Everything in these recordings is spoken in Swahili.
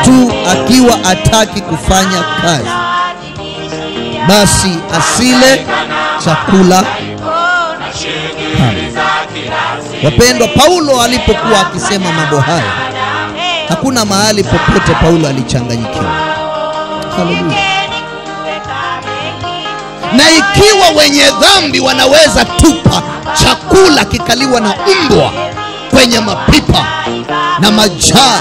mtu akiwa ataki kufanya kazi basi asile chakula kamwe. Wapendwa, Paulo alipokuwa akisema mambo haya, hakuna mahali popote Paulo alichanganyikiwa. Haleluya! Na ikiwa wenye dhambi wanaweza tupa chakula kikaliwa na mbwa kwenye mapipa na majaa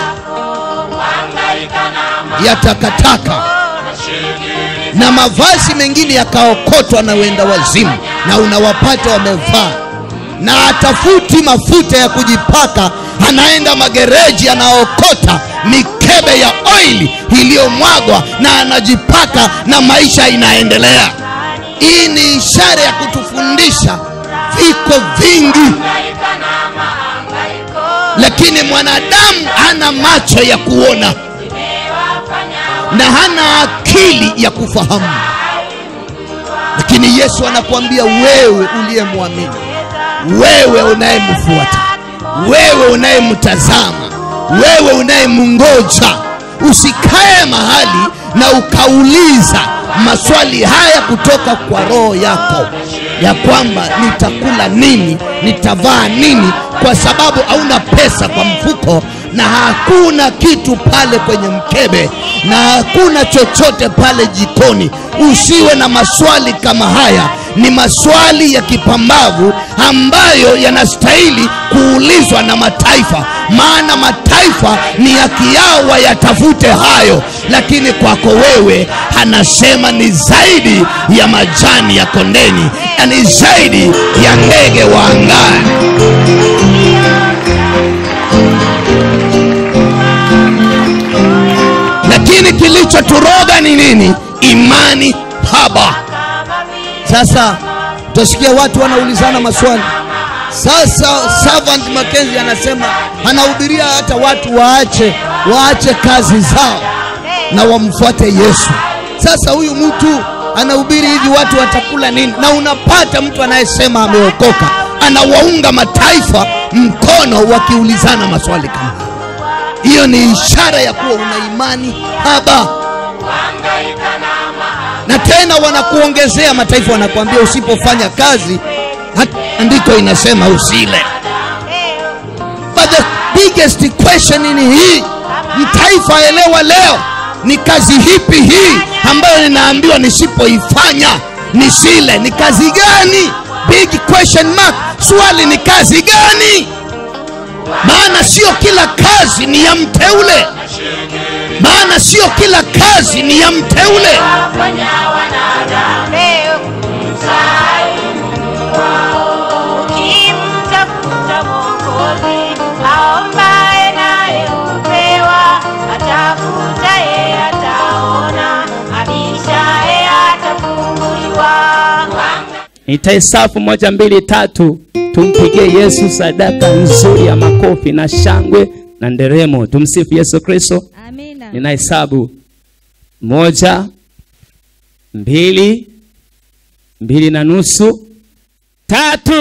ya takataka na mavazi mengine yakaokotwa na wenda wazimu, na unawapata wamevaa na atafuti mafuta ya kujipaka, anaenda magereji, anaokota mikebe ya oili iliyomwagwa na anajipaka, na maisha inaendelea. Hii ni ishara ya kutufundisha viko vingi, lakini mwanadamu hana macho ya kuona na hana akili ya kufahamu. Lakini Yesu anakuambia wewe uliyemwamini, wewe unayemfuata, wewe unayemtazama, wewe unayemngoja, usikae mahali na ukauliza maswali haya kutoka kwa roho yako ya kwamba nitakula nini, nitavaa nini, kwa sababu hauna pesa kwa mfuko na hakuna kitu pale kwenye mkebe na hakuna chochote pale jikoni. Usiwe na maswali kama haya. Ni maswali ya kipambavu ambayo yanastahili kuulizwa na mataifa, maana mataifa ni haki yao wayatafute hayo, lakini kwako wewe anasema ni zaidi ya majani ya kondeni na ni zaidi ya ndege wa angani. lakini kilichoturoga ni nini? Imani haba. Sasa utasikia watu wanaulizana maswali. Sasa Servant Mackenzie anasema anahubiria hata watu waache waache kazi zao na wamfuate Yesu. Sasa huyu mtu anahubiri hivi, watu watakula nini? Na unapata mtu anayesema ameokoka anawaunga mataifa mkono wakiulizana maswali kama haya. Hiyo ni ishara ya kuwa una imani haba, na tena wanakuongezea mataifa, wanakuambia usipofanya kazi, hat- andiko inasema usile. But the biggest question ni hii, mtaifa elewa leo, ni kazi hipi hii ambayo ninaambiwa nisipoifanya nisile? Ni kazi gani? Big question mark. Swali ni kazi gani? maana sio kila kazi ni ya mteule, maana sio kila kazi ni ya mteule. Ukimtafuta Mwokozi aombaye naye hupewa, atafutaye ataona, abishaye atafunguliwa. nitahesabu moja mbili tatu tumpigie yesu sadaka nzuri ya makofi na shangwe na nderemo tumsifu yesu kristo Amina. ninahesabu moja mbili mbili na nusu tatu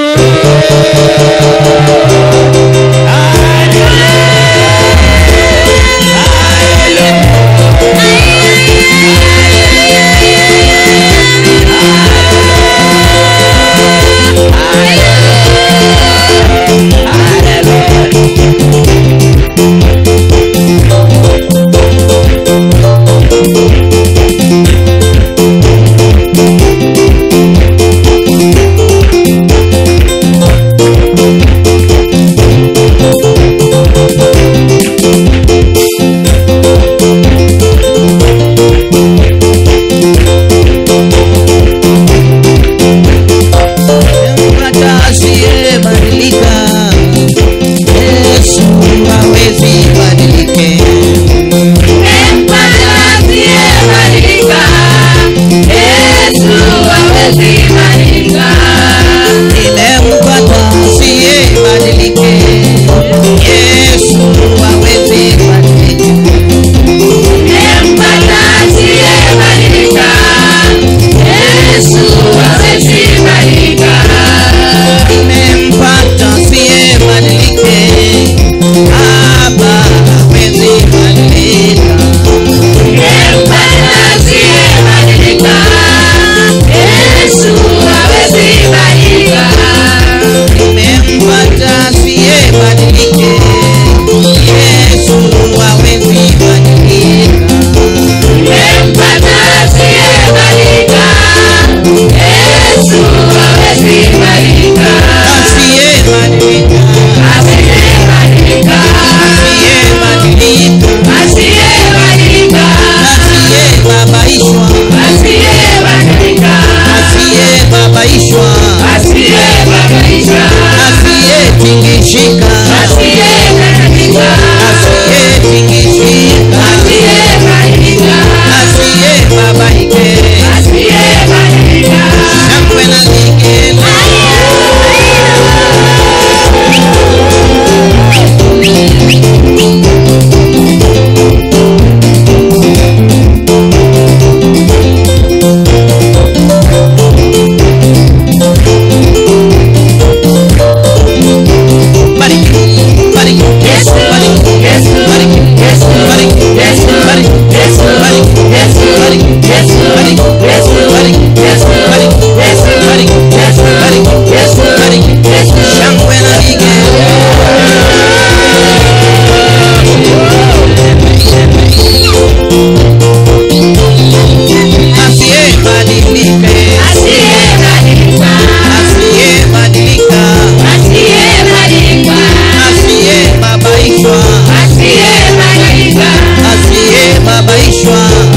Mpata asiyebadilika, Yesu hawezi badilike. Nimempata asiyebadilike, Yesu hawezi badilike. Nimempata asiyebadilike, Baba hawezi badilika. Shangwe na vigele. Asiyebadilika, asiyebadilika, asiyebabaishwa, asiyebabaishwa,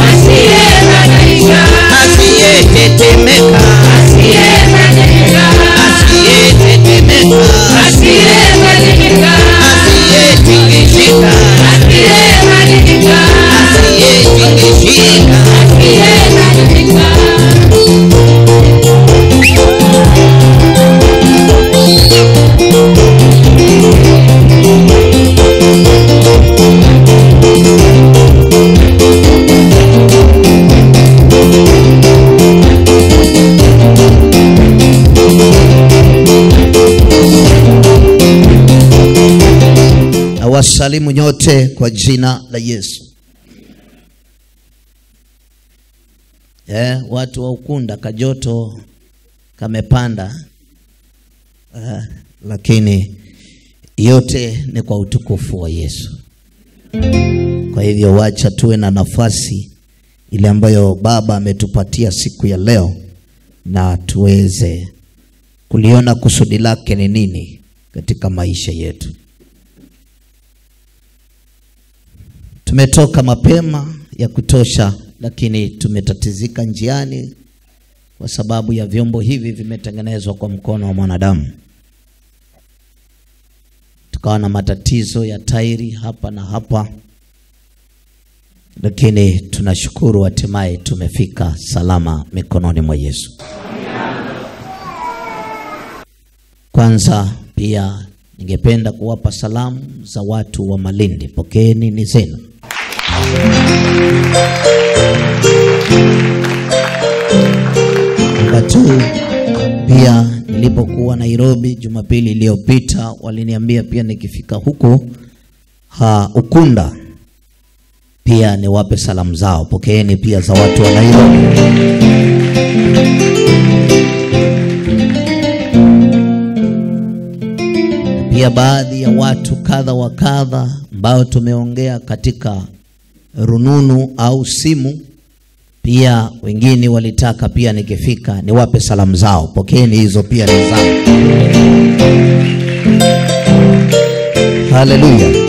asiyetetemeka, asiyetetemeka, asiyetingishika, asiyetingishika. na wasalimu nyote kwa jina la Yesu. Eh, watu wa Ukunda kajoto kamepanda eh, lakini yote ni kwa utukufu wa Yesu. Kwa hivyo wacha tuwe na nafasi ile ambayo Baba ametupatia siku ya leo na tuweze kuliona kusudi lake ni nini katika maisha yetu. Tumetoka mapema ya kutosha, lakini tumetatizika njiani kwa sababu ya vyombo hivi vimetengenezwa kwa mkono wa mwanadamu. Tukawa na matatizo ya tairi hapa na hapa, lakini tunashukuru hatimaye tumefika salama mikononi mwa Yesu. Kwanza pia ningependa kuwapa salamu za watu wa Malindi. Pokeeni ni zenu. Namba tu, pia nilipokuwa Nairobi Jumapili iliyopita waliniambia pia nikifika huku ha, Ukunda pia niwape salamu zao. Pokeeni pia za watu wa Nairobi. pia baadhi ya watu kadha wa kadha ambao tumeongea katika rununu au simu, pia wengine walitaka pia nikifika niwape salamu zao. Pokeeni hizo pia ni zangu. Haleluya!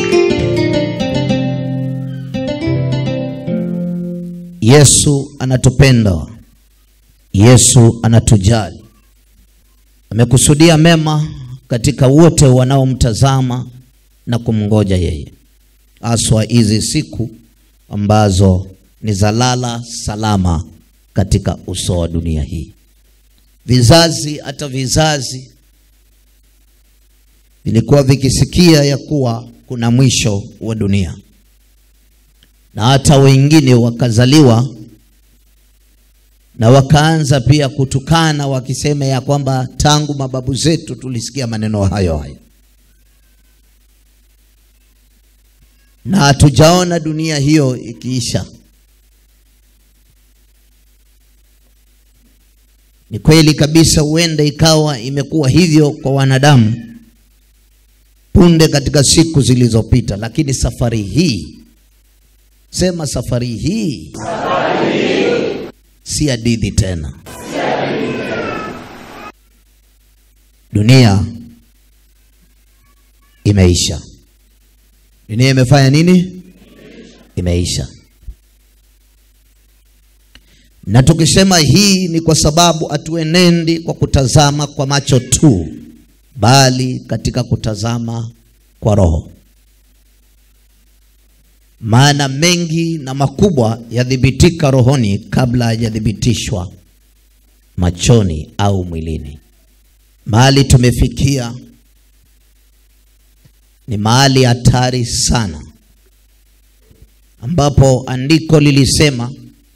Yesu anatupenda, Yesu anatujali, amekusudia mema katika wote wanaomtazama na kumngoja yeye, haswa hizi siku ambazo ni za lala salama katika uso wa dunia hii. Vizazi hata vizazi vilikuwa vikisikia ya kuwa kuna mwisho wa dunia, na hata wengine wakazaliwa na wakaanza pia kutukana wakisema ya kwamba tangu mababu zetu tulisikia maneno hayo hayo, na hatujaona dunia hiyo ikiisha. Ni kweli kabisa, huenda ikawa imekuwa hivyo kwa wanadamu punde katika siku zilizopita, lakini safari hii, sema safari hii, si hadithi tena. Dunia imeisha. Dunia imefanya nini? Imeisha. Na tukisema hii ni kwa sababu hatuenendi kwa kutazama kwa macho tu, bali katika kutazama kwa roho. Maana mengi na makubwa yadhibitika rohoni kabla hayajathibitishwa machoni au mwilini. Mahali tumefikia ni mahali hatari sana, ambapo andiko lilisema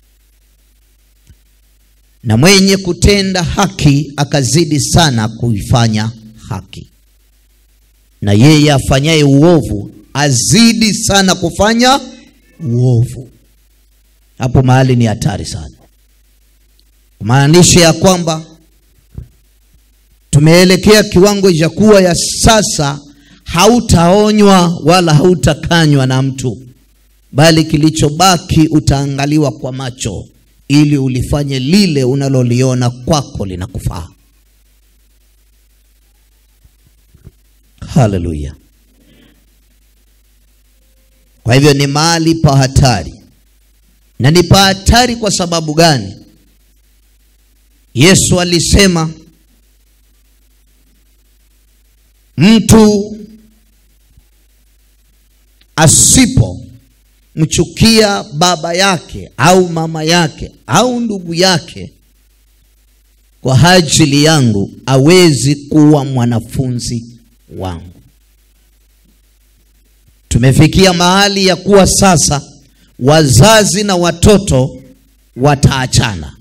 na mwenye kutenda haki akazidi sana kuifanya haki, na yeye afanyaye uovu azidi sana kufanya uovu. hapo mahali ni hatari sana kumaanisha ya kwamba tumeelekea kiwango cha kuwa ya sasa hautaonywa wala hautakanywa na mtu bali kilichobaki utaangaliwa kwa macho ili ulifanye lile unaloliona kwako linakufaa haleluya kwa hivyo ni mahali pa hatari na ni pa hatari kwa sababu gani yesu alisema mtu asipo mchukia baba yake au mama yake au ndugu yake kwa ajili yangu awezi kuwa mwanafunzi wangu tumefikia mahali ya kuwa sasa wazazi na watoto wataachana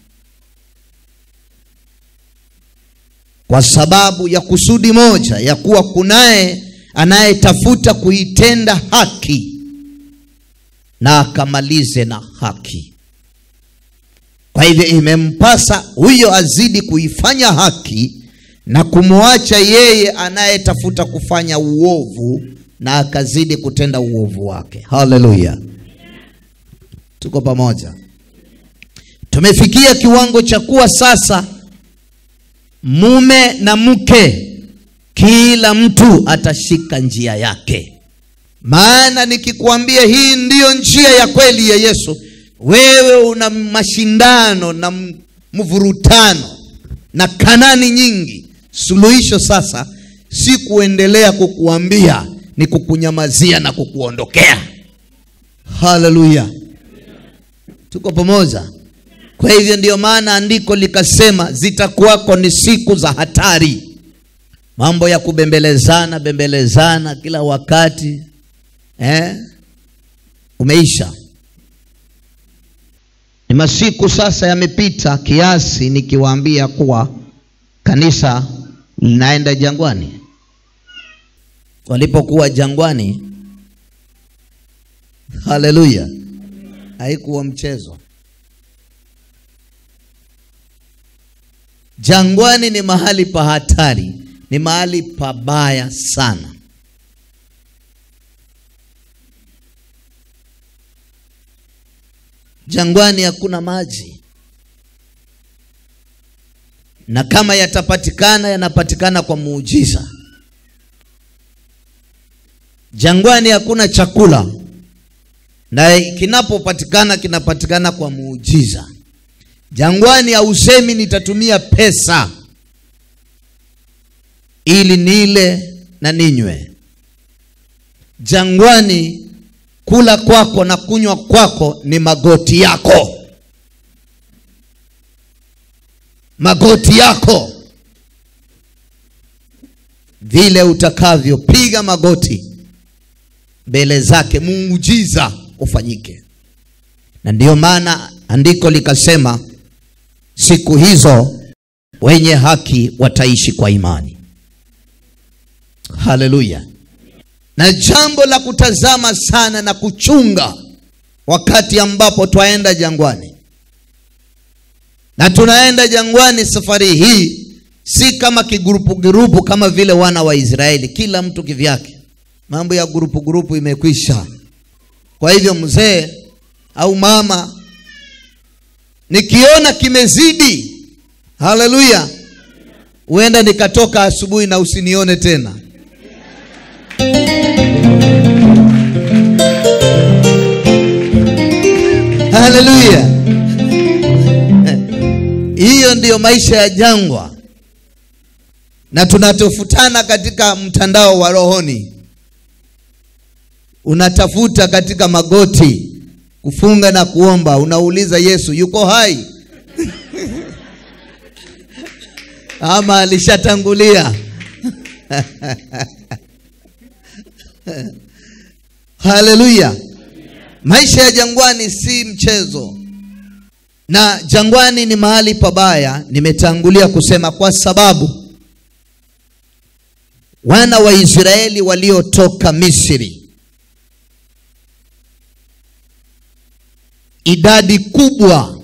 kwa sababu ya kusudi moja ya kuwa kunaye anayetafuta kuitenda haki na akamalize na haki kwa hivyo imempasa huyo azidi kuifanya haki na kumwacha yeye anayetafuta kufanya uovu na akazidi kutenda uovu wake haleluya tuko pamoja tumefikia kiwango cha kuwa sasa mume na mke kila mtu atashika njia yake maana nikikwambia hii ndiyo njia ya kweli ya yesu wewe una mashindano na m- mvurutano na kanani nyingi suluhisho sasa si kuendelea kukuambia ni kukunyamazia na kukuondokea haleluya tuko pamoja kwa hivyo ndio maana andiko likasema zitakuwako ni siku za hatari mambo ya kubembelezana bembelezana kila wakati eh? umeisha ni masiku sasa yamepita kiasi nikiwaambia kuwa kanisa linaenda jangwani walipokuwa jangwani haleluya haikuwa mchezo jangwani ni mahali pa hatari ni mahali pabaya sana jangwani hakuna maji na kama yatapatikana yanapatikana kwa muujiza jangwani hakuna chakula na kinapopatikana kinapatikana kwa muujiza jangwani hausemi nitatumia pesa ili nile na ninywe jangwani kula kwako na kunywa kwako ni magoti yako magoti yako vile utakavyopiga magoti mbele zake muujiza ufanyike na ndiyo maana andiko likasema siku hizo wenye haki wataishi kwa imani haleluya na jambo la kutazama sana na kuchunga wakati ambapo twaenda jangwani na tunaenda jangwani safari hii si kama kigurupu gurupu kama vile wana wa israeli kila mtu kivyake mambo ya gurupu gurupu imekwisha kwa hivyo mzee au mama nikiona kimezidi haleluya huenda nikatoka asubuhi na usinione tena haleluya hiyo ndiyo maisha ya jangwa na tunatofutana katika mtandao wa rohoni unatafuta katika magoti kufunga na kuomba unauliza yesu yuko hai ama alishatangulia haleluya maisha ya jangwani si mchezo na jangwani ni mahali pabaya nimetangulia kusema kwa sababu wana wa israeli waliotoka misri idadi kubwa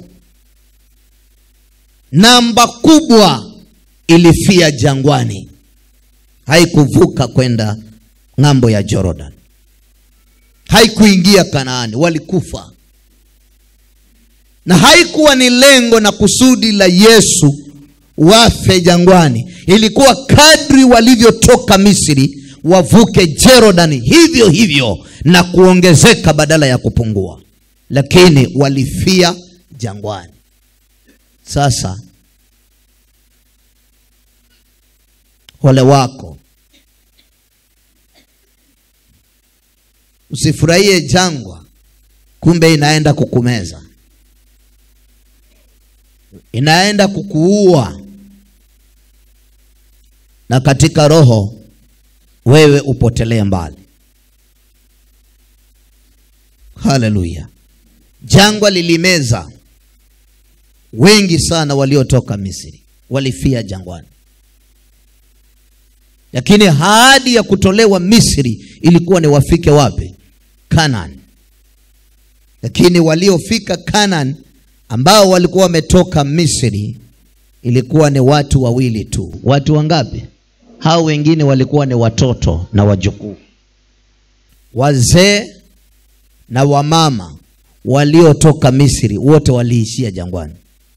namba kubwa ilifia jangwani haikuvuka kwenda ng'ambo ya jordan haikuingia kanaani walikufa na haikuwa ni lengo na kusudi la yesu wafe jangwani ilikuwa kadri walivyotoka misri wavuke Jordan hivyo hivyo na kuongezeka badala ya kupungua, lakini walifia jangwani. Sasa ole wako, usifurahie jangwa, kumbe inaenda kukumeza, inaenda kukuua, na katika roho wewe upotelee mbali. Haleluya! Jangwa lilimeza wengi sana waliotoka Misri, walifia jangwani, lakini ahadi ya kutolewa Misri ilikuwa ni wafike wapi? Kanaan. Lakini waliofika Kanaan ambao walikuwa wametoka Misri ilikuwa ni watu wawili tu. Watu wangapi? Hao wengine walikuwa ni watoto na wajukuu, wazee na wamama waliotoka Misri, wote waliishia jangwani.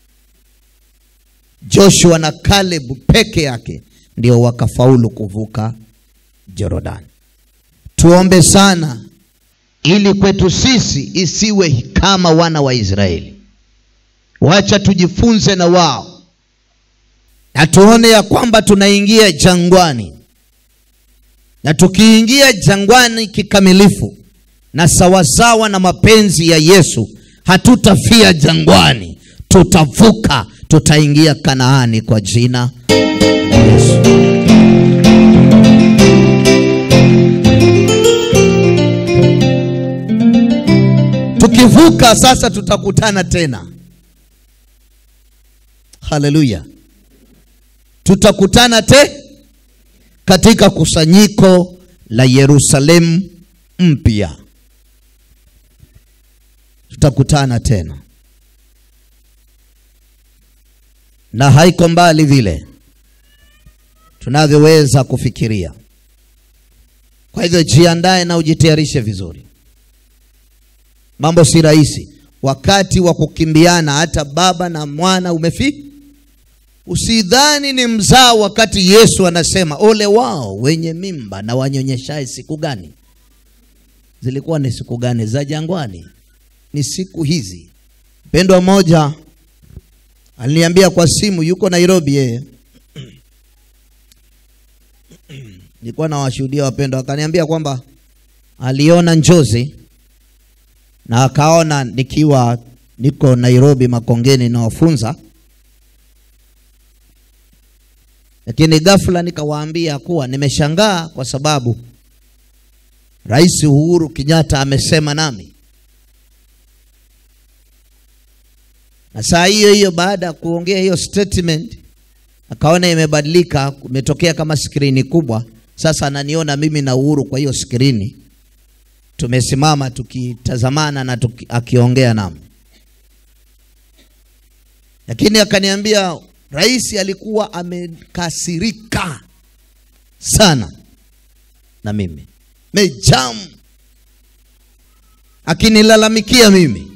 Joshua na Caleb peke yake ndio wakafaulu kuvuka Jordan. Tuombe sana ili kwetu sisi isiwe kama wana wa Israeli. Wacha tujifunze na wao na tuone ya kwamba tunaingia jangwani, na tukiingia jangwani kikamilifu na sawasawa na mapenzi ya Yesu, hatutafia jangwani, tutavuka, tutaingia Kanaani kwa jina la Yesu. Tukivuka sasa, tutakutana tena. Haleluya! tutakutana te katika kusanyiko la Yerusalemu mpya, tutakutana tena, na haiko mbali vile tunavyoweza kufikiria. Kwa hivyo jiandae na ujitayarishe vizuri. Mambo si rahisi, wakati wa kukimbiana, hata baba na mwana umefika Usidhani ni mzao wakati Yesu anasema ole wao wenye mimba na wanyonyeshaye siku gani? Zilikuwa ni siku gani? Za jangwani, ni siku hizi. Mpendwa mmoja aliniambia kwa simu, yuko Nairobi yeye nilikuwa nawashuhudia wapendwa, akaniambia kwamba aliona njozi na akaona nikiwa niko Nairobi Makongeni nawafunza lakini ghafla nikawaambia kuwa nimeshangaa kwa sababu Rais Uhuru Kenyatta amesema nami, na saa hiyo hiyo baada ya kuongea hiyo statement akaona imebadilika, imetokea kama skrini kubwa. Sasa ananiona mimi na Uhuru kwa hiyo skrini, tumesimama tukitazamana na tuki, akiongea nami, lakini akaniambia Rais alikuwa amekasirika sana na mimi, mejamu akinilalamikia mimi,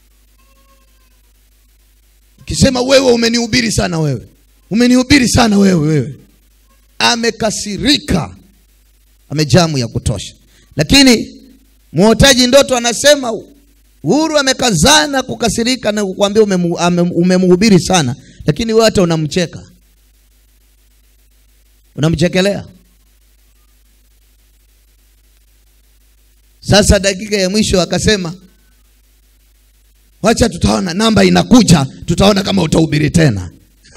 akisema wewe umenihubiri sana, wewe umenihubiri sana, wewe wewe. Amekasirika, amejamu ya kutosha. Lakini mwotaji ndoto anasema Uhuru amekazana kukasirika na kukwambia umemhubiri sana lakini wewe hata unamcheka, unamchekelea. Sasa dakika ya mwisho akasema, wacha tutaona, namba inakuja, tutaona kama utahubiri tena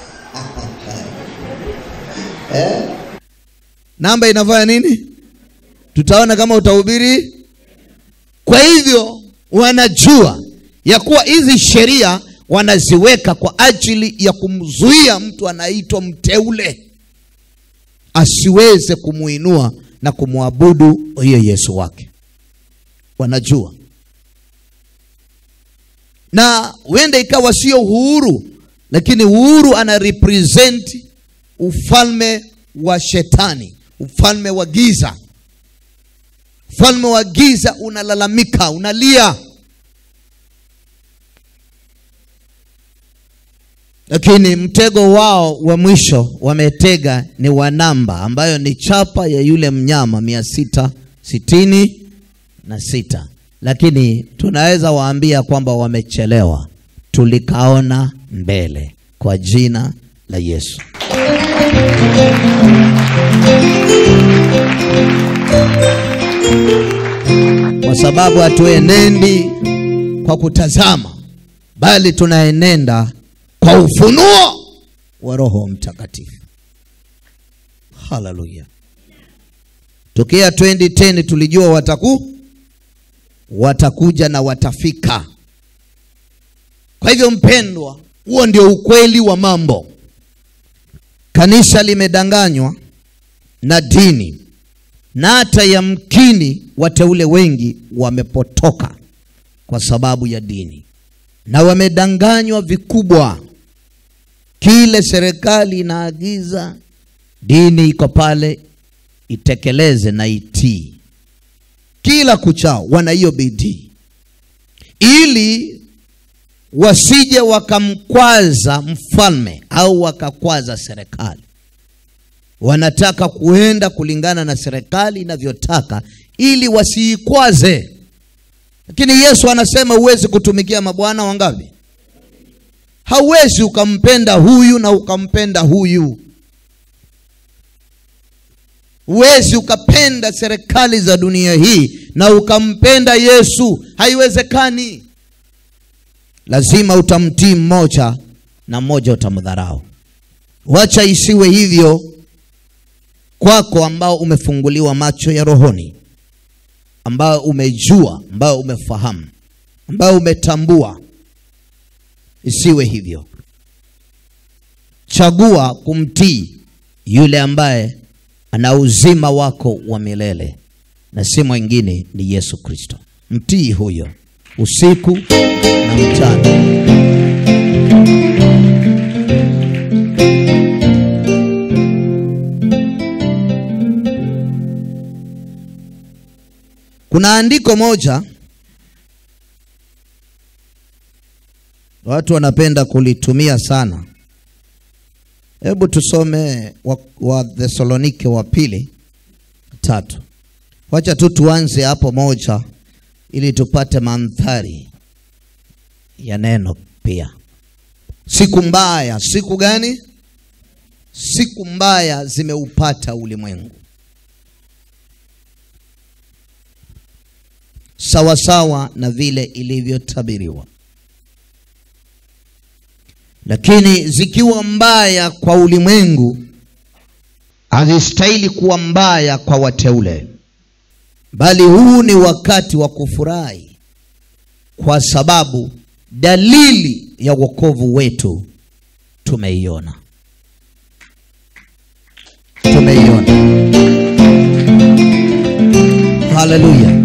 eh? Namba inafanya nini? Tutaona kama utahubiri. Kwa hivyo wanajua ya kuwa hizi sheria wanaziweka kwa ajili ya kumzuia mtu anaitwa mteule asiweze kumuinua na kumwabudu hiyo Yesu wake. Wanajua na huenda ikawa sio uhuru lakini uhuru ana represent ufalme wa shetani ufalme wa giza ufalme wa giza unalalamika unalia lakini mtego wao wa mwisho wametega ni wa namba ambayo ni chapa ya yule mnyama mia sita sitini na sita lakini tunaweza waambia kwamba wamechelewa tulikaona mbele kwa jina la yesu kwa sababu hatuenendi kwa kutazama bali tunaenenda kwa ufunuo wa roho mtakatifu haleluya tokea 2010 tulijua wataku watakuja na watafika kwa hivyo mpendwa huo ndio ukweli wa mambo kanisa limedanganywa na dini na hata yamkini wateule wengi wamepotoka kwa sababu ya dini na wamedanganywa vikubwa kile serikali inaagiza dini iko pale itekeleze na itii kila kuchao wana hiyo bidii ili wasije wakamkwaza mfalme au wakakwaza serikali wanataka kuenda kulingana na serikali inavyotaka ili wasiikwaze lakini yesu anasema huwezi kutumikia mabwana wangapi hauwezi ukampenda huyu na ukampenda huyu huwezi ukapenda serikali za dunia hii na ukampenda yesu haiwezekani lazima utamtii mmoja na mmoja utamdharau wacha isiwe hivyo kwako ambao umefunguliwa macho ya rohoni ambao umejua ambao umefahamu ambao umetambua isiwe hivyo chagua kumtii yule ambaye ana uzima wako wa milele na si mwingine ni yesu kristo mtii huyo usiku na mchana kuna andiko moja watu wanapenda kulitumia sana hebu tusome wa, wa thesalonike wa pili tatu wacha tu tuanze hapo moja ili tupate mandhari ya neno pia siku mbaya siku gani siku mbaya zimeupata ulimwengu sawasawa na vile ilivyotabiriwa lakini zikiwa mbaya kwa ulimwengu hazistahili kuwa mbaya kwa wateule bali huu ni wakati wa kufurahi kwa sababu dalili ya wokovu wetu tumeiona tumeiona haleluya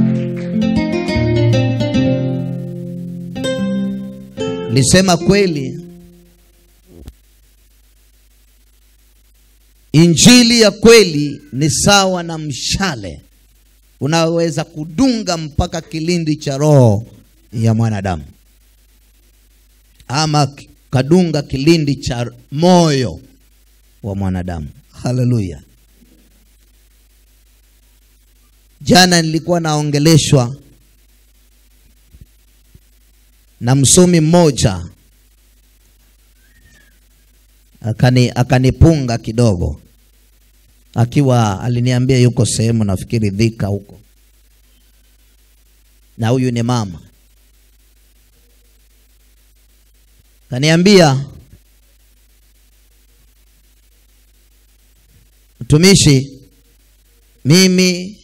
nisema kweli injili ya kweli ni sawa na mshale unaweza kudunga mpaka kilindi cha roho ya mwanadamu ama kadunga kilindi cha moyo wa mwanadamu haleluya jana nilikuwa naongeleshwa na msomi mmoja akani akanipunga kidogo akiwa aliniambia yuko sehemu nafikiri dhika huko na huyu ni mama kaniambia mtumishi mimi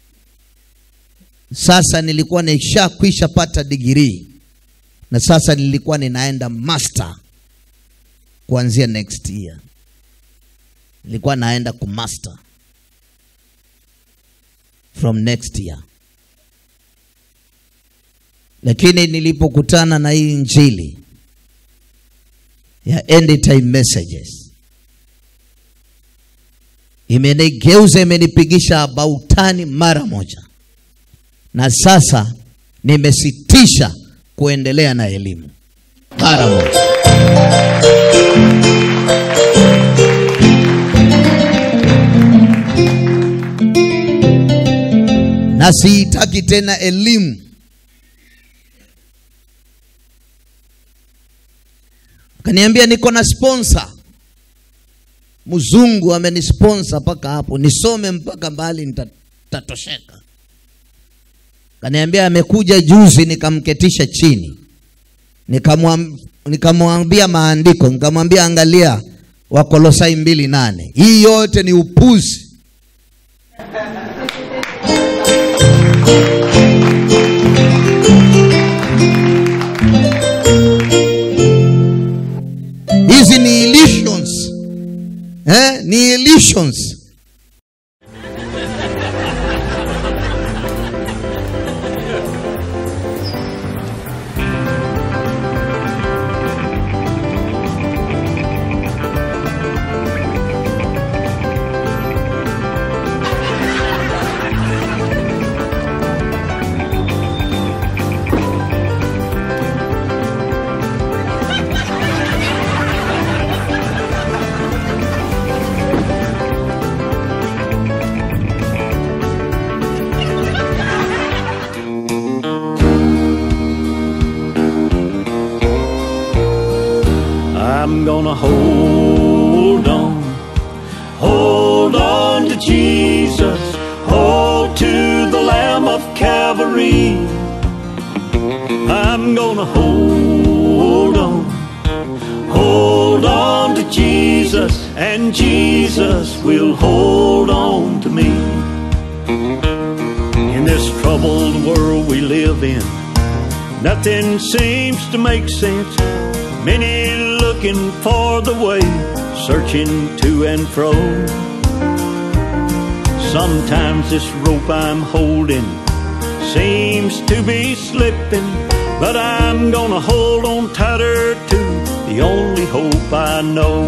sasa nilikuwa nishakwisha pata digirii na sasa nilikuwa ninaenda master kuanzia next year nilikuwa naenda kumaster from next year lakini nilipokutana na hii injili ya end time messages imenigeuza imenipigisha bautani mara moja na sasa nimesitisha kuendelea na elimu mara moja na siitaki tena elimu akaniambia niko na sponsor mzungu amenisponsor mpaka hapo nisome mpaka mbali nitatosheka kaniambia amekuja juzi nikamketisha chini Nikamwam- nikamwambia maandiko nikamwambia angalia wakolosai mbili nane hii yote ni upuzi hizi ni illusions eh? ni illusions I'm gonna hold on, hold on to Jesus, hold to the Lamb of Calvary. I'm gonna hold on, hold on to Jesus, and Jesus will hold on to me. In this troubled world we live in, nothing seems to make sense. Many looking for the way, searching to and fro. Sometimes this rope I'm holding seems to be slipping, but I'm gonna hold on tighter to the only hope I know.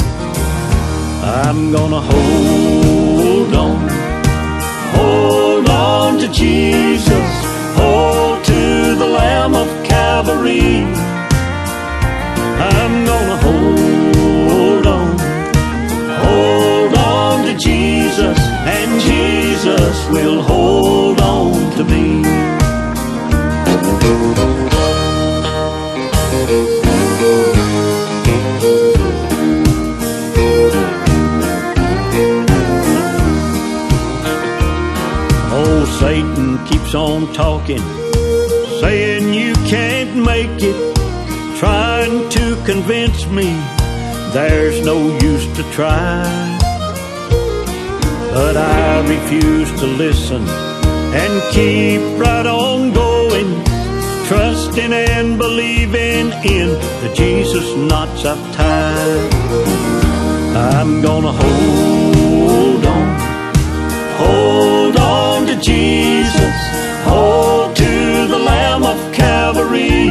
I'm gonna hold on, hold on to Jesus, hold to the Lamb of Calvary. I'm gonna hold on, hold on to Jesus, and Jesus will hold on to me. Oh, Satan keeps on talking, saying you can't make it trying to convince me there's no use to try. But I refuse to listen and keep right on going, trusting and believing in the Jesus knots I've tied. I'm gonna hold on, hold on to Jesus, hold to the Lamb of Calvary.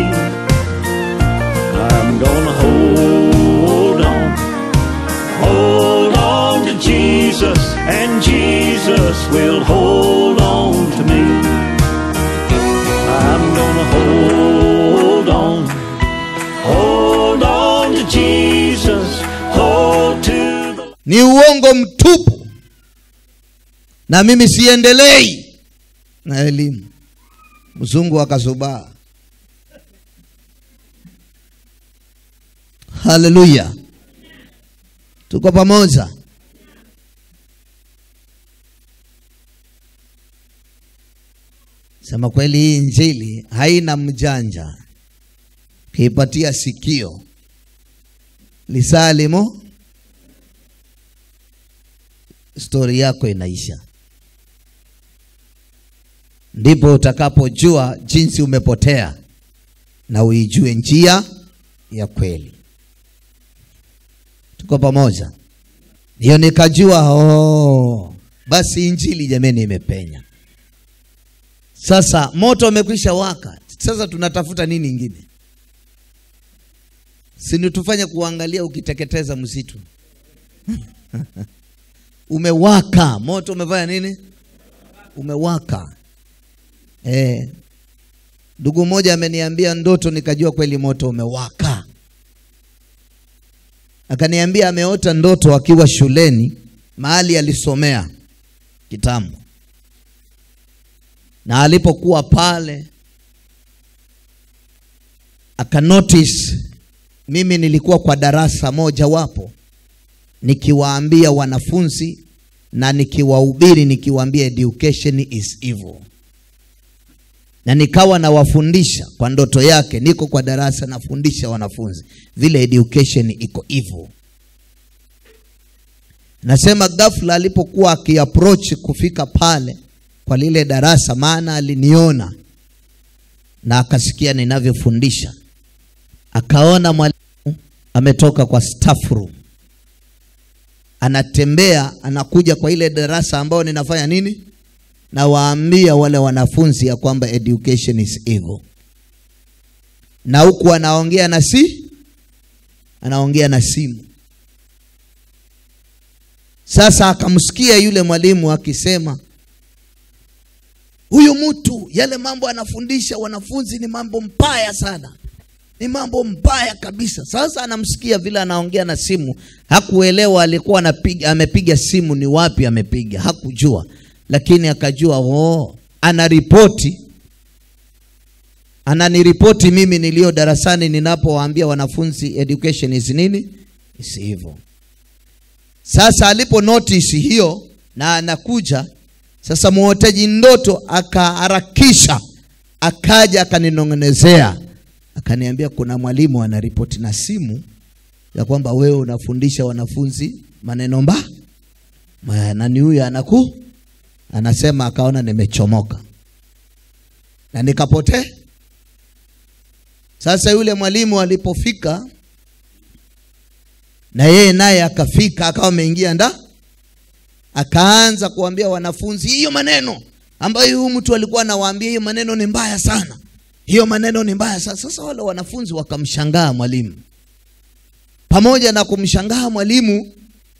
I'm gonna hold on, hold on to Jesus, and Jesus will hold on to me. I'm gonna hold on, hold on to Jesus, hold to the ni uongo mtupu na mimi siendelei na elimu mzungu akazubaa haleluya tuko pamoja sema kweli hii injili haina mjanja kiipatia sikio lisalimo stori yako inaisha ndipo utakapojua jinsi umepotea na uijue njia ya kweli tuko pamoja hiyo nikajua oh, basi injili jameni imepenya sasa moto umekwisha waka sasa tunatafuta nini ingine sini tufanye kuangalia ukiteketeza msitu umewaka moto umefanya nini umewaka eh ndugu mmoja ameniambia ndoto nikajua kweli moto umewaka akaniambia ameota ndoto akiwa shuleni mahali alisomea kitambo na alipokuwa pale akanotice mimi nilikuwa kwa darasa moja wapo nikiwaambia wanafunzi na nikiwahubiri nikiwaambia education is evil na nikawa nawafundisha kwa ndoto yake niko kwa darasa nafundisha wanafunzi vile education iko evil nasema ghafla alipokuwa akiapproach kufika pale kwa lile darasa maana aliniona na akasikia ninavyofundisha akaona mwalimu ametoka kwa staff room anatembea anakuja kwa ile darasa ambao ninafanya nini nawaambia wale wanafunzi ya kwamba education is evil na huku anaongea na si anaongea na simu sasa akamsikia yule mwalimu akisema huyu mtu yale mambo anafundisha wanafunzi ni mambo mbaya sana ni mambo mbaya kabisa sasa anamsikia vile anaongea na simu hakuelewa alikuwa anapiga amepiga simu ni wapi amepiga hakujua lakini akajua oh, anaripoti ananiripoti mimi niliyo darasani ninapowaambia wanafunzi education is nini is hivyo sasa alipo notice hiyo na anakuja sasa muotaji ndoto akaharakisha akaja akaninong'onezea akaniambia kuna mwalimu anaripoti na simu ya kwamba wewe unafundisha wanafunzi maneno mba Ma- nani huyu anaku anasema akaona nimechomoka na nikapotea sasa yule mwalimu alipofika na yeye naye akafika akawa ameingia nda akaanza kuambia wanafunzi hiyo maneno ambayo huyu mtu alikuwa anawaambia hiyo maneno ni mbaya sana hiyo maneno ni mbaya sana sasa wale wanafunzi wakamshangaa mwalimu pamoja na kumshangaa mwalimu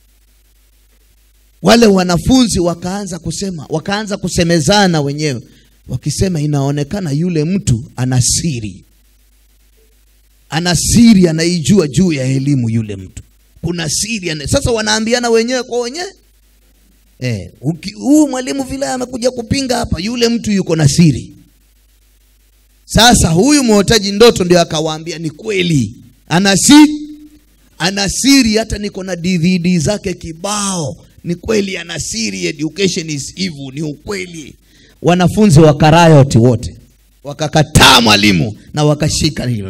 wale wanafunzi wakaanza kusema wakaanza kusemezana wenyewe wakisema inaonekana yule mtu ana siri ana siri anaijua juu ya elimu yule mtu kuna siri ana... sasa wanaambiana wenyewe kwa wenyewe eh, uki- huyu mwalimu vile amekuja kupinga hapa yule mtu yuko na siri sasa huyu mwotaji ndoto ndio akawaambia ni kweli ana siri ana siri hata niko na dvd zake kibao ni kweli ana siri education is evil ni ukweli wanafunzi wakarayoti wote wakakataa mwalimu na wakashika hilo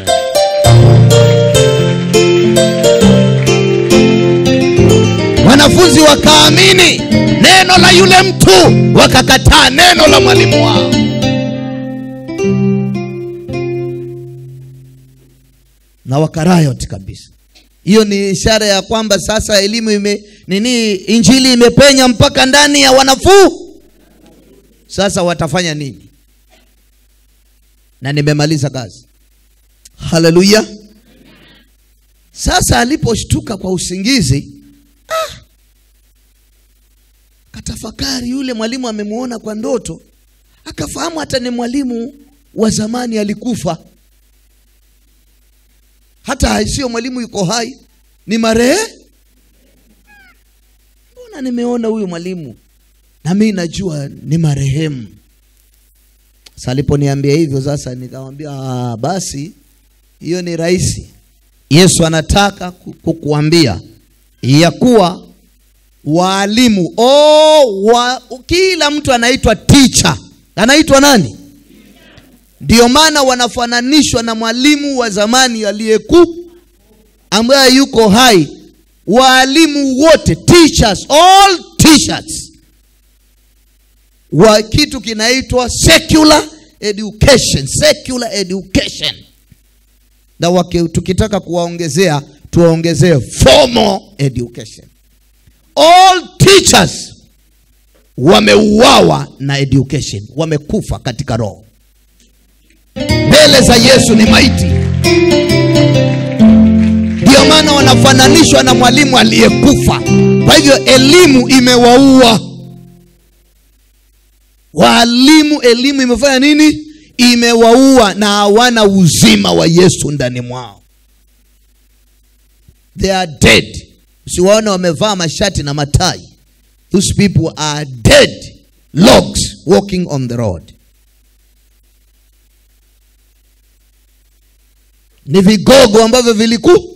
wanafunzi wakaamini neno la yule mtu wakakataa neno la mwalimu wao na wakarayot kabisa hiyo ni ishara ya kwamba sasa elimu ime nini injili imepenya mpaka ndani ya wanafuu sasa watafanya nini na nimemaliza kazi haleluya sasa aliposhtuka kwa usingizi ah, katafakari yule mwalimu amemuona kwa ndoto akafahamu hata ni mwalimu wa zamani alikufa hata sio mwalimu yuko hai ni marehe mbona nimeona huyu mwalimu na mi najua ni marehemu sasa aliponiambia hivyo sasa nikamwambia "Ah, basi hiyo ni rahisi yesu anataka ku- kukuambia ya kuwa waalimu oh, wa, kila mtu anaitwa teacher anaitwa nani ndio maana wanafananishwa na mwalimu wa zamani aliyeku ambaye yuko hai waalimu wote teachers all teachers wa kitu kinaitwa secular education secular education na waki, tukitaka kuwaongezea tuwaongezee formal education all teachers wameuawa na education wamekufa katika roho mbele mbele za yesu ni maiti ndio maana wanafananishwa na mwalimu aliyekufa kwa hivyo elimu imewaua waalimu elimu imefanya nini imewaua na hawana uzima wa yesu ndani mwao they are dead usiwaona wamevaa mashati na matai those people are dead logs walking on the road ni vigogo ambavyo viliku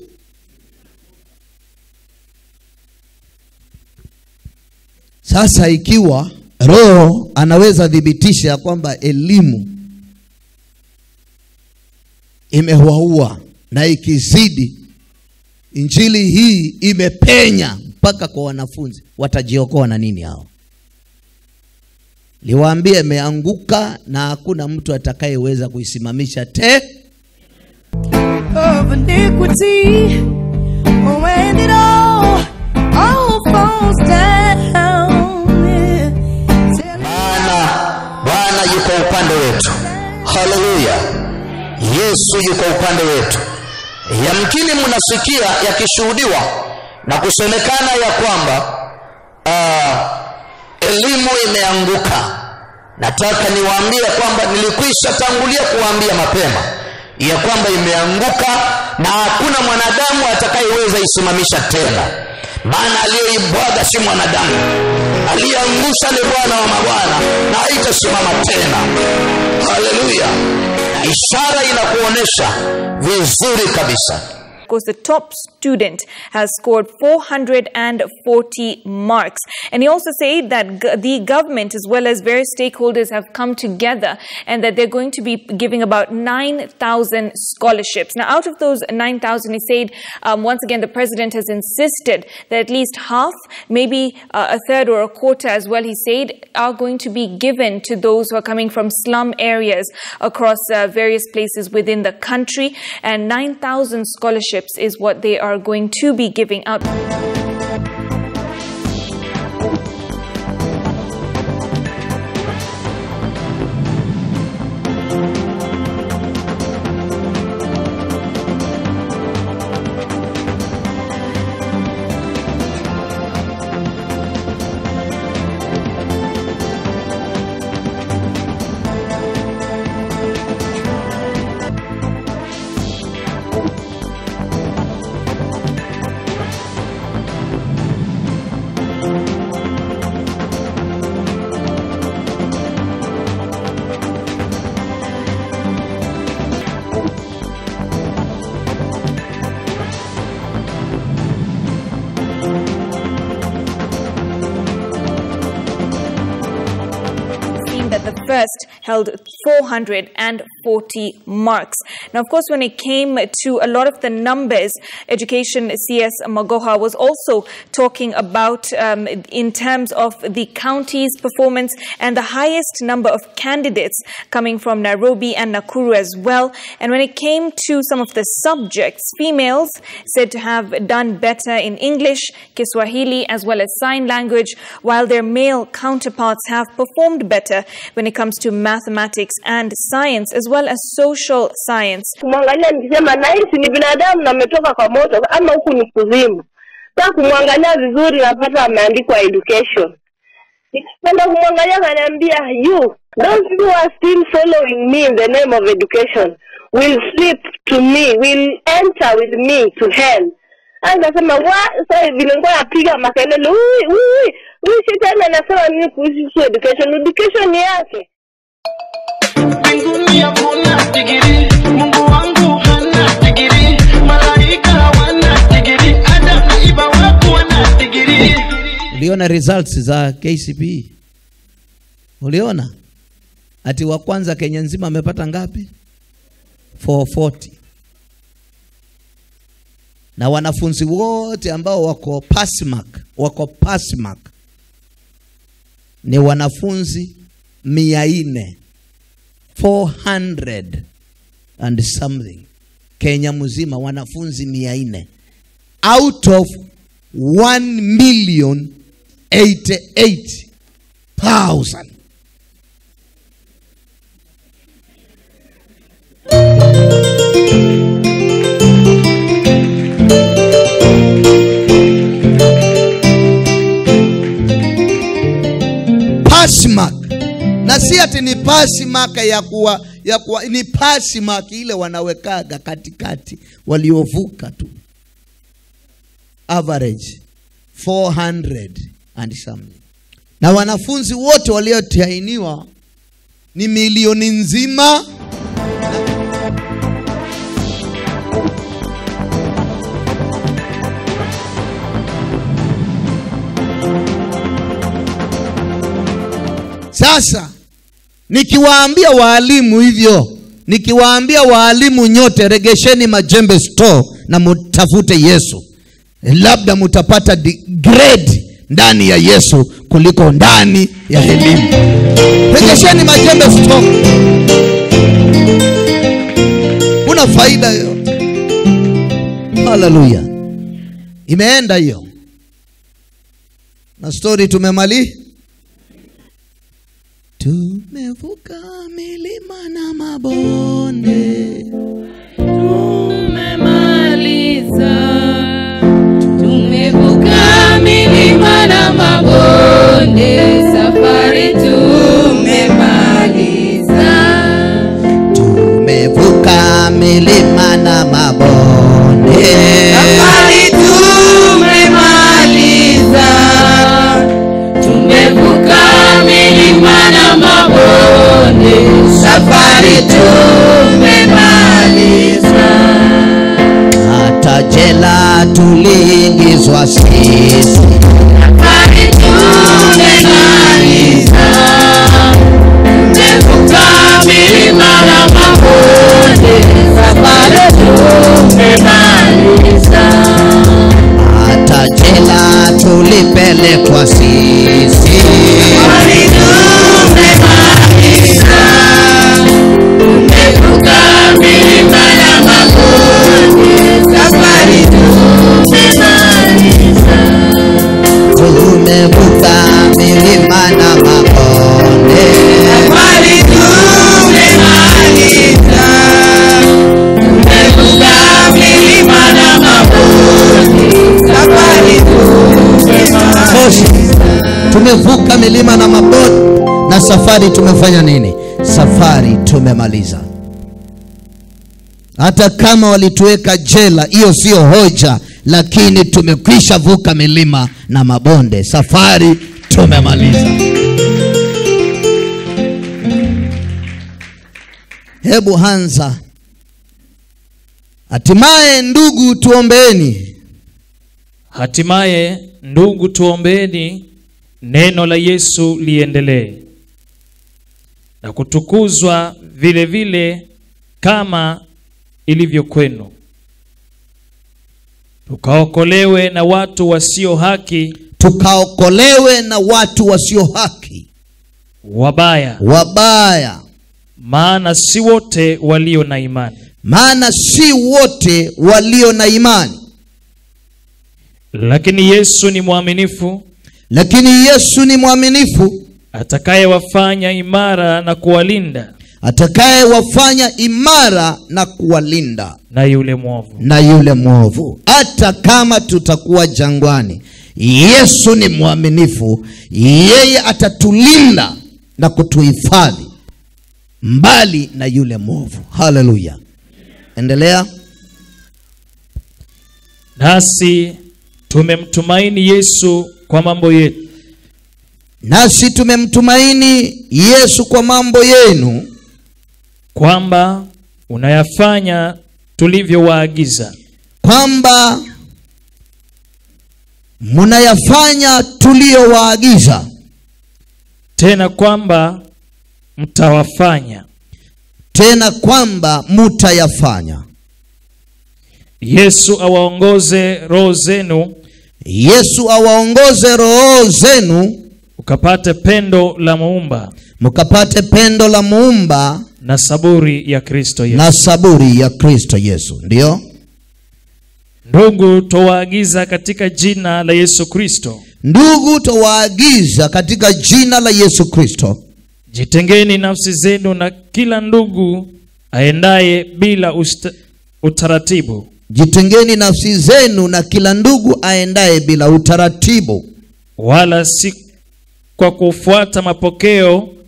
sasa ikiwa roho anaweza thibitisha ya kwamba elimu imewaua na ikizidi injili hii imepenya mpaka kwa wanafunzi watajiokoa na nini hao liwaambie imeanguka na hakuna mtu atakayeweza kuisimamisha te of iniquity. When it all, all falls down. yeah. Tell maana bwana yuko upande wetu haleluya yesu yuko upande wetu yamkini mnasikia yakishuhudiwa na kusemekana ya kwamba uh, elimu imeanguka nataka niwaambie kwamba nilikwisha tangulia kuwaambia mapema ya kwamba imeanguka na hakuna mwanadamu atakayeweza isimamisha tena maana aliyeibwaga si mwanadamu aliyeangusha ni bwana wa mabwana na haitasimama tena haleluya na ishara inakuonyesha vizuri kabisa Of course, the top student has scored 440 marks. And he also said that g- the government, as well as various stakeholders, have come together and that they're going to be giving about 9,000 scholarships. Now, out of those 9,000, he said, um, once again, the president has insisted that at least half, maybe uh, a third or a quarter as well, he said, are going to be given to those who are coming from slum areas across uh, various places within the country. And 9,000 scholarships is what they are going to be giving out. team that the first held 440 marks. Now, of course, when it came to a lot of the numbers, Education CS Magoha was also talking about um, in terms of the county's performance and the highest number of candidates coming from Nairobi and Nakuru as well. And when it came to some of the subjects, females said to have done better in English, Kiswahili, as well as sign language, while their male counterparts have performed better when it comes to mathematics and science, as well as social science. kumwangalia nikisema nahisi ni binadamu na ametoka kwa moto ama huku ni kuzimu saa kumwangalia vizuri napata ameandikwa education nikipenda kumwangalia kaniambia you those who are still following me in the name of education will slip to me will enter with me to hell anasema wa sasa vile nilikuwa napiga makelele "Ui, ui, huyu shetani anasema nini kuhusu education education ni yake mbinguni hakuna digiri mungu wangu hana digiri malaika hawana digiri adam na iba wako wana digiri uliona results za kcpe uliona ati wa kwanza kenya nzima amepata ngapi 440 na wanafunzi wote ambao wako pasmak wako pasmak ni wanafunzi mia nne 400 and something kenya mzima wanafunzi mia nne out of 1 million 88000 ati ni pasi maka ya kuwa, ya kuwa ni pasi maka ile wanawekaga katikati waliovuka tu average 400 and something na wanafunzi wote waliotainiwa ni milioni nzima sasa nikiwaambia waalimu hivyo nikiwaambia waalimu nyote regesheni majembe store na mutafute yesu labda mutapata di- grade ndani ya yesu kuliko ndani ya elimu regesheni majembe store kuna faida yoyote haleluya imeenda hiyo na stori tumemali tumevuka milima na mabonde Tumemaliza, tumevuka milima na mabonde, safari tumemaliza. tumevuka milima na mabonde Safari tumemaliza, tumevuka milima na mabonde, safari tumemaliza. hata jela tuliingizwa sisi Safari tumemaliza, tumevuka milima na mabonde, safari tumemaliza. hata jela tulipelekwa sisi Safari tumemaliza, tumevuka milima na mabonde, safari tumemaliza. tumevuka milima na mabonde Safari tumemaliza, tumevuka milima na mabonde, safari tumemaliza. tumevuka milima na mabonde na safari tumefanya nini safari tumemaliza hata kama walituweka jela hiyo sio hoja lakini tumekwisha vuka milima na mabonde safari tumemaliza hebu hanza hatimaye ndugu tuombeeni Hatimaye ndugu, tuombeeni neno la Yesu liendelee na kutukuzwa vile vile kama ilivyo kwenu, tukaokolewe na watu wasio haki tukaokolewe na watu wasio haki wabaya, wabaya maana si wote walio na imani. maana si wote walio na imani Lakini Yesu ni mwaminifu, lakini yesu ni mwaminifu atakayewafanya imara na kuwalinda atakayewafanya imara na kuwalinda na yule mwovu. na yule mwovu hata kama tutakuwa jangwani yesu ni mwaminifu yeye atatulinda na kutuhifadhi mbali na yule mwovu haleluya endelea Nasi tumemtumaini Yesu kwa mambo yetu, nasi tumemtumaini yesu kwa mambo yenu kwamba unayafanya tulivyowaagiza. kwamba mnayafanya tuliyowaagiza tena kwamba mtawafanya. tena kwamba mutayafanya Yesu awaongoze roho zenu yesu awaongoze roho zenu ukapate pendo la muumba mkapate pendo la muumba na saburi ya Kristo Yesu. na saburi ya kristo yesu ndiyo Ndugu, twawaagiza katika jina la Yesu Kristo, ndugu twawaagiza katika jina la yesu kristo jitengeni nafsi zenu na kila ndugu aendaye bila usta, utaratibu jitengeni nafsi zenu na kila ndugu aendaye bila utaratibu wala si kwa kufuata mapokeo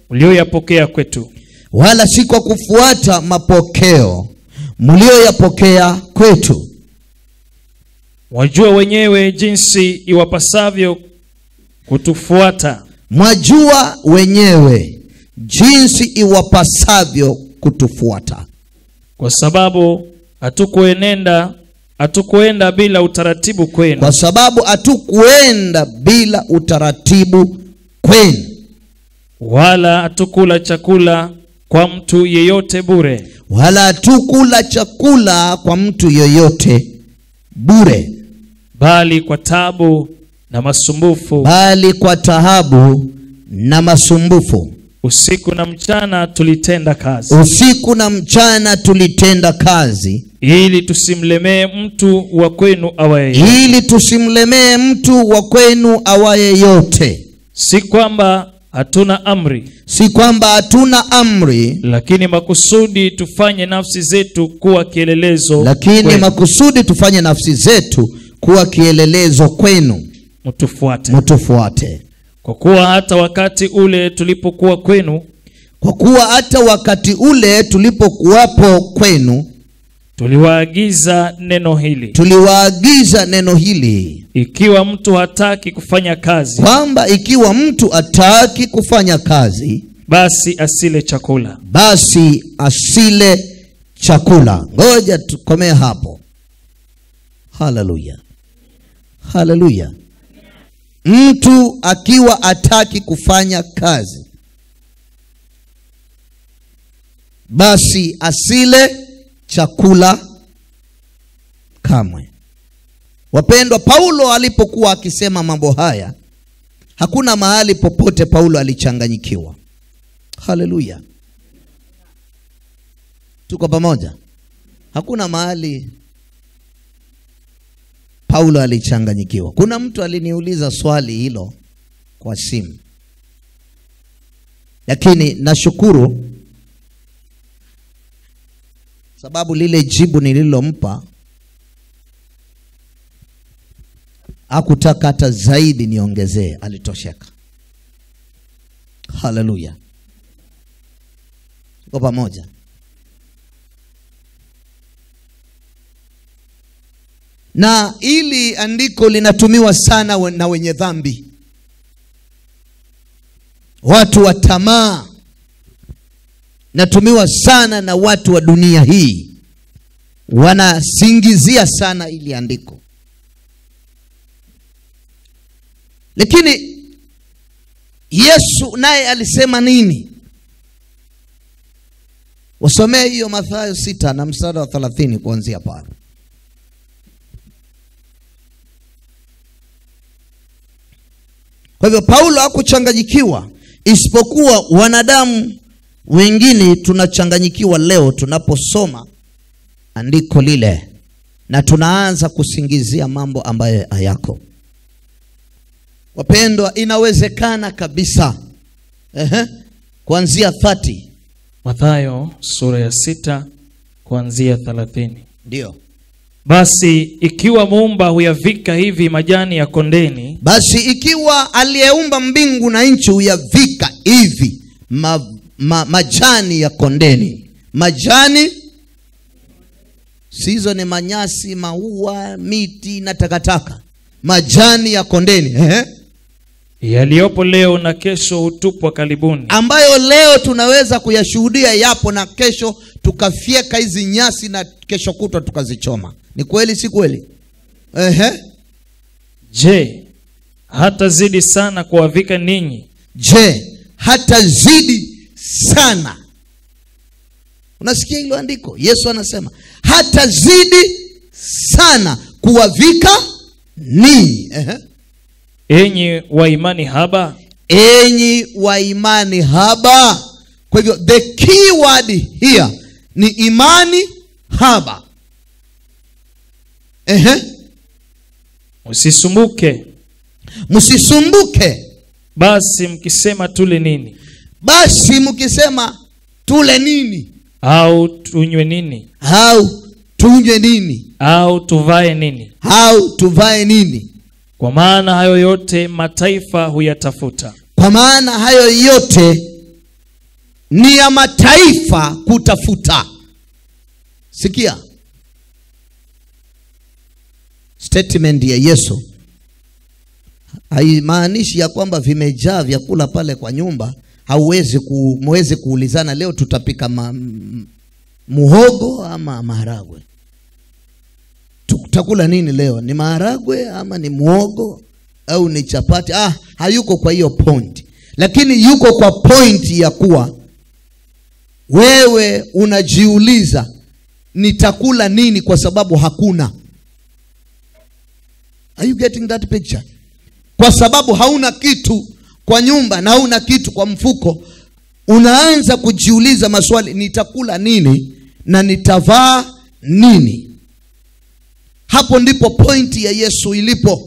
mlioyapokea kwetu wala si kwa kufuata mapokeo mlioyapokea kwetu wajua wenyewe jinsi iwapasavyo kutufuata mwajua wenyewe jinsi iwapasavyo kutufuata kwa sababu hatukuenenda hatukuenda bila utaratibu kwenu kwa sababu hatukuenda bila utaratibu kwenu wala hatukula chakula kwa mtu yeyote bure wala hatukula chakula kwa mtu yoyote bure bali kwa tabu na masumbufu bali kwa tahabu na masumbufu usiku na mchana tulitenda kazi usiku na mchana tulitenda kazi ili tusimlemee mtu wa kwenu awaye ili tusimlemee mtu wa kwenu awaye yote si kwamba hatuna amri si kwamba hatuna amri lakini makusudi tufanye nafsi zetu kuwa kielelezo lakini kwenu. makusudi tufanye nafsi zetu kuwa kielelezo kwenu mtufuate mtufuate kwa kuwa hata wakati ule tulipokuwa kwenu kwa kuwa hata wakati ule tulipokuwapo kwenu tuliwaagiza neno hili tuliwaagiza neno hili ikiwa mtu hataki kufanya kazi kwamba ikiwa mtu ataki kufanya kazi basi asile chakula basi asile chakula ngoja tukomee hapo haleluya haleluya mtu akiwa ataki kufanya kazi basi asile chakula kamwe wapendwa paulo alipokuwa akisema mambo haya hakuna mahali popote paulo alichanganyikiwa haleluya tuko pamoja hakuna mahali paulo alichanganyikiwa kuna mtu aliniuliza swali hilo kwa simu lakini nashukuru sababu lile jibu nililompa hakutaka hata zaidi niongezee alitosheka haleluya tuko pamoja na ili andiko linatumiwa sana we- na wenye dhambi watu wa tamaa natumiwa sana na watu wa dunia hii wanasingizia sana ili andiko lakini yesu naye alisema nini wasomee hiyo mathayo sita na mstari wa thelathini kuanzia pale kwa hivyo paulo hakuchanganyikiwa isipokuwa wanadamu wengine tunachanganyikiwa leo tunaposoma andiko lile na tunaanza kusingizia mambo ambayo hayako wapendwa inawezekana kabisa Ehe. kuanzia 30 mathayo sura ya sita kuanzia thelathini ndio basi ikiwa muumba huyavika hivi majani ya kondeni basi ikiwa aliyeumba mbingu na nchi huyavika hivi ma, ma, majani ya kondeni majani sizo ni manyasi maua miti na takataka majani ya kondeni Ehe. yaliyopo leo na kesho hutupwa karibuni ambayo leo tunaweza kuyashuhudia yapo na kesho tukafyeka hizi nyasi na kesho kutwa tukazichoma ni kweli si kweli Ehe. je hata zidi sana kuwavika ninyi je hata zidi sana unasikia hilo andiko yesu anasema hata zidi sana kuwavika ninyi Ehe. enyi wa imani haba enyi wa imani haba kwa hivyo the key word here ni imani haba Ehe. msisumbuke msisumbuke basi mkisema tule nini basi mkisema tule nini au tunywe nini au tunywe nini au tuvae nini au tuvae nini kwa maana hayo yote mataifa huyatafuta kwa maana hayo yote ni ya mataifa kutafuta sikia statement ya yesu haimaanishi ya kwamba vimejaa vyakula pale kwa nyumba hauwezi ku, mwezi kuulizana leo tutapika ma, m- muhogo ama maharagwe tutakula nini leo ni maharagwe ama ni muhogo au ni chapati ah, hayuko kwa hiyo point lakini yuko kwa point ya kuwa wewe unajiuliza nitakula nini kwa sababu hakuna Are you getting that picture? Kwa sababu hauna kitu kwa nyumba na hauna kitu kwa mfuko, unaanza kujiuliza maswali, nitakula nini na nitavaa nini? Hapo ndipo pointi ya Yesu ilipo.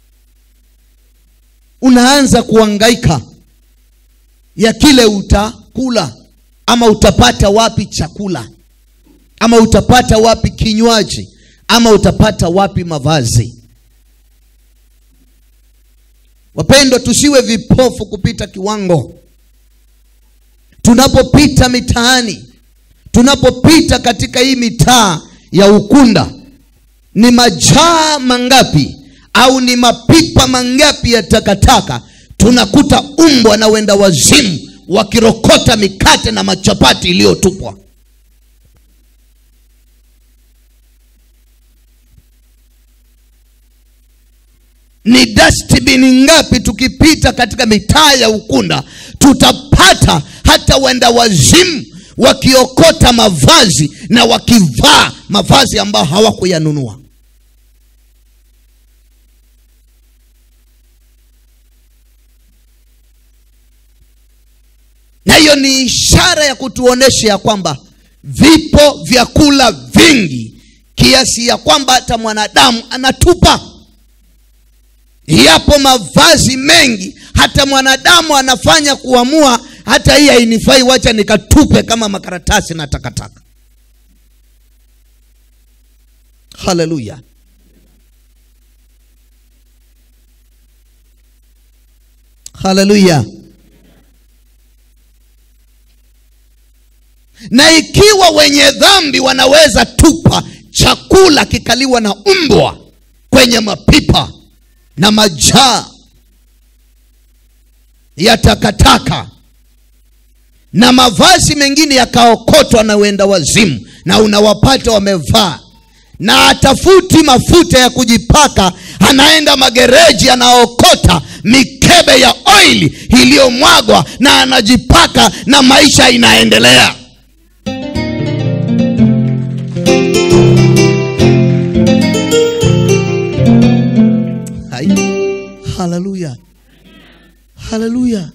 Unaanza kuangaika ya kile utakula ama utapata wapi chakula ama utapata wapi kinywaji ama utapata wapi mavazi. Wapendwa, tusiwe vipofu kupita kiwango. Tunapopita mitaani, tunapopita katika hii mitaa ya Ukunda, ni majaa mangapi au ni mapipa mangapi ya takataka tunakuta umbwa na wenda wazimu wakirokota mikate na machapati iliyotupwa. ni dustbin ngapi tukipita katika mitaa ya Ukunda tutapata hata wenda wazimu wakiokota mavazi na wakivaa mavazi ambayo hawakuyanunua. Na hiyo ni ishara ya kutuonesha ya kwamba vipo vyakula vingi kiasi ya kwamba hata mwanadamu anatupa yapo mavazi mengi hata mwanadamu anafanya kuamua hata hii hainifai wacha nikatupe kama makaratasi na takataka haleluya haleluya na ikiwa wenye dhambi wanaweza tupa chakula kikaliwa na mbwa kwenye mapipa na majaa ya takataka na mavazi mengine yakaokotwa na wenda wazimu na unawapata wamevaa na atafuti mafuta ya kujipaka anaenda magereji anaokota mikebe ya oili iliyomwagwa na anajipaka na maisha inaendelea Hai. haleluya haleluya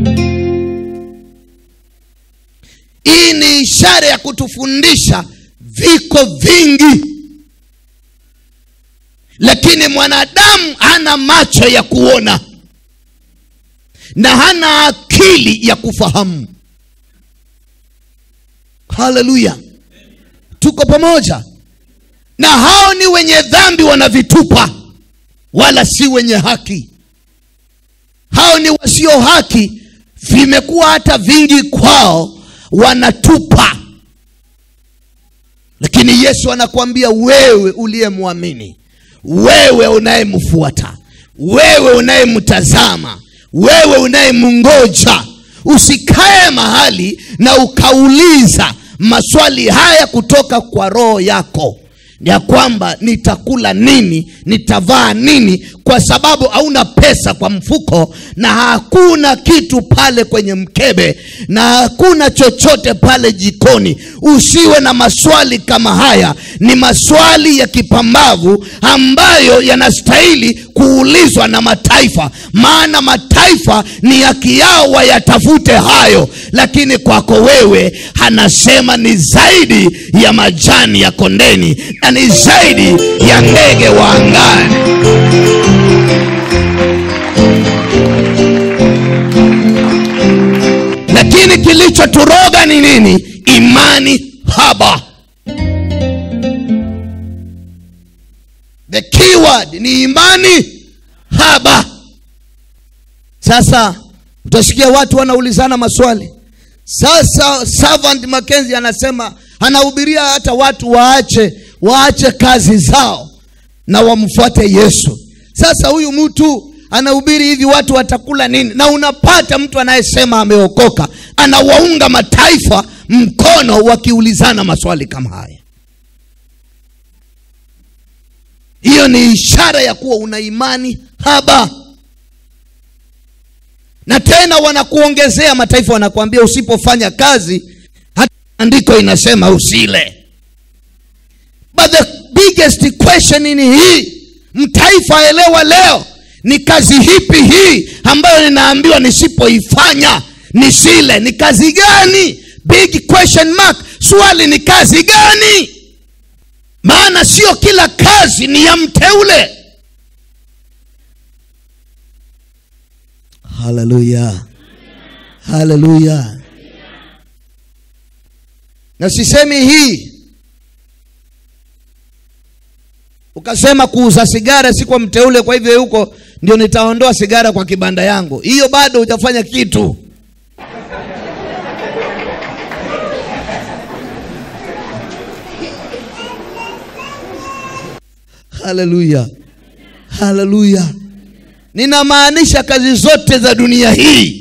hii ni ishara ya kutufundisha viko vingi lakini mwanadamu hana macho ya kuona na hana akili ya kufahamu haleluya tuko pamoja na hao ni wenye dhambi wanavitupa wala si wenye haki hao ni wasio haki vimekuwa hata vingi kwao wanatupa lakini yesu anakuambia wewe uliyemwamini wewe unayemfuata wewe unayemtazama wewe unayemngoja usikae mahali na ukauliza maswali haya kutoka kwa roho yako ya kwamba nitakula nini nitavaa nini kwa sababu hauna pesa kwa mfuko na hakuna kitu pale kwenye mkebe na hakuna chochote pale jikoni usiwe na maswali kama haya ni maswali ya kipambavu ambayo yanastahili kuulizwa na mataifa maana mataifa ni haki yao wayatafute hayo lakini kwako wewe anasema ni zaidi ya majani ya kondeni na ni zaidi ya ndege wa angani lakini kilichoturoga ni nini imani haba the keyword ni imani haba sasa utasikia watu wanaulizana maswali sasa servant Mackenzie anasema anahubiria hata watu waache waache kazi zao na wamfuate yesu sasa huyu mtu anahubiri hivi watu watakula nini na unapata mtu anayesema ameokoka anawaunga mataifa mkono wakiulizana maswali kama haya hiyo ni ishara ya kuwa una imani haba na tena wanakuongezea mataifa wanakuambia usipofanya kazi hata andiko inasema usile but the biggest question ni hii mtaifa elewa leo ni kazi hipi hii ambayo ninaambiwa nisipoifanya nisile ni kazi gani big question mark swali ni kazi gani maana sio kila kazi ni ya mteule haleluya haleluya na sisemi hii ukasema kuuza sigara si kwa mteule kwa hivyo huko ndio nitaondoa sigara kwa kibanda yangu hiyo bado hujafanya kitu haleluya haleluya ninamaanisha kazi zote za dunia hii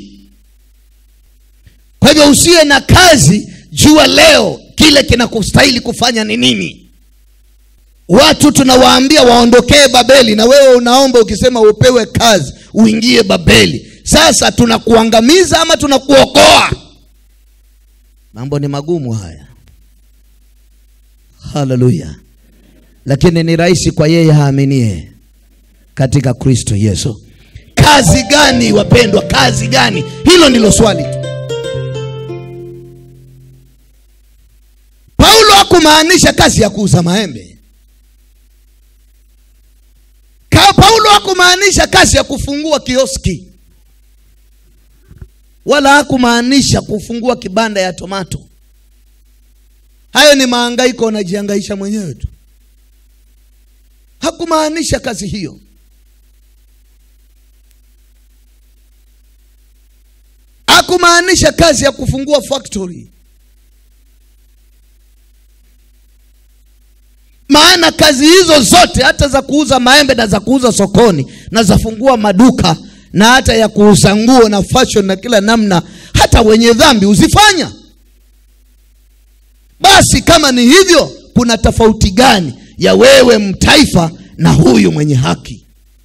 kwa hivyo usiwe na kazi jua leo kile kinakustahili kufanya ni nini watu tunawaambia waondokee babeli na wewe unaomba ukisema upewe kazi uingie babeli sasa tunakuangamiza ama tunakuokoa mambo ni magumu haya haleluya lakini ni rahisi kwa yeye haaminie katika kristo yesu kazi gani wapendwa kazi gani hilo ndilo swali tu paulo hakumaanisha kazi ya kuuza maembe Ka paulo hakumaanisha kazi ya kufungua kioski wala hakumaanisha kufungua kibanda ya tomato hayo ni maangaiko unajiangaisha mwenyewe tu hakumaanisha kazi hiyo hakumaanisha kazi ya kufungua factory maana kazi hizo zote hata za kuuza maembe na za kuuza sokoni na za fungua maduka na hata ya kuuza nguo na fashion na kila namna hata wenye dhambi huzifanya basi kama ni hivyo kuna tofauti gani ya wewe mtaifa na huyu mwenye haki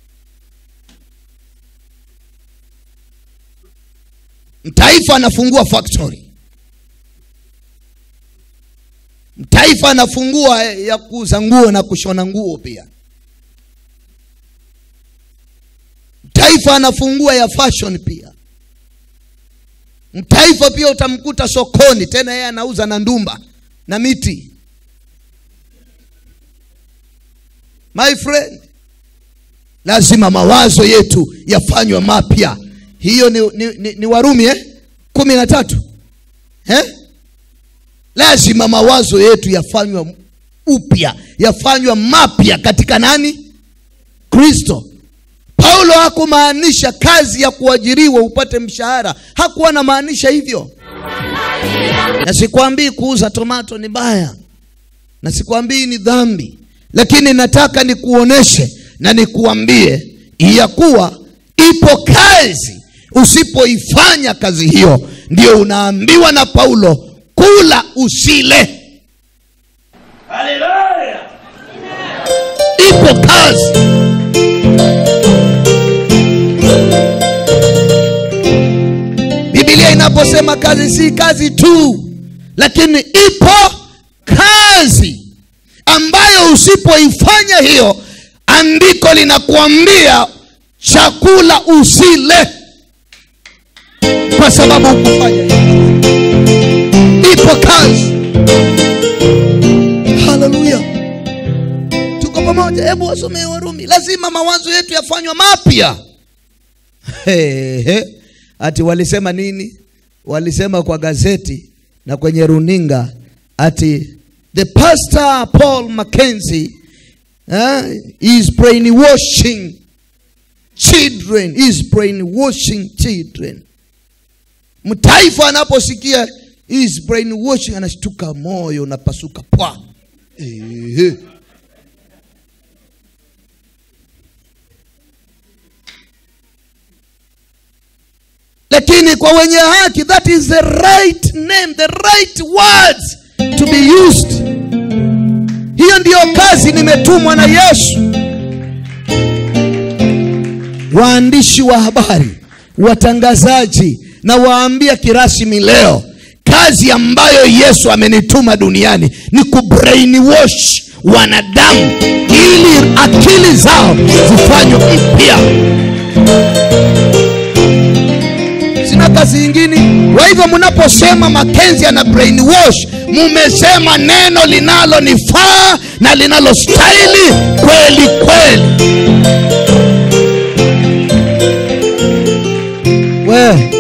mtaifa anafungua factory mtaifa anafungua ya kuuza nguo na kushona nguo pia mtaifa anafungua ya fashion pia mtaifa pia utamkuta sokoni tena yeye anauza na ndumba na miti my friend lazima mawazo yetu yafanywe mapya hiyo ni, ni, ni, ni warumi eh? kumi na tatu eh? lazima mawazo yetu yafanywe upya yafanywe mapya katika nani kristo paulo hakumaanisha kazi ya kuajiriwa upate mshahara hakuwa anamaanisha hivyo na sikwambii kuuza tomato ni baya na sikwambii ni dhambi lakini nataka nikuoneshe na nikuambie ya kuwa ipo kazi usipoifanya kazi hiyo ndio unaambiwa na paulo kula usile ipo kazi bibilia inaposema kazi si kazi tu lakini ipo kazi ambayo usipoifanya hiyo andiko linakuambia chakula usile kwa sababu hukufanya hiyo ipo kazi haleluya tuko pamoja hebu wasomee warumi lazima mawazo yetu yafanywa mapya Hey, hey. ati walisema nini walisema kwa gazeti na kwenye runinga ati the pastor paul mackenzie uh, is brainwashing children is brainwashing children mtaifa anaposikia is brainwashing anashtuka moyo unapasuka pwa Ehe. lakini kwa wenye haki that is the right name the right words to be used hiyo ndiyo kazi nimetumwa na yesu waandishi wa habari watangazaji na waambia kirasmi leo kazi ambayo yesu amenituma duniani ni kubrainwash wanadamu ili akili zao zifanywe mpya sina kazi ingine kwa hivyo mnaposema makenzi ana brainwash mumesema neno linalonifaa na linalostahili kweli kweli we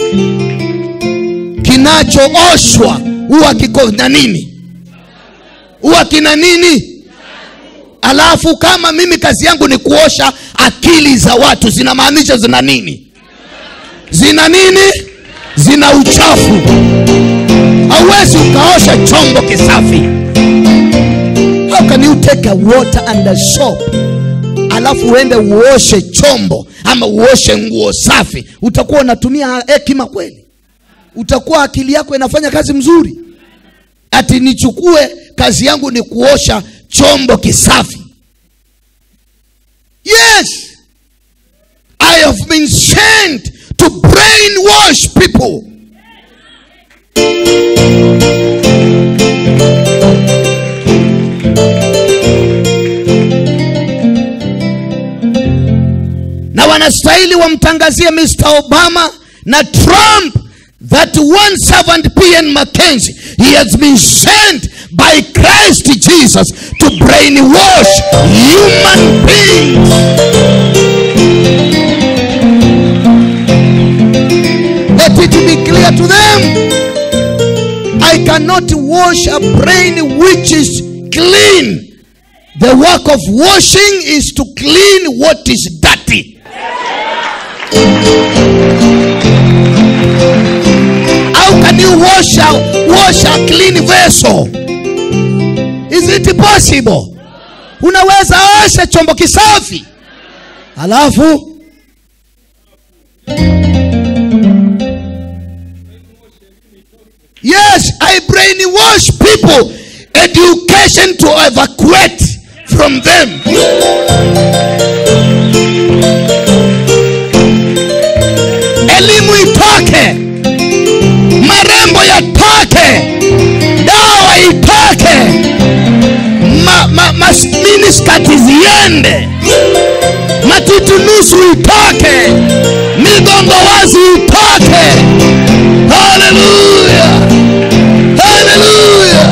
kinachooshwa huwa kiko na nini huwa kina nini alafu kama mimi kazi yangu ni kuosha akili za watu zinamaanisha zina nini zina nini zina uchafu hauwezi ukaosha chombo kisafi how can you take a water and a soap alafu uende uoshe chombo ama uoshe nguo safi utakuwa unatumia hekima kweli utakuwa akili yako inafanya kazi mzuri ati nichukue kazi yangu ni kuosha chombo kisafi yes i have been sent to brainwash people na wanastahili wamtangazie mr obama na trump that one servant pn mackenzie he has been sent by christ jesus to brainwash human beings let it be clear to them i cannot wash a brain which is clean the work of washing is to clean what is dirty how can you wash a, wash a clean vessel is it possible unaweza osha chombo kisafi alafu yes i brainwash people education to evacuate from them elimu itoke marembo yatoke dawa itoke ma, ma, ma, miniskati ziende matiti nusu itoke migongo wazi itoke haleluya haleluya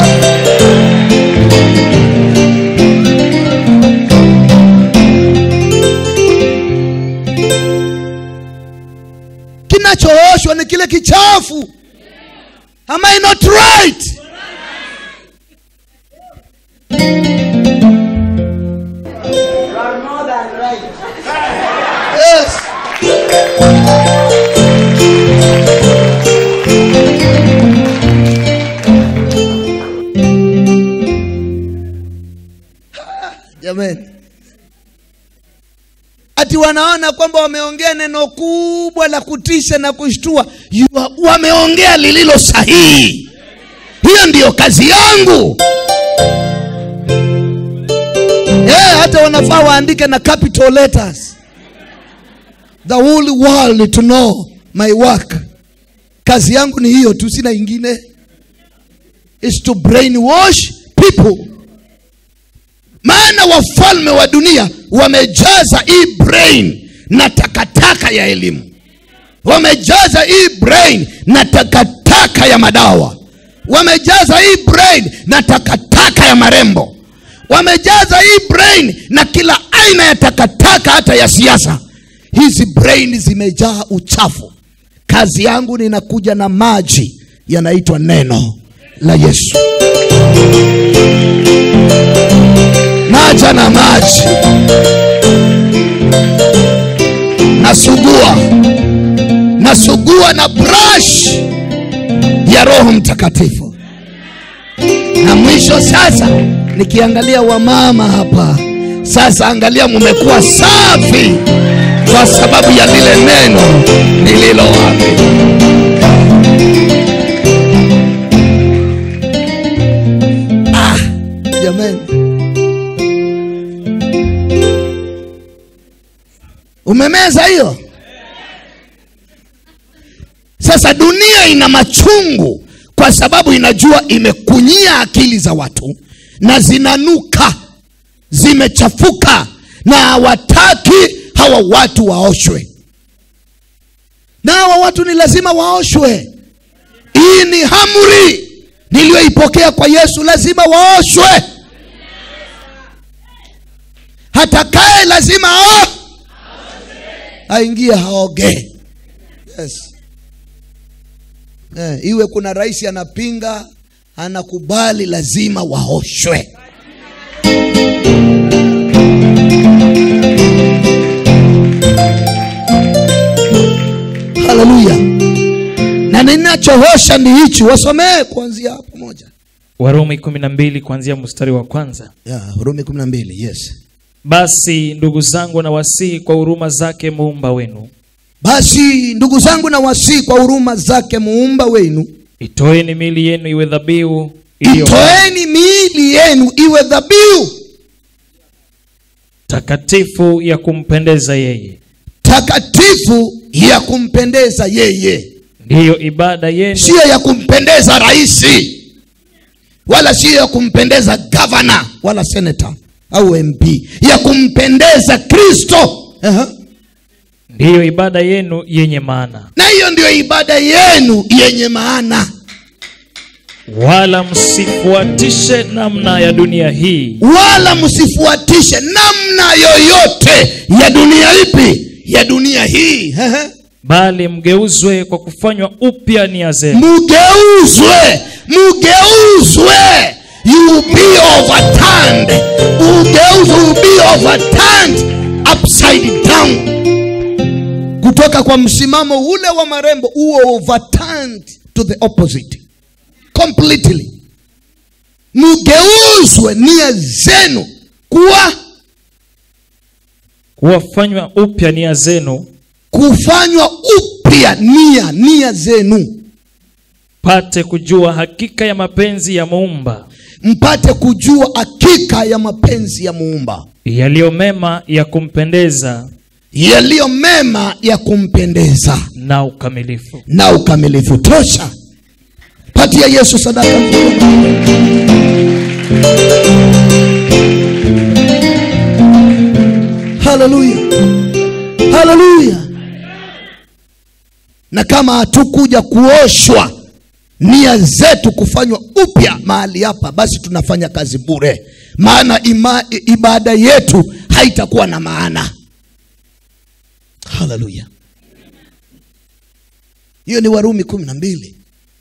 kinachooshwa ni kile kichafu am i not right yes jamani ati wanaona kwamba wameongea neno kubwa la kutisha na kushtua You are- wameongea lililo sahihi hiyo ndiyo kazi yangu yeah, hata wanafaa waandike na capital letters the whole world to know my work kazi yangu ni hiyo tu sina ingine is to brainwash people maana wafalme wa dunia wamejaza hii brain na takataka ya elimu wamejaza hii brain na takataka ya madawa wamejaza hii brain na takataka ya marembo wamejaza hii brain na kila aina ya takataka hata ya siasa hizi brain zimejaa uchafu kazi yangu ninakuja na maji yanaitwa neno la yesu naja na maji nasugua unasugua na brush ya roho mtakatifu na mwisho sasa nikiangalia wamama hapa sasa angalia mumekuwa safi kwa sababu ya lile neno nililowaambia ah, jamani umemeza hiyo sasa dunia ina machungu kwa sababu inajua imekunyia akili za watu na zinanuka zimechafuka na hawataki hawa watu waoshwe na hawa watu ni lazima waoshwe hii ni hamri niliyoipokea kwa yesu lazima waoshwe hatakaye lazima ao aingie haogee yes. eh, iwe kuna rais anapinga anakubali lazima waoshwe haleluya na ninachohosha ni hichi wasomee kuanzia hapo moja warumi kumi na mbili kuanzia mstari wa kwanza yeah, rumi kumi na mbili yes basi ndugu zangu na wasihi kwa huruma zake muumba wenu basi ndugu zangu na wasii kwa huruma zake muumba wenu itoeni miili yenu iwe dhabihu iliyo itoeni miili yenu iwe dhabihu takatifu ya kumpendeza yeye takatifu ya kumpendeza yeye ndiyo ibada yenu siyo ya kumpendeza raisi wala siyo ya kumpendeza gavana wala senata au mp ya kumpendeza kristo uh-huh. ndiyo ibada yenu yenye maana na hiyo ndio ibada yenu yenye maana wala msifuatishe namna ya dunia hii wala msifuatishe namna yoyote ya dunia ipi ya dunia hii uh-huh. bali mgeuzwe kwa kufanywa upya nia zenu mugeuzwe mugeuzwe you will be overturned ugeuzwe will be overturned upside down kutoka kwa msimamo ule wa marembo uwe overturned to the opposite completely mugeuzwe nia zenu kuwa kuwafanywa upya nia zenu kufanywa upya nia nia zenu pate kujua hakika ya mapenzi ya muumba mpate kujua hakika ya mapenzi ya muumba yaliyo mema ya kumpendeza yaliyo mema ya kumpendeza na ukamilifu na ukamilifu tosha patia yesu sadaka haleluya haleluya na kama hatukuja kuoshwa nia zetu kufanywa upya mahali hapa basi tunafanya kazi bure maana ima, ibada yetu haitakuwa na maana haleluya hiyo ni warumi kumi na mbili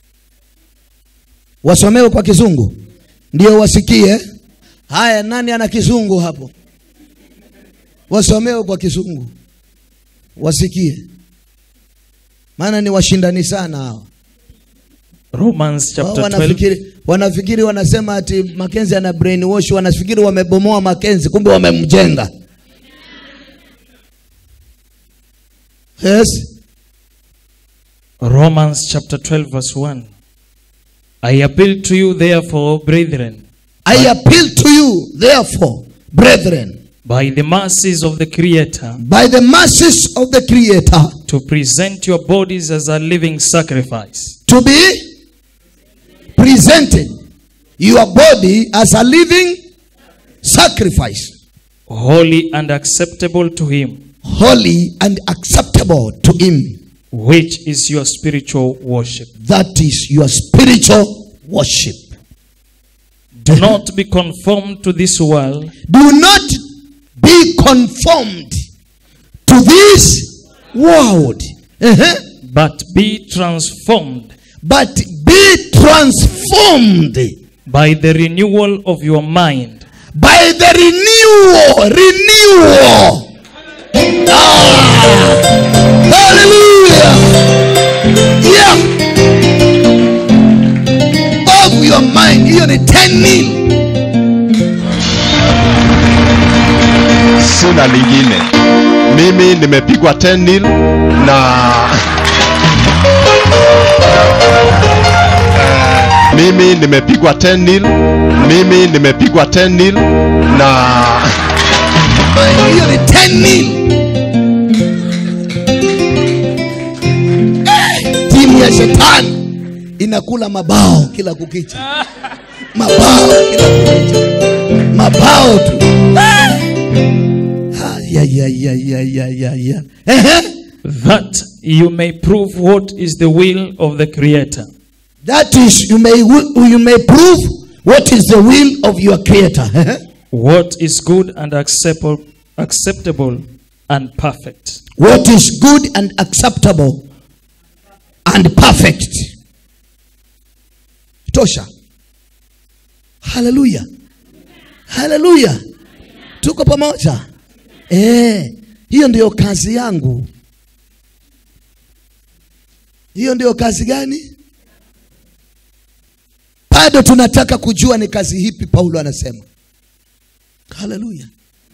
wasomewe kwa kizungu ndio wasikie haya nani ana kizungu hapo wasomewe kwa kizungu wasikie maana ni washindani sana hawa romans Wao chapter 12 wanafikiri wanafikiri wanasema ati makenzi ana brainwash wanafikiri wamebomoa makenzi kumbe wamemjenga yes romans chapter 12 verse 1 i appeal to you therefore brethren i appeal to you therefore brethren by the mercies of the creator by the mercies of the creator to present your bodies as a living sacrifice to be presented your body as a living sacrifice holy and acceptable to him holy and acceptable to him which is your spiritual worship that is your spiritual worship do not be conformed to this world do not be conformed to this world Uh-huh. but be transformed but be transformed by the renewal of your mind by the renewal renewal ah, hallelujah 10 nil sina lingine mimi nimepigwa 10 nil na Eh, mimi nimepigwa 10 nil mimi nimepigwa 10 nil na hiyo ni 10 nil Eh, timu ya shetani inakula mabao kila kukicha mabao kila kukicha mabao tu Ah, ya, ya, ya, ya, ya, ya, ya. Ehe. that you may prove what is the will of the creator that is you may wi- you may prove what is the will of your creator Ehe. what is good and acceptable acceptable and perfect what is good and acceptable and perfect tosha haleluya haleluya tuko pamoja eh hiyo ndiyo kazi yangu hiyo ndiyo kazi gani bado tunataka kujua ni kazi hipi paulo anasema haleluya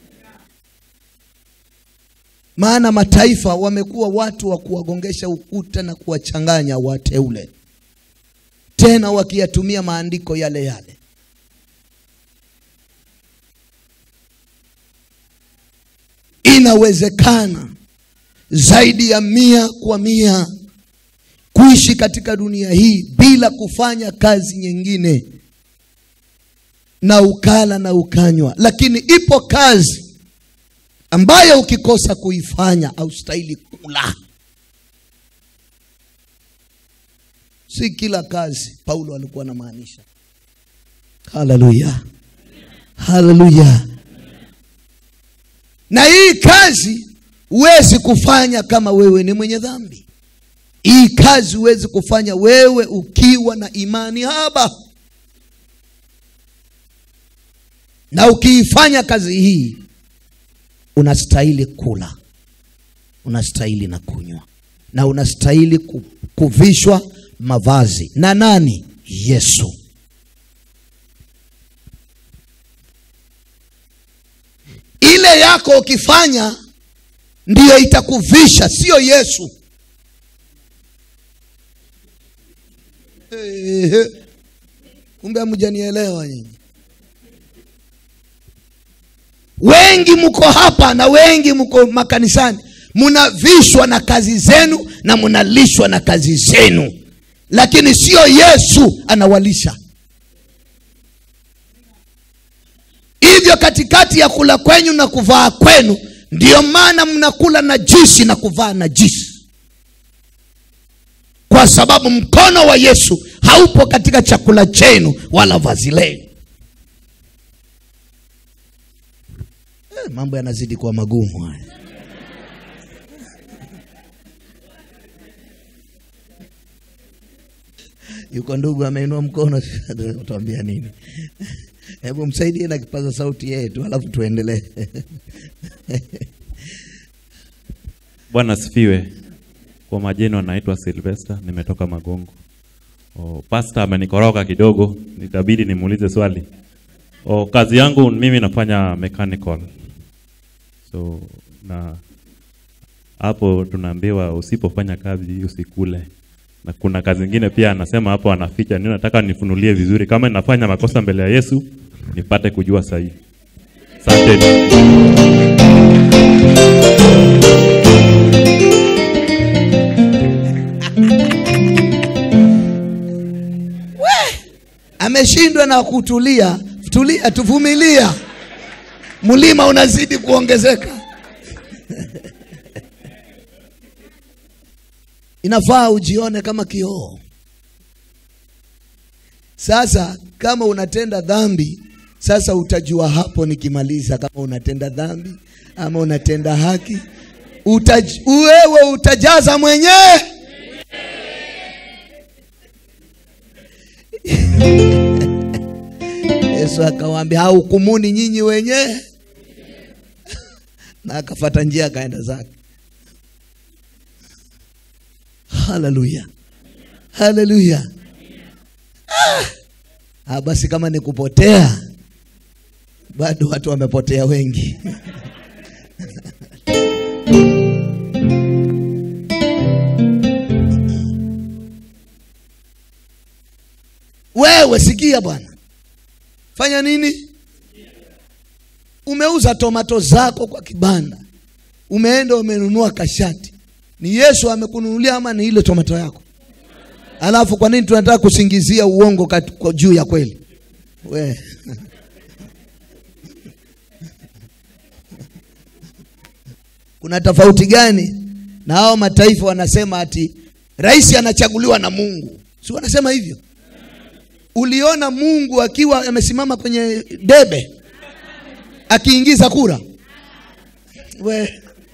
maana mataifa wamekuwa watu wa kuwagongesha ukuta na kuwachanganya wateule tena wakiyatumia maandiko yale yale inawezekana zaidi ya mia kwa mia kuishi katika dunia hii bila kufanya kazi nyingine na ukala na ukanywa lakini ipo kazi ambayo ukikosa kuifanya haustahili kula si kila kazi paulo alikuwa anamaanisha haleluya haleluya na hii kazi huwezi kufanya kama wewe ni mwenye dhambi hii kazi huwezi kufanya wewe ukiwa na imani haba na ukiifanya kazi hii unastahili kula unastahili na kunywa na unastahili ku- kuvishwa mavazi na nani yesu ile yako ukifanya ndiyo itakuvisha sio yesu Ehe. kumbe hamjanielewa nyinyi wengi mko hapa na wengi mko makanisani mnavishwa na kazi zenu na mnalishwa na kazi zenu lakini sio yesu anawalisha hivyo katikati ya kula kwenyu na kuvaa kwenu ndiyo maana mnakula na jisi na kuvaa na jisi kwa sababu mkono wa yesu haupo katika chakula chenu wala vazi lenu Eh, mambo yanazidi kuwa magumu haya yuko ndugu ameinua mkono utawambia nini hebu msaidie na kipaza sauti yetu alafu tuendelee Bwana asifiwe. Kwa majina naitwa Sylvester, nimetoka Magongo. O, pastor amenikoroga kidogo, nitabidi nimuulize swali. O, kazi yangu mimi nafanya mechanical. So na hapo tunaambiwa usipofanya kazi usikule. Na kuna kazi ingine pia anasema hapo anaficha. Nini nataka nifunulie vizuri kama ninafanya makosa mbele ya Yesu nipate kujua sahihi. Asante. ameshindwa na kutulia tulia tuvumilia mlima unazidi kuongezeka inafaa ujione kama kioo sasa kama unatenda dhambi sasa utajua hapo nikimaliza kama unatenda dhambi ama unatenda haki Utaj, wewe utajaza mwenyewe yesu akawaambia haukumuni nyinyi wenyewe na akafata njia akaenda zake haleluya haleluya ah, Ah, basi kama ni kupotea, bado watu wamepotea wengi. Wewe sikia bwana, fanya nini? Umeuza tomato zako kwa kibanda, umeenda umenunua kashati, ni Yesu amekununulia ama ni ile tomato yako? Alafu kwa nini tunataka kusingizia uongo kat- kwa juu ya kweli? We. Kuna tofauti gani na hao mataifa wanasema ati rais anachaguliwa na Mungu? Si wanasema hivyo? Uliona Mungu akiwa amesimama kwenye debe akiingiza kura? We.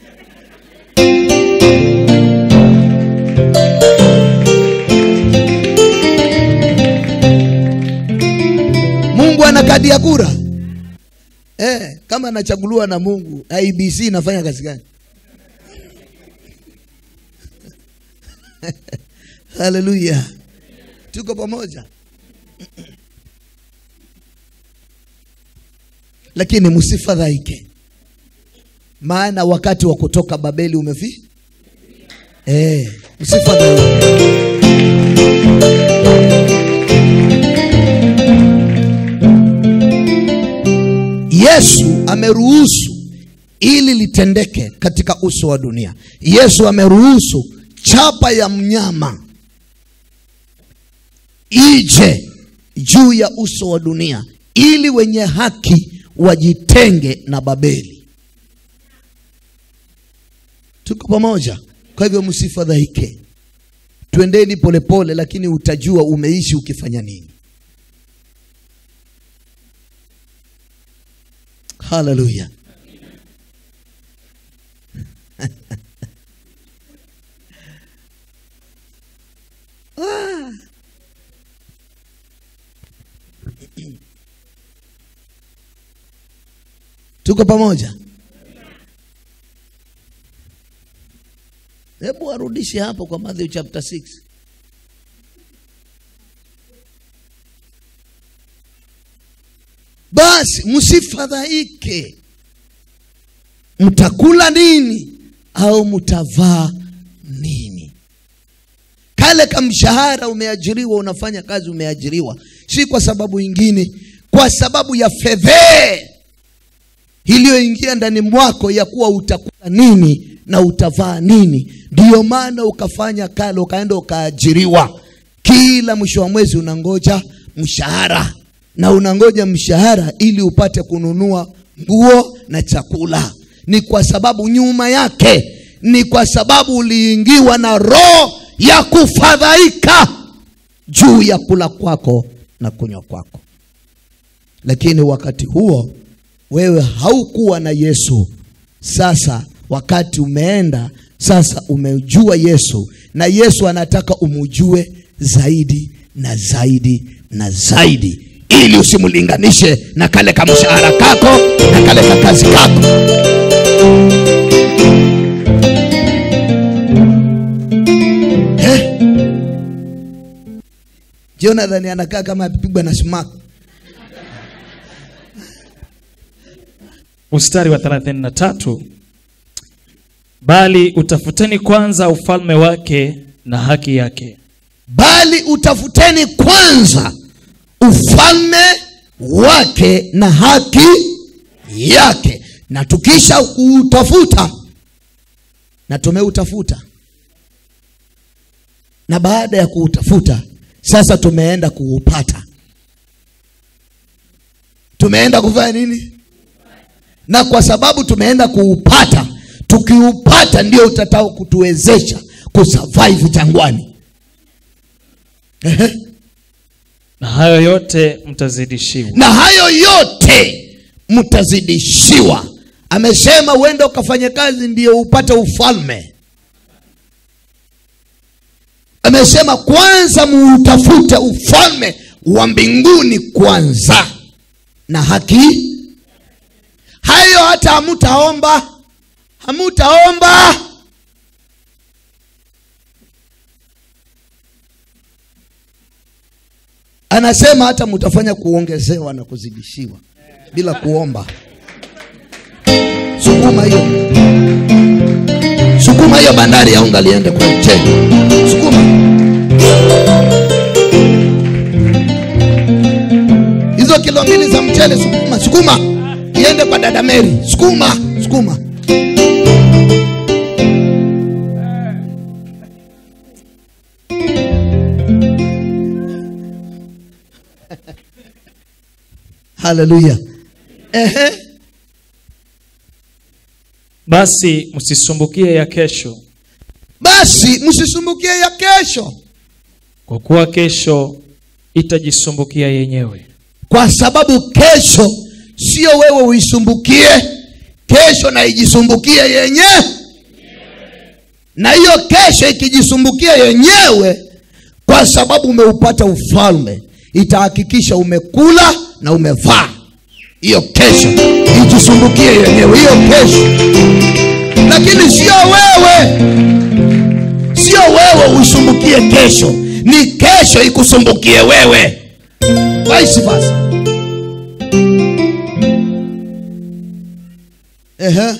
Mungu ana kadi ya kura eh? Kama anachaguliwa na Mungu, IBC inafanya kazi gani? Haleluya, tuko pamoja. Lakini msifadhaike, maana wakati wa kutoka Babeli umefi eh, msifadhaike. Yesu ameruhusu ili litendeke katika uso wa dunia. Yesu ameruhusu chapa ya mnyama ije juu ya uso wa dunia ili wenye haki wajitenge na Babeli. Tuko pamoja? Kwa hivyo msifadhaike, twendeni polepole, lakini utajua umeishi ukifanya nini. Haleluya. Ah. Tuko pamoja? Hebu warudishe hapo kwa Matthew chapter 6. Basi msifadhaike, mtakula nini au mtavaa nini? Kale kamshahara umeajiriwa, unafanya kazi, umeajiriwa, si kwa sababu ingine, kwa sababu ya fedhee iliyoingia ndani mwako ya kuwa utakula nini na utavaa nini. Ndiyo maana ukafanya kale, ukaenda ukaajiriwa. Kila mwisho wa mwezi unangoja mshahara, na unangoja mshahara ili upate kununua nguo na chakula. Ni kwa sababu nyuma yake, ni kwa sababu uliingiwa na roho ya kufadhaika juu ya kula kwako na kunywa kwako. Lakini wakati huo wewe haukuwa na Yesu. Sasa wakati umeenda, sasa umejua Yesu, na Yesu anataka umujue zaidi na zaidi na zaidi, ili usimlinganishe na kale kamshahara kako na kale kakazi kako. Eh? Jonathan anakaa kama apigwa na sumaku. mstari wa 33 bali utafuteni kwanza ufalme wake na haki yake bali utafuteni kwanza ufalme wake na haki yake, na tukisha utafuta, na tumeutafuta, na baada ya kuutafuta sasa tumeenda kuupata. Tumeenda kufanya nini? Na kwa sababu tumeenda kuupata, tukiupata ndio utatao kutuwezesha kusurvive jangwani. Ehe. na hayo yote mtazidishiwa na hayo yote mtazidishiwa. Amesema uende ukafanye kazi ndio upate ufalme. Amesema kwanza muutafute ufalme wa mbinguni kwanza na haki. Hayo hata hamutaomba, hamutaomba. anasema hata mtafanya kuongezewa na kuzidishiwa bila kuomba sukuma hiyo sukuma hiyo bandari ya unga liende kwa mchele sukuma hizo kilo mbili za mchele sukuma sukuma iende kwa dada meri sukuma sukuma haleluya ehe basi msisumbukie ya kesho basi msisumbukie ya kesho kwa kuwa kesho itajisumbukia yenyewe kwa sababu kesho sio wewe uisumbukie kesho na ijisumbukie yenyewe na hiyo kesho ikijisumbukia yenyewe kwa sababu umeupata ufalme itahakikisha umekula na umevaa hiyo kesho ijisumbukie yenyewe hiyo kesho lakini sio wewe sio wewe uisumbukie kesho ni kesho ikusumbukie wewe vice versa Ehe.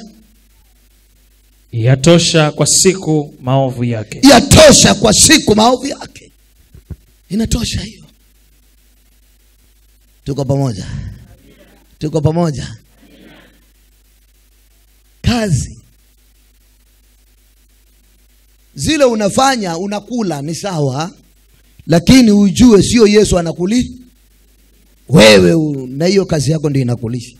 yatosha kwa siku maovu yake yatosha kwa siku maovu yake inatosha hiyo tuko pamoja tuko pamoja kazi zile unafanya unakula ni sawa lakini ujue sio yesu anakuli wewe u- na hiyo kazi yako ndio inakulisha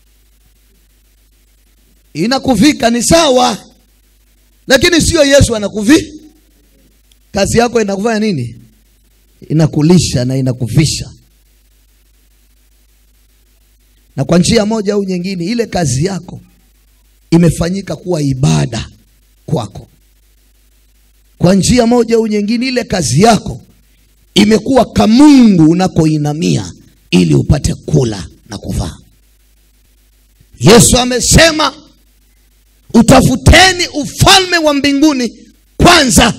inakuvika ni sawa lakini sio yesu anakuvi kazi yako inakufanya nini inakulisha na inakuvisha na kwa njia moja au nyingine ile kazi yako imefanyika kuwa ibada kwako kwa njia moja au nyingine ile kazi yako imekuwa kamungu unakoinamia ili upate kula na kuvaa yesu amesema utafuteni ufalme wa mbinguni kwanza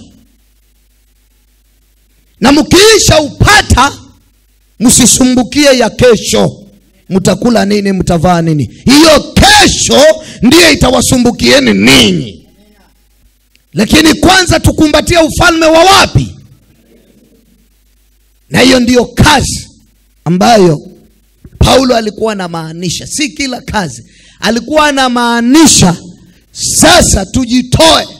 na mkiisha upata msisumbukie ya kesho mtakula nini mtavaa nini hiyo kesho ndiyo itawasumbukieni ninyi lakini kwanza tukumbatie ufalme wa wapi na hiyo ndiyo kazi ambayo paulo alikuwa anamaanisha si kila kazi alikuwa anamaanisha sasa tujitoe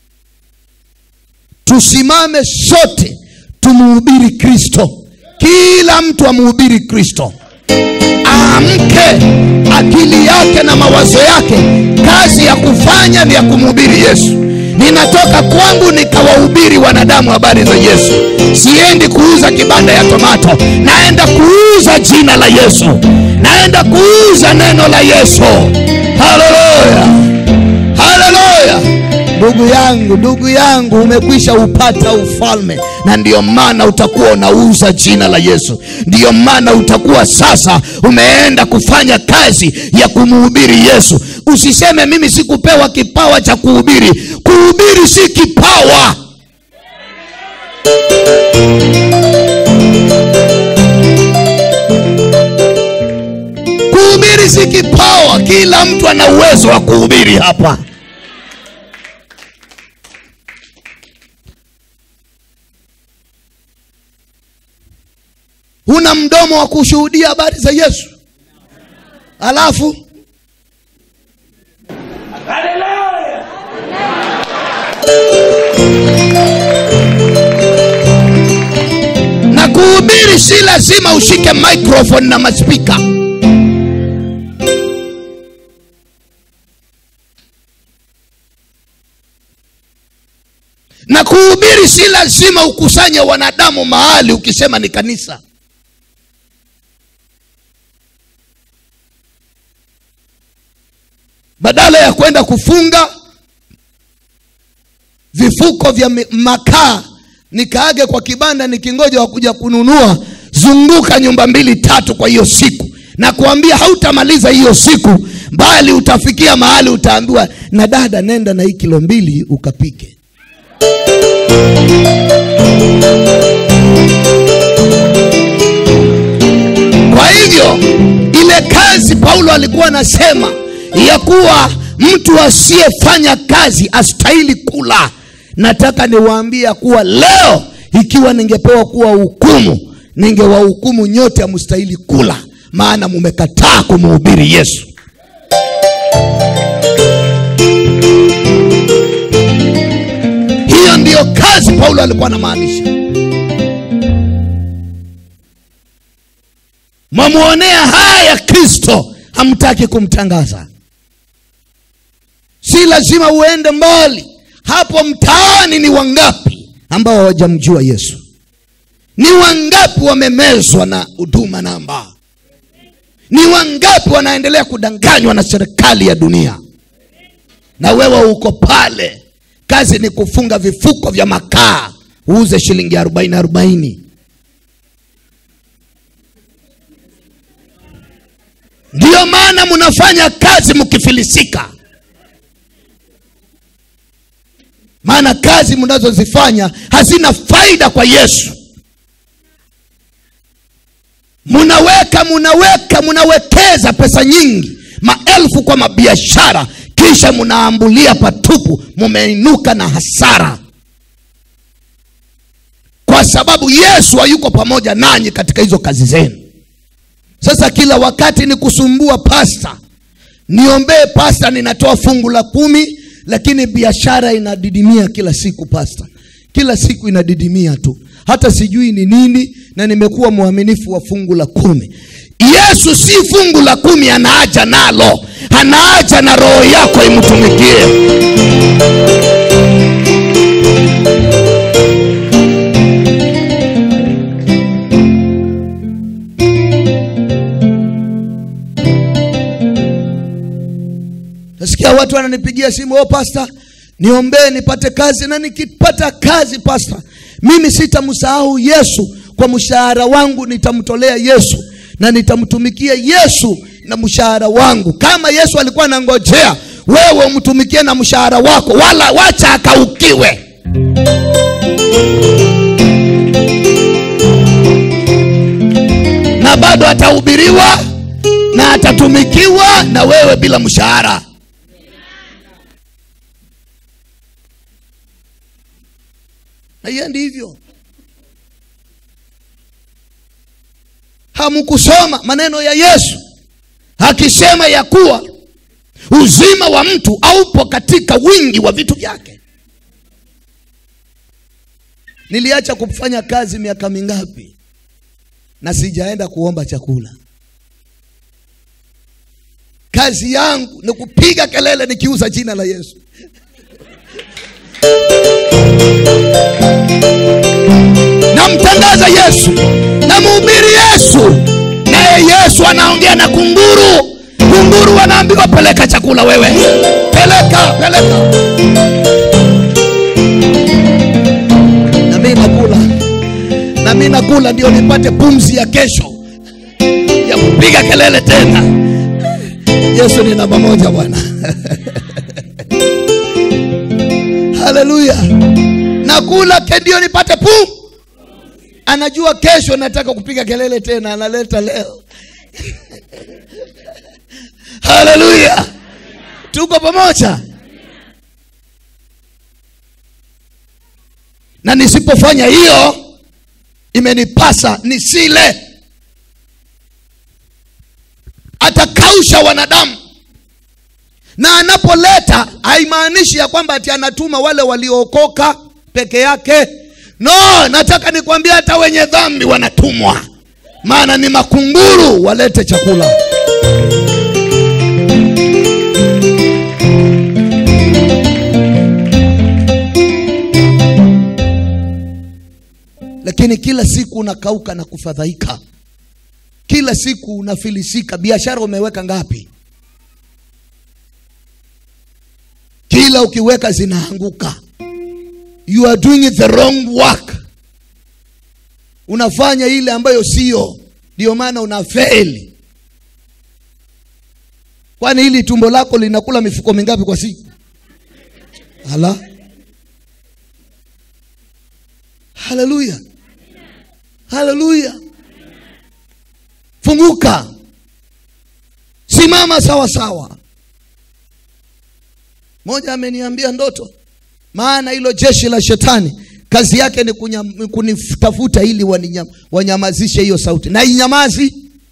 tusimame sote tumuhubiri kristo kila mtu amuhubiri kristo aamke akili yake na mawazo yake kazi ya kufanya ni ya kumhubiri yesu ninatoka kwangu nikawahubiri wanadamu habari za yesu siendi kuuza kibanda ya tomato naenda kuuza jina la yesu naenda kuuza neno la yesu haleluya haleluya ndugu yangu ndugu yangu umekwisha upata ufalme na ndiyo maana utakuwa unauza jina la yesu ndiyo maana utakuwa sasa umeenda kufanya kazi ya kumhubiri yesu usiseme mimi sikupewa kipawa cha kuhubiri kuhubiri si kipawa kuhubiri si kipawa kila mtu ana uwezo wa kuhubiri hapa huna mdomo wa kushuhudia habari za yesu alafu na kuhubiri si lazima ushike microphone na maspika na kuhubiri si lazima ukusanye wanadamu mahali ukisema ni kanisa badala ya kwenda kufunga vifuko vya mi- makaa nikaage kwa kibanda nikingoja wakuja kununua zunguka nyumba mbili tatu kwa hiyo siku na kuambia hautamaliza hiyo siku bali utafikia mahali utaambiwa na dada nenda na hii kilo mbili ukapike kwa hivyo ile kazi paulo alikuwa anasema ya kuwa mtu asiyefanya kazi astahili kula nataka niwaambie kuwa leo ikiwa ningepewa kuwa hukumu ningewahukumu nyote amstahili kula maana mumekataa kumhubiri yesu hiyo ndiyo kazi paulo alikuwa anamaanisha mwamwonea haya kristo hamtaki kumtangaza si lazima uende mbali hapo mtaani ni wangapi ambao hawajamjua yesu ni wangapi wamemezwa na huduma namba ni wangapi wanaendelea kudanganywa na serikali ya dunia na wewe uko pale kazi ni kufunga vifuko vya makaa uuze shilingi arobaini arobaini ndiyo maana mnafanya kazi mkifilisika maana kazi mnazozifanya hazina faida kwa yesu munaweka munaweka munawekeza pesa nyingi maelfu kwa mabiashara kisha mnaambulia patupu mumeinuka na hasara kwa sababu yesu hayuko pamoja nanyi katika hizo kazi zenu sasa kila wakati ni kusumbua pasta niombee pasta ninatoa fungu la kumi lakini biashara inadidimia kila siku pasta kila siku inadidimia tu hata sijui ni nini na nimekuwa mwaminifu wa fungu la kumi yesu si fungu la kumi anaaja nalo anaaja na roho yako imtumikie nasikia watu wananipigia simu oh pasta niombee nipate kazi na nikipata kazi pasta mimi sitamsahau yesu kwa mshahara wangu nitamtolea yesu na nitamtumikia yesu na mshahara wangu kama yesu alikuwa anangojea wewe umtumikie na mshahara wako wala wacha akaukiwe na bado atahubiriwa na atatumikiwa na wewe bila mshahara haiendi hivyo hamkusoma maneno ya yesu akisema ya kuwa uzima wa mtu aupo katika wingi wa vitu vyake niliacha kufanya kazi miaka mingapi na sijaenda kuomba chakula kazi yangu ni kupiga kelele nikiuza jina la yesu namtangaza yesu namhubiri yesu naye yesu anaongea na kunguru kunguru wanaambiwa peleka chakula wewe peleka peleka nami nakula nami nakula ndio nipate pumzi ya kesho ya kupiga kelele tena yesu ni namba moja bwana haleluya nakula ke ndio nipate pum anajua kesho nataka kupiga kelele tena analeta leo haleluya tuko pamoja na nisipofanya hiyo imenipasa nisile atakausha wanadamu na anapoleta haimaanishi ya kwamba ati anatuma wale waliookoka peke yake no nataka nikwambia hata wenye dhambi wanatumwa maana ni makunguru walete chakula lakini kila siku unakauka na kufadhaika kila siku unafilisika biashara umeweka ngapi kila ukiweka zinaanguka you are doing the wrong work unafanya ile ambayo sio ndio maana una fail kwani hili tumbo lako linakula mifuko mingapi kwa siku hala haleluya haleluya funguka simama sawa sawa moja ameniambia ndoto maana hilo jeshi la shetani kazi yake ni kunyam- kunitafuta ili waninyam- wanyamazishe hiyo sauti na inyamazi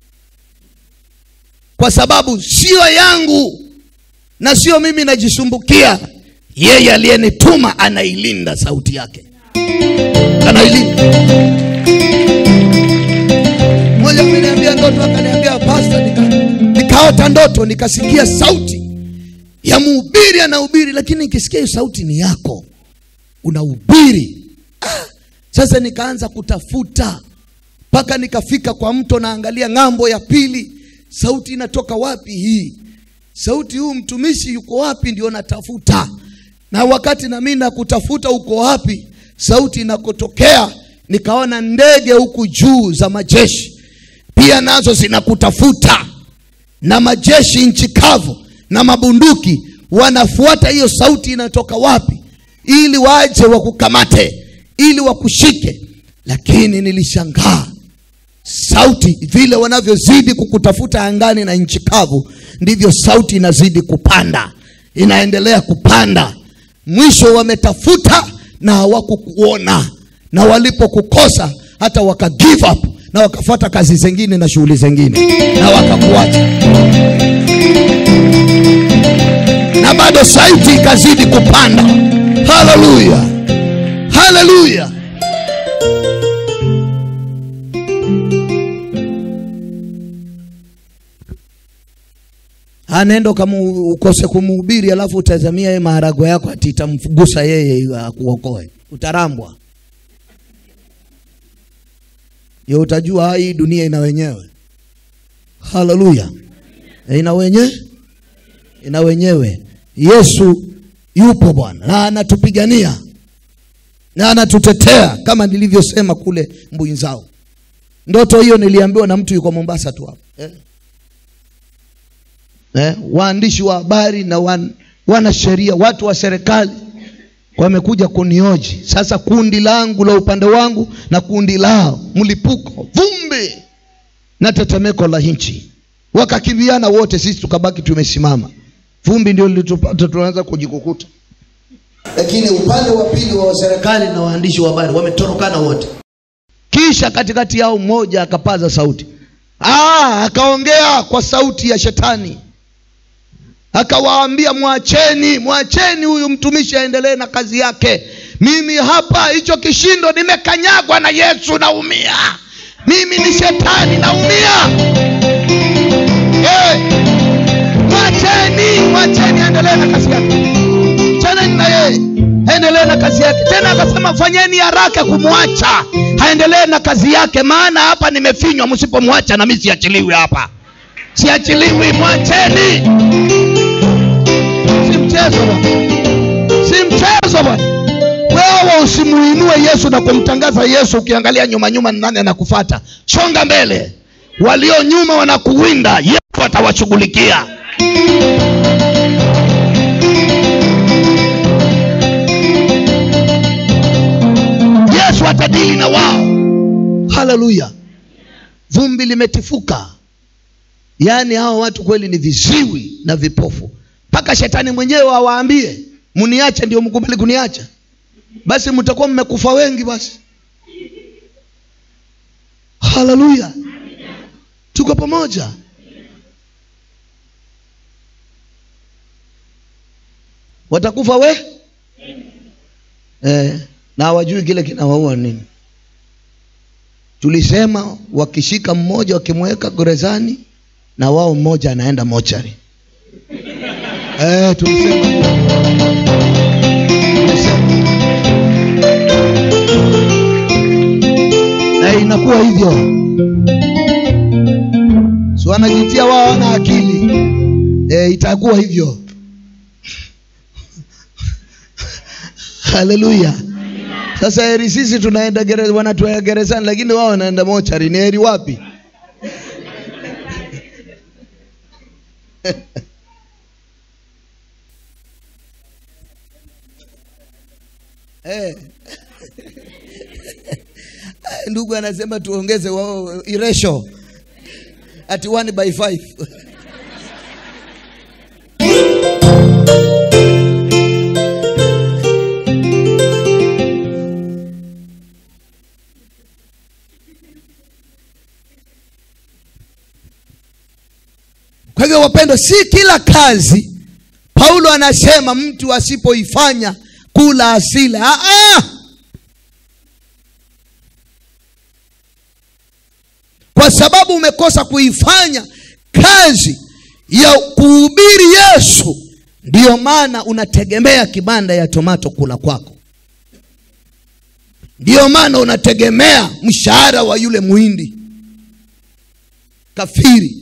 kwa sababu sio yangu na sio mimi najisumbukia yeye aliyenituma anailinda sauti yake anailinda mmoja ameniambia ndoto akaniambia pasta nika, nikaota ndoto nikasikia sauti ya mhubiri anahubiri lakini nikisikia hiyo sauti ni yako unahubiri ah, sasa nikaanza kutafuta mpaka nikafika kwa mto naangalia ng'ambo ya pili sauti inatoka wapi hii sauti huu mtumishi yuko wapi ndio natafuta na wakati na mimi nakutafuta uko wapi sauti inakotokea nikaona ndege huku juu za majeshi pia nazo zinakutafuta na majeshi nchi kavu na mabunduki wanafuata hiyo sauti inatoka wapi ili waje wakukamate ili wakushike lakini nilishangaa sauti vile wanavyozidi kukutafuta angani na nchi kavu ndivyo sauti inazidi kupanda inaendelea kupanda mwisho wametafuta na hawakukuona na walipokukosa hata waka give up na wakafuata kazi zingine na shughuli zingine na wakakuacha na bado sauti ikazidi kupanda haleluya haleluya anaenda ukamu- ukose kumuhubiri alafu utazamia ye maharago yako ati itamgusa yeye akuokoe utarambwa yo utajua "Ah, hii dunia ina wenyewe haleluya Eh, ina wenyewe ina wenyewe yesu yupo bwana na anatupigania na anatutetea kama nilivyosema kule mbwinzao ndoto hiyo niliambiwa na mtu yuko mombasa tu hapa eh? eh, waandishi wa habari na wan, wanasheria watu wa serikali wamekuja kunioji sasa kundi langu la upande wangu na kundi lao mlipuko vumbi na tetemeko la nchi wakakimbiana wote sisi tukabaki tumesimama vumbi ndio lilitupata tunaanza kujikukuta lakini upande wa pili wa serikali na waandishi wa habari wametorokana wote kisha katikati yao mmoja akapaza sauti ah, akaongea kwa sauti ya shetani akawaambia mwacheni mwacheni huyu mtumishi aendelee na kazi yake mimi hapa hicho kishindo nimekanyagwa na yesu naumia mimi ni shetani naumia hey, mwacheni mwacheni aendelee na kazi yake chaneni na yeye aendelee na kazi yake tena akasema fanyeni haraka kumwacha aendelee na kazi yake maana hapa nimefinywa msipomwacha na mi siachiliwi hapa siachiliwi mwacheni si mchezo bwana si mchezo bwana wewe usimuinue yesu na kumtangaza yesu ukiangalia nyuma nyuma ni nani anakufata songa mbele walio nyuma wanakuwinda yesu atawashughulikia yesu atadili na wao haleluya vumbi limetifuka yaani hawa watu kweli ni viziwi na vipofu mpaka shetani mwenyewe awaambie mniache ndio mkubali kuniacha basi mtakuwa mmekufa wengi basi haleluya tuko pamoja watakufa we eh, na hawajui kile kinawaua nini tulisema wakishika mmoja wakimweka gerezani na wao mmoja anaenda mochari eh, tulisema tulisema na inakuwa hivyo si wanajitia wao wana akili e, itakuwa hivyo haleluya sasa heri sisi tunaenda gereza wanatuweka gerezani lakini wao wanaenda mochari ni heri wapi Eh. ndugu anasema tuongeze wao iresho ati 1 by 5 kwa hivyo wapendwa si kila kazi paulo anasema mtu asipoifanya kula asile ah, ah! kwa sababu umekosa kuifanya kazi ya kuhubiri yesu ndiyo maana unategemea kibanda ya tomato kula kwako ndiyo maana unategemea mshahara wa yule muhindi kafiri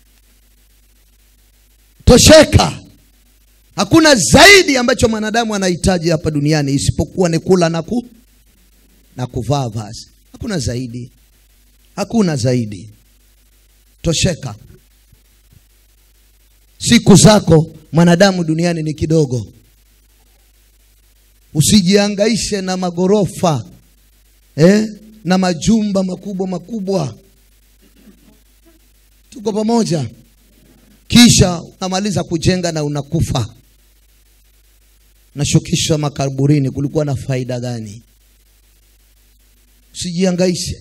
tosheka hakuna zaidi ambacho mwanadamu anahitaji hapa duniani isipokuwa ni kula na, ku, na kuvaa vazi hakuna zaidi hakuna zaidi tosheka siku zako mwanadamu duniani ni kidogo usijiangaishe na magorofa eh? na majumba makubwa makubwa tuko pamoja kisha unamaliza kujenga na unakufa nashukishwa makaburini kulikuwa na faida gani usijiangaishe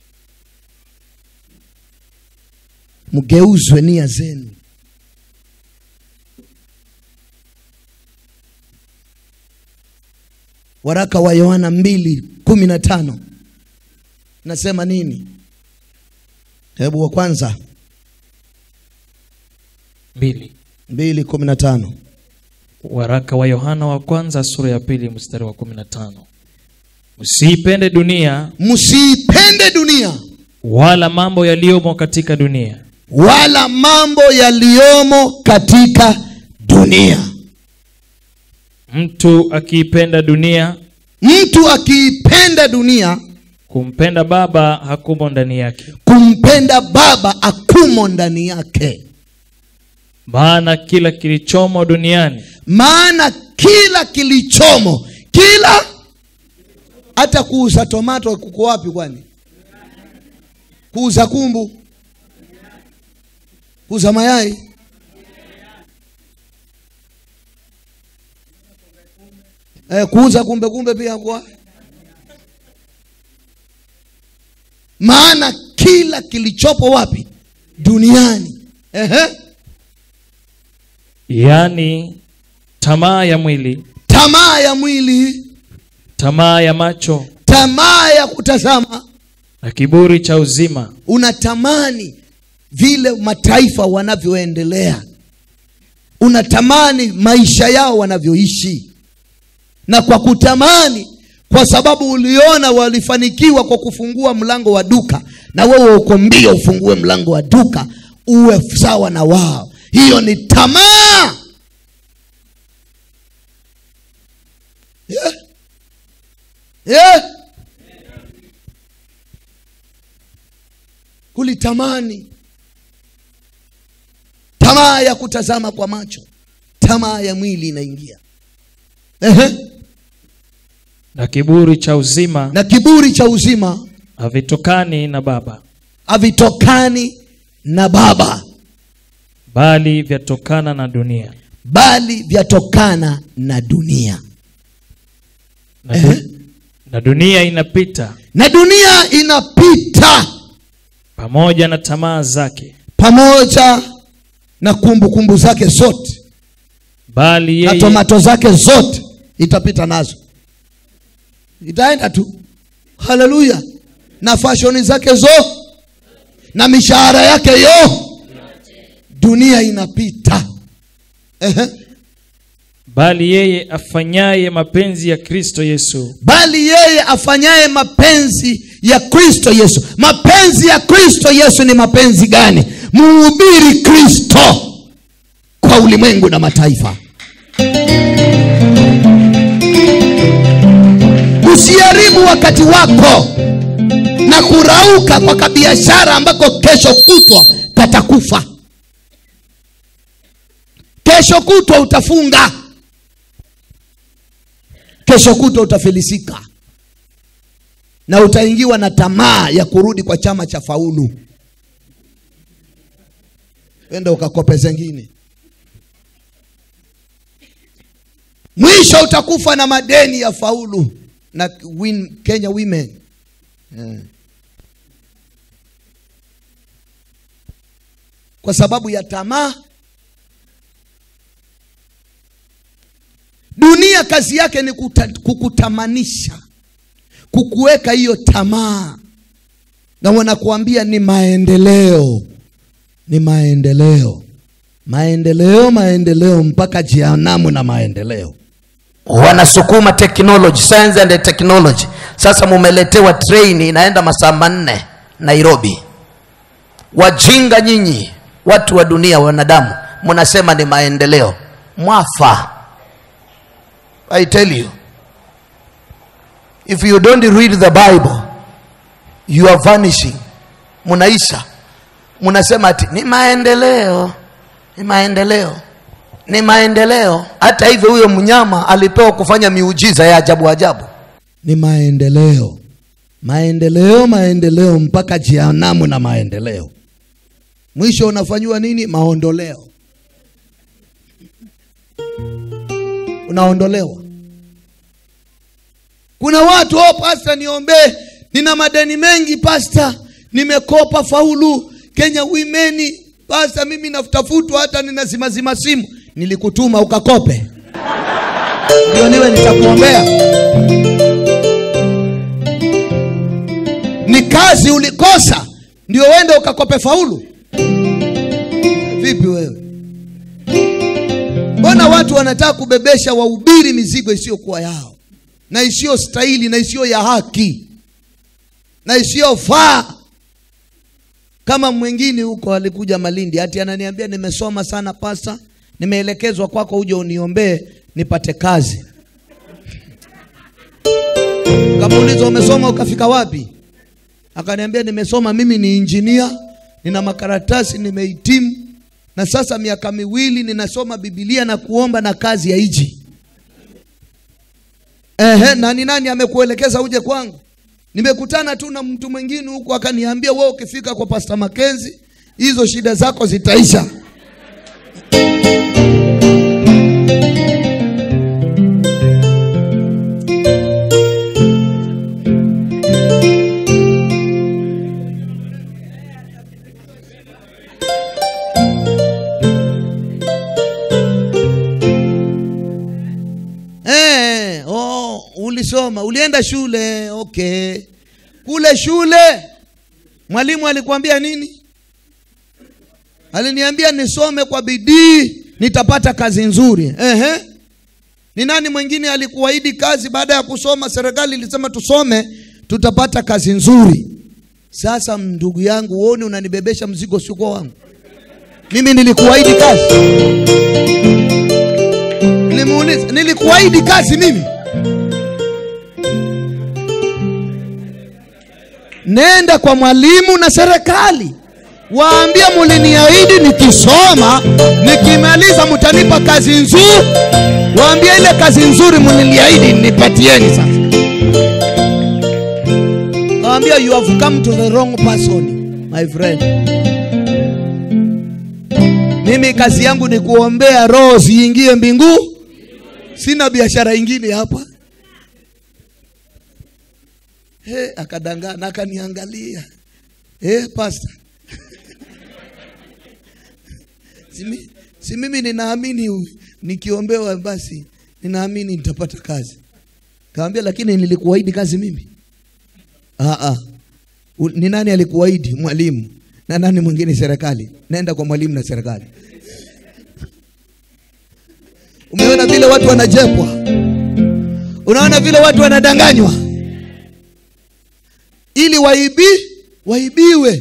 mgeuzwe nia zenu waraka wa yohana mbili kumi na tano nasema nini hebu wa kwanza mbili mbili kumi na tano waraka wa yohana wa kwanza sura ya pili mstari wa kumi na tano msiipende dunia msiipende dunia wala mambo yaliyomo katika dunia wala mambo yaliyomo katika dunia mtu akiipenda dunia mtu akiipenda dunia kumpenda baba hakumo ndani yake kumpenda baba akumo ndani yake maana kila kilichomo duniani maana kila kilichomo kila hata kuuza tomato kuko wapi kwani kuuza kumbu kuuza mayai eh, kuuza kumbe kumbe pia kwa maana kila kilichopo wapi duniani Ehe. yaani tamaa ya mwili tamaa ya mwili tamaa ya macho tamaa ya kutazama na kiburi cha uzima unatamani vile mataifa wanavyoendelea unatamani maisha yao wanavyoishi na kwa kutamani kwa sababu uliona walifanikiwa kwa kufungua mlango wa duka na wewe uko mbio ufungue mlango wa duka uwe sawa na wao hiyo ni tamaa yeah. Yeah. kulitamani tamaa ya kutazama kwa macho tamaa ya mwili inaingia Ehe. na kiburi cha uzima na kiburi cha uzima havitokani na baba havitokani na baba bali vyatokana na dunia bali vyatokana na dunia na, du- na dunia inapita na dunia inapita pamoja na tamaa zake pamoja na kumbukumbu kumbu zake zote bali na yeye, tomato zake zote itapita nazo itaenda tu haleluya na fashoni zake zo na mishahara yake yo dunia inapita Ehe. bali yeye afanyaye mapenzi ya kristo yesu bali yeye afanyaye mapenzi ya kristo yesu mapenzi ya kristo yesu ni mapenzi gani muhubiri kristo kwa ulimwengu na mataifa usiharibu wakati wako na kurauka kwa kabiashara ambako kesho kutwa katakufa kesho kutwa utafunga kesho kutwa utafilisika na utaingiwa na tamaa ya kurudi kwa chama cha faulu enda ukakope zengine mwisho utakufa na madeni ya faulu na win, kenya women yeah. kwa sababu ya tamaa dunia kazi yake ni kuta, kukutamanisha kukuweka hiyo tamaa na wanakuambia ni maendeleo ni maendeleo maendeleo maendeleo mpaka jehanamu na maendeleo wanasukuma technology science and technology sasa mumeletewa train inaenda masaa manne nairobi wajinga nyinyi watu wa dunia wanadamu mnasema ni maendeleo mwafa i tell you if you don't read the bible you are vanishing mnaisha mnasema ati ni maendeleo ni maendeleo ni maendeleo hata hivyo huyo mnyama alipewa kufanya miujiza ya ajabu ajabu ni maendeleo maendeleo maendeleo mpaka jehanamu na maendeleo mwisho unafanyiwa nini maondoleo unaondolewa kuna watu oh, pasta niombee nina madeni mengi pasta nimekopa faulu kenya wimeni pasta mimi nafutafutwa hata ninazimazima simu nilikutuma ukakope ndio niwe nitakuombea ni kazi ulikosa ndio uende ukakope faulu vipi wewe mbona watu wanataka kubebesha wahubiri mizigo isiyokuwa yao na isiyo stahili na isiyo ya haki na isiyofaa kama mwingine huko alikuja malindi hati ananiambia nimesoma sana pasa nimeelekezwa kwako uje uniombee nipate kazi kamuuliza umesoma ukafika wapi akaniambia nimesoma mimi ni injinia nina makaratasi nimehitimu na sasa miaka miwili ninasoma bibilia na kuomba na kazi ya iji Ehe, nani nani amekuelekeza uje kwangu nimekutana tu na mtu mwingine huku akaniambia wewe ukifika kwa pasta makenzi hizo shida zako zitaisha Eh, oh, ulisoma ulienda shule okay kule shule mwalimu alikwambia nini aliniambia nisome kwa bidii nitapata kazi nzuri Ehe. ni nani mwingine alikuahidi kazi baada ya kusoma serikali ilisema tusome tutapata kazi nzuri sasa ndugu yangu uone unanibebesha mzigo sikuwa wangu mimi nilikuahidi kazi nilimuuliza nilikuahidi kazi mimi nenda kwa mwalimu na serikali waambie muliniahidi nikisoma nikimaliza mtanipa kazi nzuri waambie ile kazi nzuri muliniahidi nipatieni sasa waambia you have come to the wrong person my friend mimi kazi yangu ni kuombea roho ziingie mbingu sina biashara ingine hapa He, akadangana akaniangalia hey, pasta si, mi- si mimi ninaamini u- nikiombewa basi ninaamini nitapata kazi kawambia lakini nilikuahidi kazi mimi Aa, U- ni nani alikuahidi mwalimu na nani mwingine serikali naenda kwa mwalimu na serikali umeona vile watu wanajepwa unaona vile watu wanadanganywa ili waibi waibiwe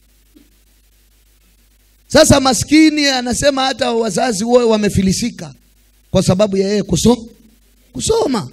sasa maskini anasema hata wazazi wote wamefilisika kwa sababu ya yeye kuso, kusoma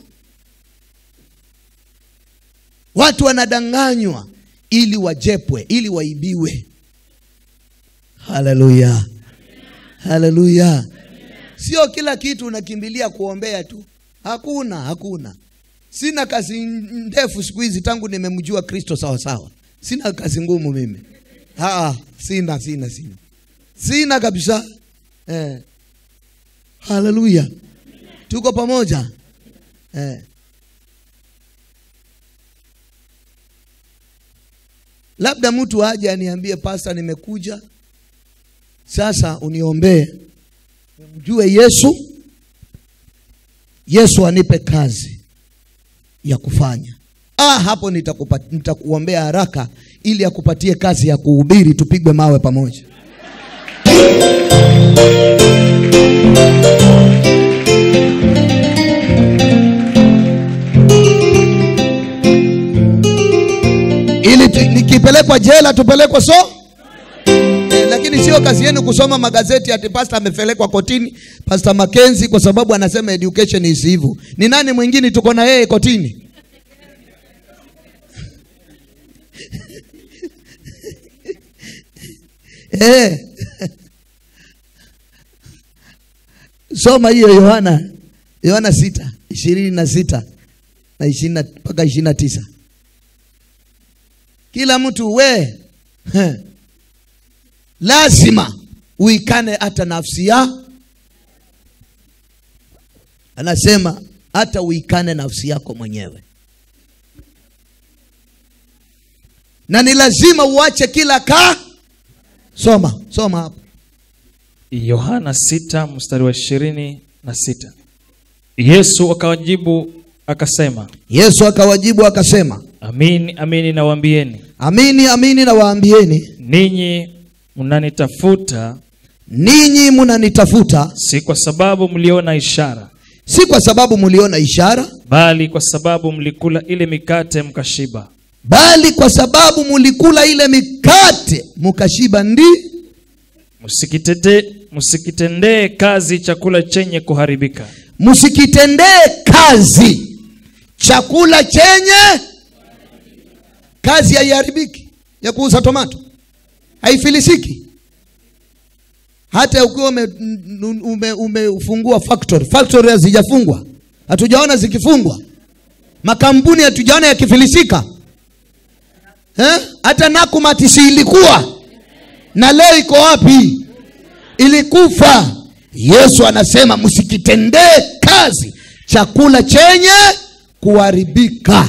watu wanadanganywa ili wajepwe ili waibiwe haleluya haleluya sio kila kitu unakimbilia kuombea tu hakuna hakuna sina kazi ndefu siku hizi tangu nimemjua kristo sawa sawa sina kazi ngumu mimi Aa, sina sina sina sina kabisa eh. haleluya tuko pamoja eh. labda mtu aje aniambie pasta nimekuja sasa uniombee mjue yesu yesu anipe kazi ya kufanya ah, hapo nitakupa- nitakuombea haraka ili akupatie kazi ya kuhubiri tupigwe mawe pamoja ili tu- nikipelekwa jela tupelekwe so Eh, lakini sio kazi yenu kusoma magazeti ati pasta amepelekwa kotini pasta makenzi kwa sababu anasema education is evil ni nani mwingine tuko na yeye kotini eh. soma hiyo yohana yohana sita ishirini na sita na ishirini na- mpaka ishirini na tisa kila mtu we heh, lazima uikane hata nafsi ya anasema hata uikane nafsi yako mwenyewe na ni lazima uache kila ka soma soma hapo yohana 6 mstari wa ishirini na sita yesu akawajibu akasema yesu akawajibu akasema amini amini nawaambieni amini amini na waambieni ninyi mnanitafuta ninyi mnanitafuta si kwa sababu mliona ishara si kwa sababu mliona ishara bali kwa sababu mlikula ile mikate mkashiba bali kwa sababu mlikula ile mikate mkashiba ndi msikitete msikitendee kazi chakula chenye kuharibika msikitendee kazi chakula chenye kazi haiharibiki ya kuuza tomato haifilisiki hata ukiwa umefungua ume, ume umefungua factory factory hazijafungwa hatujaona zikifungwa makampuni hatujaona yakifilisika eh? hata nakumatisi ilikuwa na leo iko wapi ilikufa yesu anasema msikitendee kazi chakula chenye kuharibika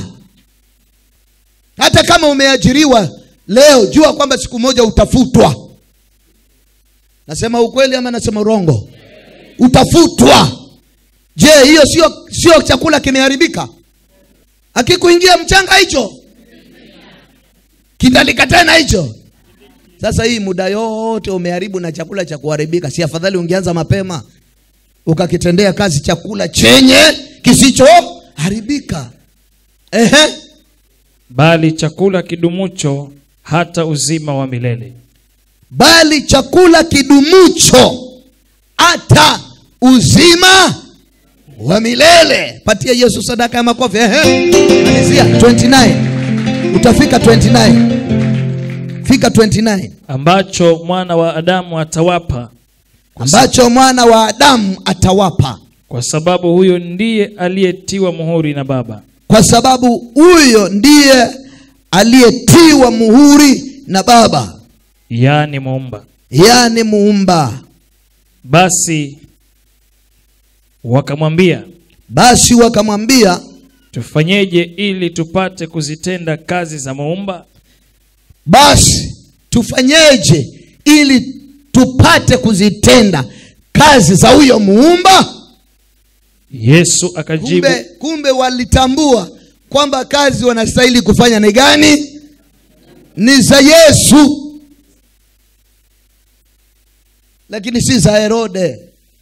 hata kama umeajiriwa leo jua kwamba siku moja utafutwa nasema ukweli ama nasema urongo utafutwa je hiyo sio sio chakula kimeharibika akikuingia mchanga hicho kitalika tena hicho sasa hii muda yote umeharibu na chakula cha kuharibika si afadhali ungeanza mapema ukakitendea kazi chakula chenye kisichoharibika ehe bali chakula kidumucho hata uzima wa milele bali chakula kidumucho hata uzima wa milele patia yesu sadaka ya makofi ehe malizia 29 utafika 29 fika 29 ambacho mwana wa adamu atawapa ambacho mwana wa adamu atawapa kwa sababu huyo ndiye aliyetiwa muhuri na baba kwa sababu huyo ndiye aliyetiwa muhuri na baba yaani muumba yaani muumba basi wakamwambia basi wakamwambia tufanyeje ili tupate kuzitenda kazi za muumba basi tufanyeje ili tupate kuzitenda kazi za huyo muumba yesu akajibu kumbe, kumbe walitambua kwamba kazi wanastahili kufanya ni gani ni za yesu lakini si za herode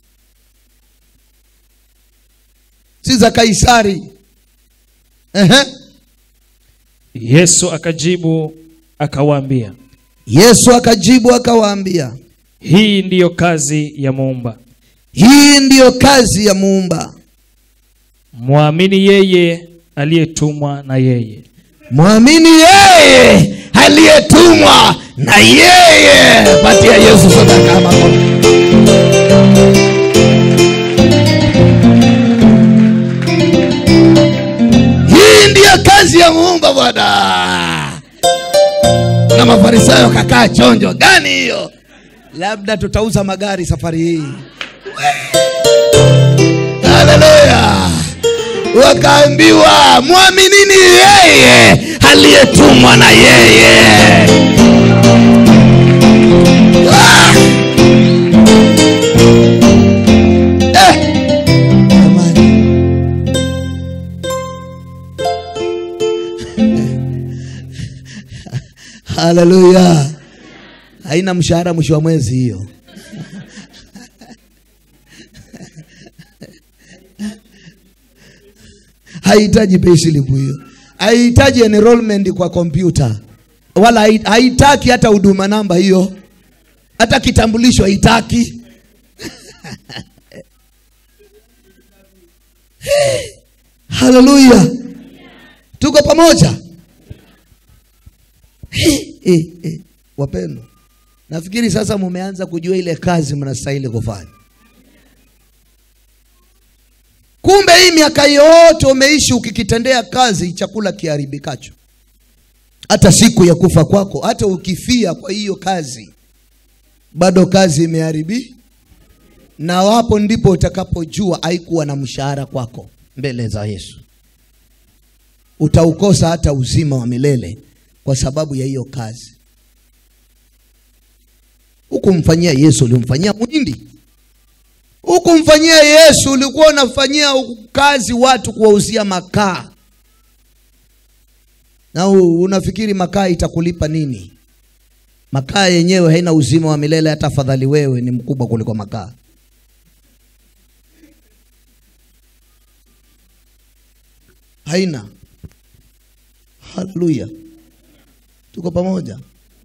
si za kaisari Ehe. yesu akajibu akawaambia yesu akajibu akawaambia hii ndiyo kazi ya muumba hii ndiyo kazi ya muumba mwamini yeye aliyetumwa na yeye mwamini yeye aliyetumwa na yeye patia yesu sadaka ya makofi hii ndiyo kazi ya muumba bwana na mafarisayo kakaa chonjo gani hiyo labda tutauza magari safari hii haleluya wakaambiwa mwaminini yeye aliyetumwa na yeye Ah! Eh! Jamani. haleluya haina mshahara mwisho wa mwezi hiyo haihitaji payslip hiyo haihitaji enrollment kwa kompyuta wala hai- haitaki hata huduma namba hiyo hata kitambulisho haitaki haleluya tuko pamoja Eh, eh, eh. wapendwa nafikiri sasa mumeanza kujua ile kazi mnastahili kufanya kumbe hii miaka yote umeishi ukikitendea kazi chakula kiharibikacho hata siku ya kufa kwako hata ukifia kwa hiyo kazi bado kazi imeharibi na wapo ndipo utakapojua haikuwa na mshahara kwako mbele za yesu utaukosa hata uzima wa milele kwa sababu ya hiyo kazi hukumfanyia yesu ulimfanyia mwindi hukumfanyia yesu ulikuwa unafanyia kazi watu kuwauzia makaa na u- unafikiri makaa itakulipa nini makaa yenyewe haina uzima wa milele hata afadhali wewe ni mkubwa kuliko makaa haina haleluya tuko pamoja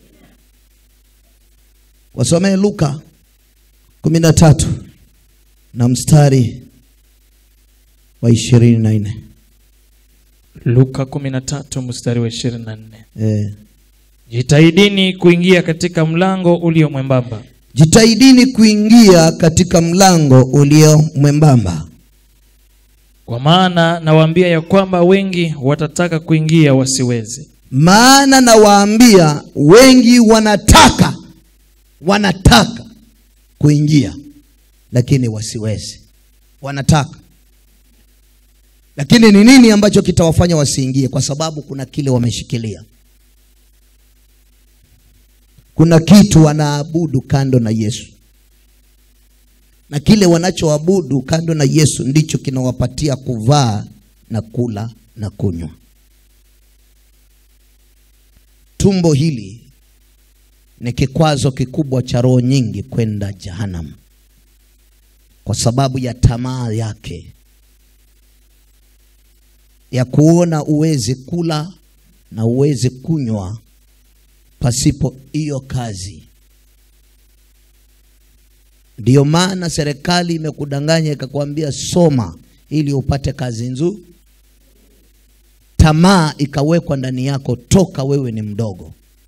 wasomee luka kumi na tatu na mstari wa ishirini na nne luka 13 mstari wa 24 eh. jitahidini kuingia katika mlango ulio mwembamba jitahidini kuingia katika mlango ulio mwembamba kwa maana nawaambia ya kwamba wengi watataka kuingia wasiweze maana nawaambia wengi wanataka wanataka kuingia lakini wasiwezi wanataka lakini ni nini ambacho kitawafanya wasiingie kwa sababu kuna kile wameshikilia kuna kitu wanaabudu kando na yesu na kile wanachoabudu kando na yesu ndicho kinawapatia kuvaa na kula na kunywa tumbo hili ni kikwazo kikubwa cha roho nyingi kwenda jehanamu kwa sababu ya tamaa yake ya kuona uwezi kula na uwezi kunywa pasipo hiyo kazi ndiyo maana serikali imekudanganya ikakwambia soma ili upate kazi nzuri tamaa ikawekwa ndani yako toka wewe ni mdogo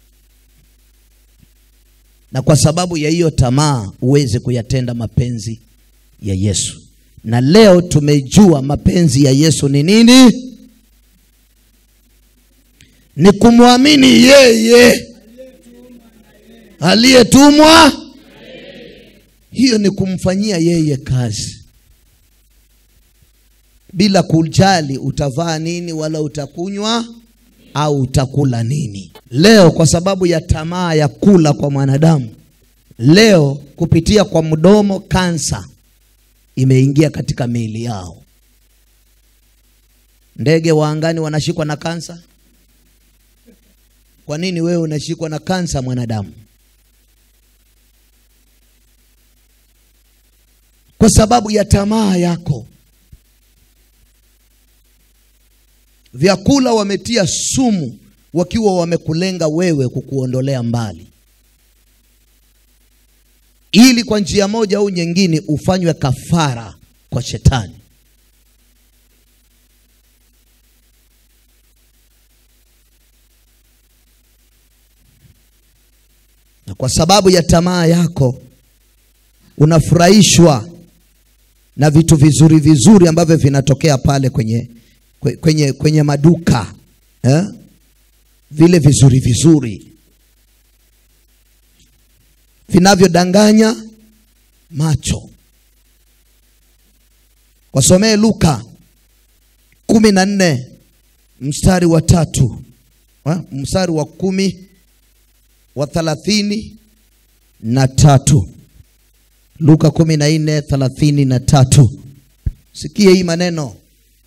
na kwa sababu ya hiyo tamaa uweze kuyatenda mapenzi ya yesu na leo tumejua mapenzi ya yesu ni nini ni kumwamini yeye aliyetumwa hiyo ni kumfanyia yeye kazi bila kujali utavaa nini wala utakunywa au utakula nini leo kwa sababu ya tamaa ya kula kwa mwanadamu leo kupitia kwa mdomo kansa imeingia katika miili yao ndege wa angani wanashikwa na kansa kwa nini wewe unashikwa na kansa mwanadamu kwa sababu ya tamaa yako vyakula wametia sumu wakiwa wamekulenga wewe kukuondolea mbali ili kwa njia moja au nyingine ufanywe kafara kwa shetani na kwa sababu ya tamaa yako unafurahishwa na vitu vizuri vizuri ambavyo vinatokea pale kwenye kwe- kwenye kwenye maduka eh? vile vizuri vizuri vinavyodanganya macho wasomee luka kumi na nne mstari wa tatu wa, mstari wa kumi wa thalathini na tatu luka kumi na nne thalathini na tatu sikie hii maneno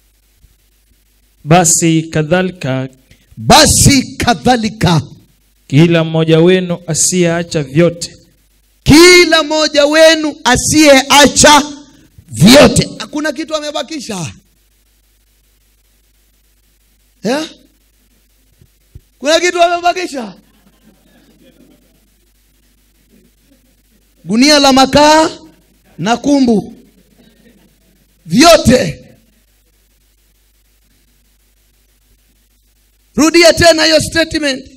basi kadhalika basi kadhalika kila mmoja wenu asiyeacha vyote kila mmoja wenu asiyeacha vyote hakuna kitu amebakisha yeah? kuna kitu amebakisha gunia la makaa na kumbu vyote rudia tena hiyo statement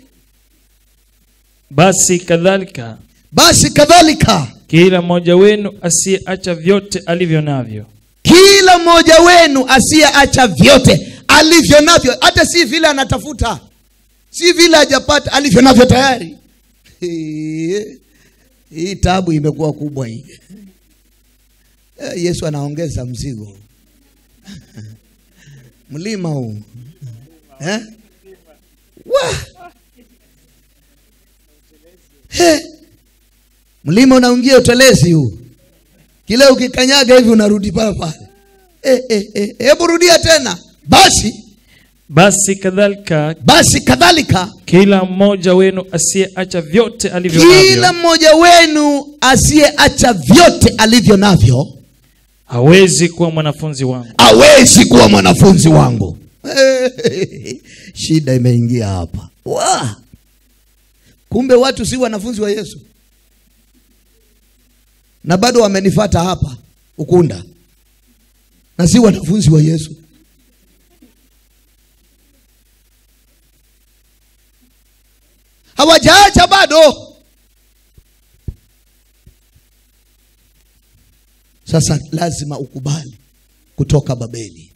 basi kadhalika basi kadhalika kila mmoja wenu asiyeacha vyote alivyo navyo kila mmoja wenu asiyeacha vyote alivyo navyo hata si vile anatafuta si vile hajapata alivyo navyo tayari hii tabu imekuwa kubwa hii Eh, yesu anaongeza mzigo mlima huu eh? Wa! He! mlima unaungia utelezi huu kile ukikanyaga hivi unarudi pale pale Eh, eh, eh, hebu rudia tena basi basi kadhalika basi kadhalika kila mmoja wenu asiyeacha vyote alivyo kila navyo mmoja wenu asiyeacha vyote alivyo navyo hawezi kuwa mwanafunzi wangu awezi kuwa mwanafunzi wangu shida imeingia hapa Wa! kumbe watu si wanafunzi wa yesu na bado wamenifata hapa ukunda na si wanafunzi wa yesu hawajaacha bado sasa lazima ukubali kutoka babeli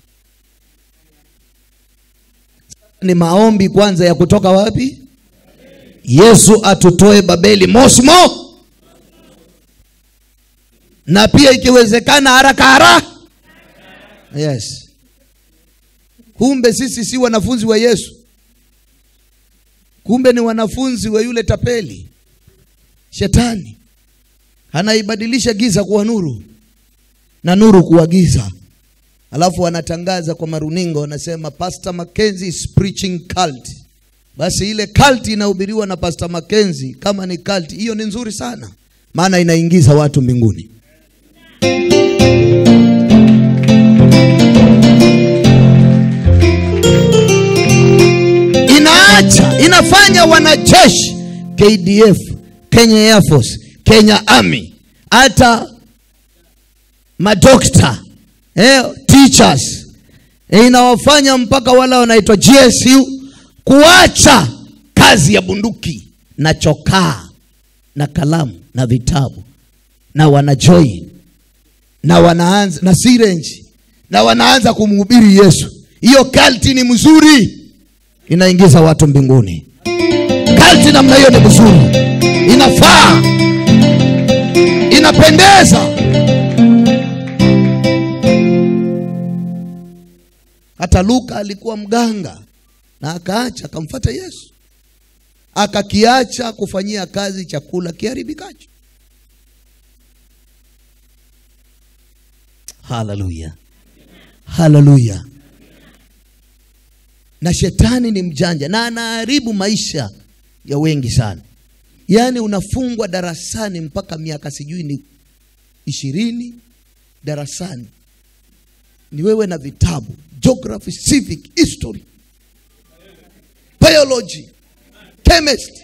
ni maombi kwanza ya kutoka wapi yesu atutoe babeli mosmo na pia ikiwezekana haraka haraka yes kumbe sisi si wanafunzi wa yesu kumbe ni wanafunzi wa yule tapeli shetani anaibadilisha giza kuwa nuru na nuru kuwa giza alafu wanatangaza kwa maruningo wanasema pastor mackenzie is preaching cult basi ile cult inahubiriwa na pastor mackenzie kama ni cult hiyo ni nzuri sana maana inaingiza watu mbinguni inaacha inafanya wanajeshi kdf kenya air force kenya army hata madokta eh, teachers eh, inawafanya mpaka wale wanaitwa gsu kuacha kazi ya bunduki na chokaa na kalamu na vitabu na wanajoin na wanaanza na sirenji na wanaanza kumhubiri yesu hiyo kalti ni mzuri inaingiza watu mbinguni kalti namna hiyo ni mzuri inafaa inapendeza hata luka alikuwa mganga na akaacha akamfata yesu akakiacha kufanyia kazi chakula kiharibikacho haleluya haleluya na shetani ni mjanja na anaharibu maisha ya wengi sana yaani unafungwa darasani mpaka miaka sijui ni ishirini darasani ni wewe na vitabu geography civic history biology chemist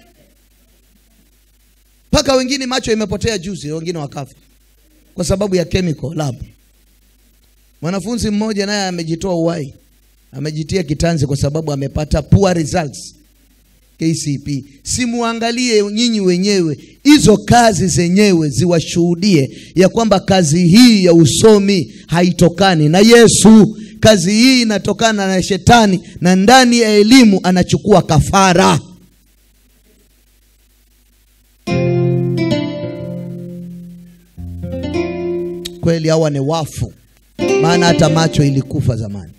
mpaka wengine macho imepotea juzi wengine wakafa kwa sababu ya chemical lab mwanafunzi mmoja naye amejitoa uhai amejitia kitanzi kwa sababu amepata poor results KCP. Simuangalie nyinyi wenyewe, hizo kazi zenyewe ziwashuhudie ya kwamba kazi hii ya usomi haitokani na Yesu. Kazi hii inatokana na shetani, na ndani ya elimu anachukua kafara. kweli hawa ni wafu maana hata macho ilikufa zamani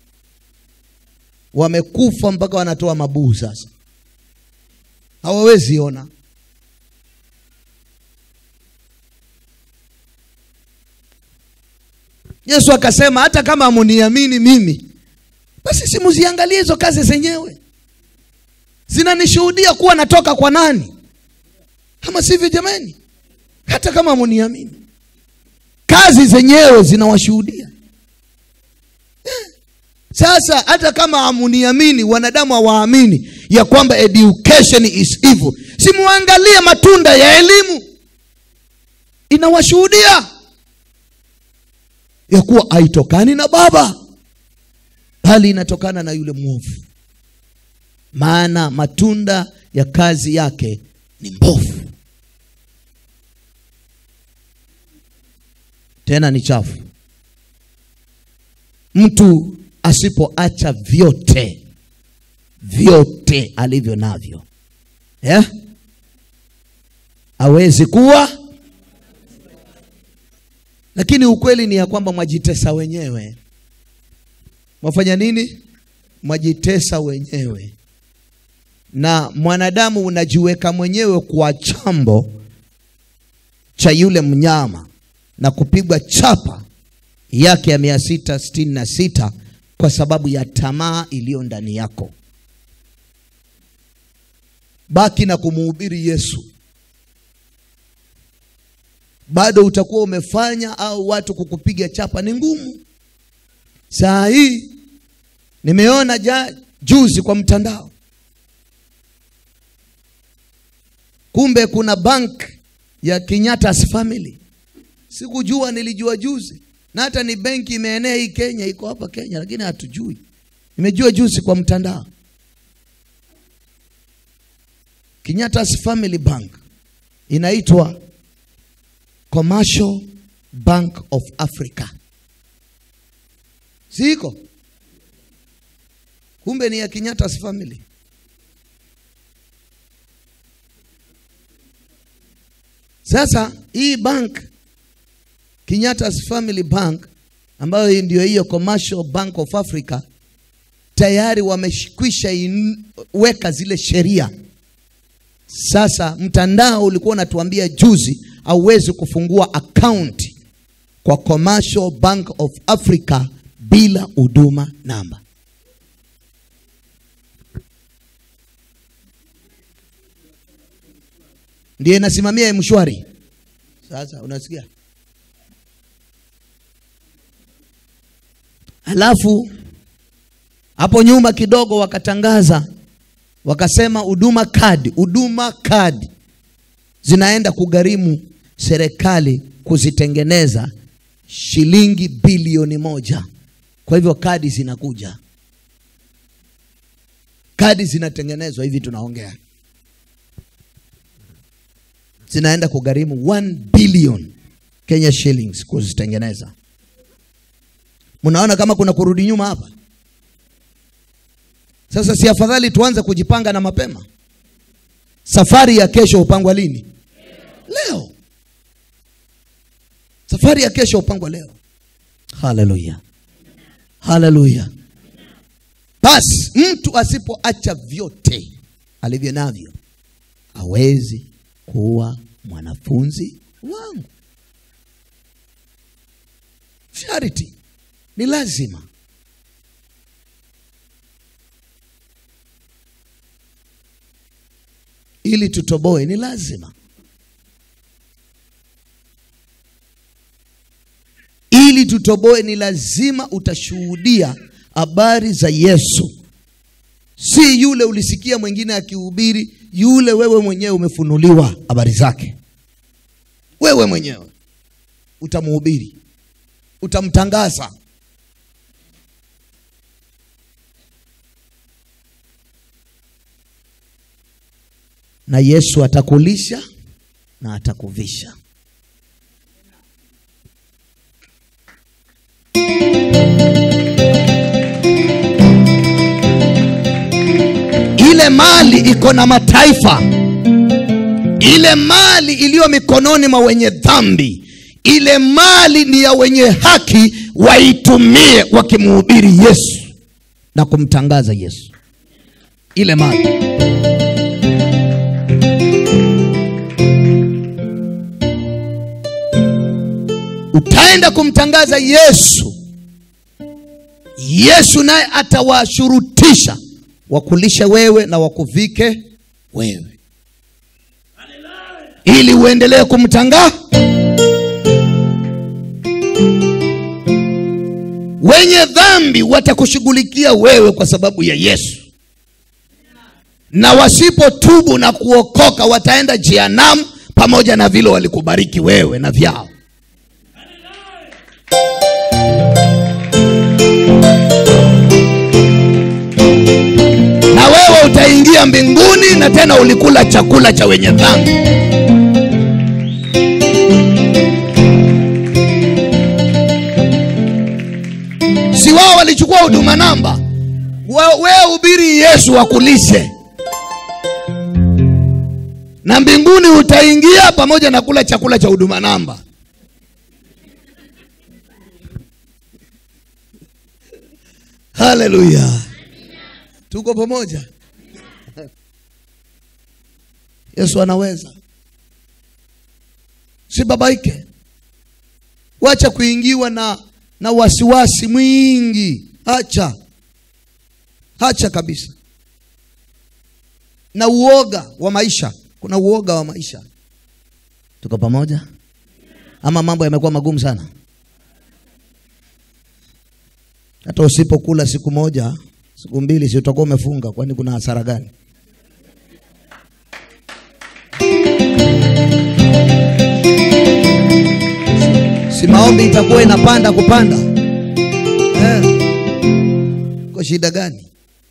wamekufa mpaka wanatoa mabuu sasa hawawezi ona yesu akasema hata kama amuniamini mimi basi simuziangalie hizo kazi zenyewe zinanishuhudia kuwa natoka kwa nani ama sivyo jamani hata kama amuniamini kazi zenyewe zinawashuhudia Eh. sasa hata kama amuniamini wanadamu hawaamini ya kwamba education is evil simuangalie matunda ya elimu inawashuhudia ya kuwa haitokani na baba bali inatokana na yule mwovu maana matunda ya kazi yake ni mbovu tena ni chafu mtu asipoacha vyote vyote alivyo navyo yeah? awezi kuwa lakini ukweli ni ya kwamba mwajitesa wenyewe mwafanya nini mwajitesa wenyewe na mwanadamu unajiweka mwenyewe kwa chambo cha yule mnyama na kupigwa chapa yake ya mia sita sitini na sita kwa sababu ya tamaa iliyo ndani yako baki na kumuhubiri yesu bado utakuwa umefanya au watu kukupiga chapa ni ngumu saa hii nimeona ja, juzi kwa mtandao kumbe kuna bank ya Kenyatta's family sikujua nilijua juzi na hata ni benki imeenea hii Kenya iko hapa Kenya lakini hatujui nimejua juzi kwa mtandao Kenyatta's family bank inaitwa Commercial Bank of Africa siko kumbe ni ya Kenyatta's family Sasa hii bank Kenyatta's Family Bank ambayo hii ndio hiyo Commercial Bank of Africa tayari wamekwisha in- weka zile sheria. Sasa mtandao ulikuwa unatuambia juzi hauwezi kufungua account kwa Commercial Bank of Africa bila huduma namba. ndiye inasimamia mshwari sasa unasikia halafu hapo nyuma kidogo wakatangaza wakasema huduma kadi huduma kadi zinaenda kugharimu serikali kuzitengeneza shilingi bilioni moja kwa hivyo kadi zinakuja kadi zinatengenezwa hivi tunaongea zinaenda kugharimu 1 billion Kenya shillings kuzitengeneza. Mnaona kama kuna kurudi nyuma hapa? Sasa si afadhali tuanze kujipanga na mapema? Safari ya kesho upangwa lini? Leo. Safari ya kesho upangwa leo. Haleluya, haleluya. Basi mtu asipoacha vyote alivyo navyo hawezi kuwa mwanafunzi wangu. Charity ni lazima. Ili tutoboe ni lazima. Ili tutoboe ni lazima utashuhudia habari za Yesu, si yule ulisikia mwingine akihubiri, yule wewe mwenyewe umefunuliwa habari zake. Wewe mwenyewe utamhubiri, utamtangaza. Na Yesu atakulisha na atakuvisha. ile mali iko na mataifa ile mali iliyo mikononi mwa wenye dhambi ile mali ni ya wenye haki waitumie wakimhubiri yesu na kumtangaza yesu ile mali utaenda kumtangaza yesu yesu naye atawashurutisha wakulishe wewe na wakuvike wewe ili uendelee kumtangaa wenye dhambi watakushughulikia wewe kwa sababu ya yesu na wasipotubu na kuokoka wataenda jehanamu pamoja na vile walikubariki wewe na vyao na wewe utaingia mbinguni na tena ulikula chakula cha wenye dhambi si wao walichukua huduma namba We- wewe ubiri yesu akulishe na mbinguni utaingia pamoja na kula chakula cha huduma namba haleluya tuko pamoja yesu anaweza sibabaike wacha kuingiwa na na wasiwasi mwingi hacha hacha kabisa na uoga wa maisha kuna uoga wa maisha tuko pamoja ama mambo yamekuwa magumu sana hata usipokula siku moja siku mbili si utakuwa umefunga kwani kuna hasara gani si maombi itakuwa inapanda kupanda eh. kwa shida gani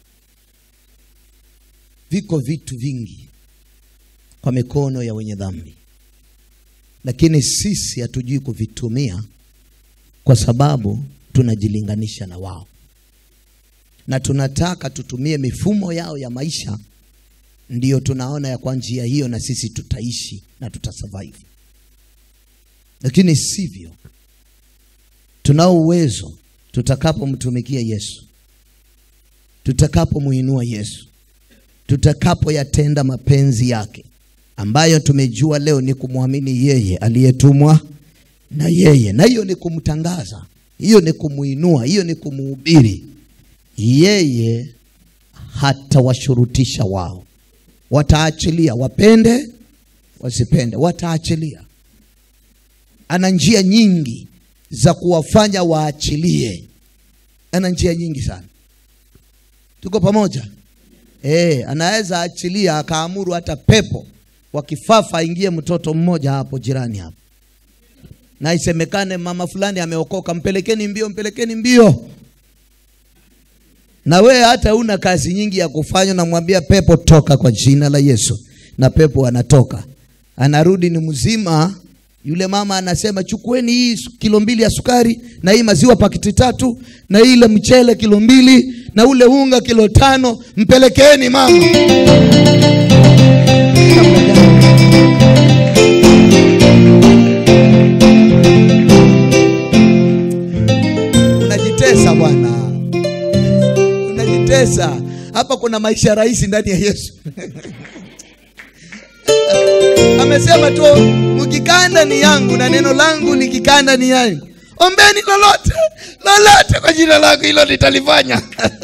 viko vitu vingi kwa mikono ya wenye dhambi lakini sisi hatujui kuvitumia kwa sababu tunajilinganisha na wao na tunataka tutumie mifumo yao ya maisha ndiyo tunaona ya kwa njia hiyo na sisi tutaishi na tutasurvive lakini sivyo tunao uwezo tutakapomtumikia yesu tutakapomuinua yesu tutakapoyatenda mapenzi yake ambayo tumejua leo ni kumwamini yeye aliyetumwa na yeye na hiyo ni kumtangaza hiyo ni kumuinua hiyo ni kumuhubiri yeye hatawashurutisha wao wataachilia wapende wasipende wataachilia ana njia nyingi za kuwafanya waachilie ana njia nyingi sana tuko pamoja e, anaweza achilia akaamuru hata pepo wakifafa aingie mtoto mmoja hapo jirani hapo na isemekane mama fulani ameokoka mpelekeni mbio mpelekeni mbio na wewe hata una kazi nyingi ya kufanya namwambia pepo toka kwa jina la yesu na pepo anatoka anarudi ni mzima yule mama anasema chukueni hii su- kilo mbili ya sukari na hii maziwa pakiti tatu na ile mchele kilo mbili na ule unga kilo tano mpelekeeni mama unajitesa bwana unajitesa hapa kuna maisha rahisi ndani ya yesu amesema tu mkikaa ndani yangu na neno langu likikaa ndani yangu ombeni lolote lolote kwa jina langu hilo litalifanya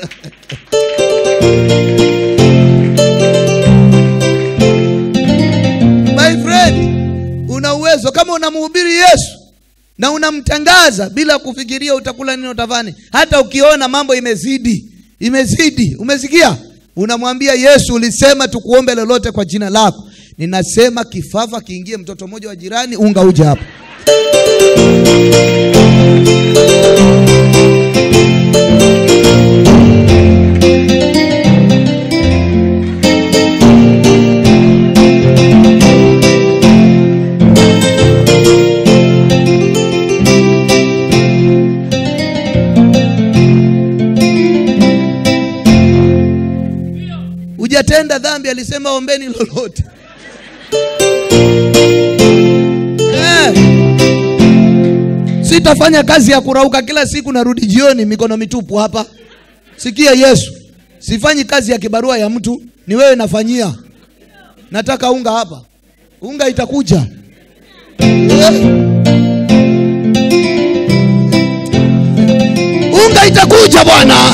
my friend una uwezo kama unamhubiri yesu na unamtangaza bila kufikiria utakula nini utafani hata ukiona mambo imezidi imezidi umesikia unamwambia yesu ulisema tukuombe lolote kwa jina lako ninasema kifafa kiingie mtoto mmoja wa jirani unga uje hapo hujatenda dhambi alisema ombeni lolote eh. sitafanya kazi ya kurauka kila siku narudi jioni mikono mitupu hapa sikia yesu sifanyi kazi ya kibarua ya mtu ni wewe nafanyia nataka unga hapa unga itakuja Eh. unga itakuja bwana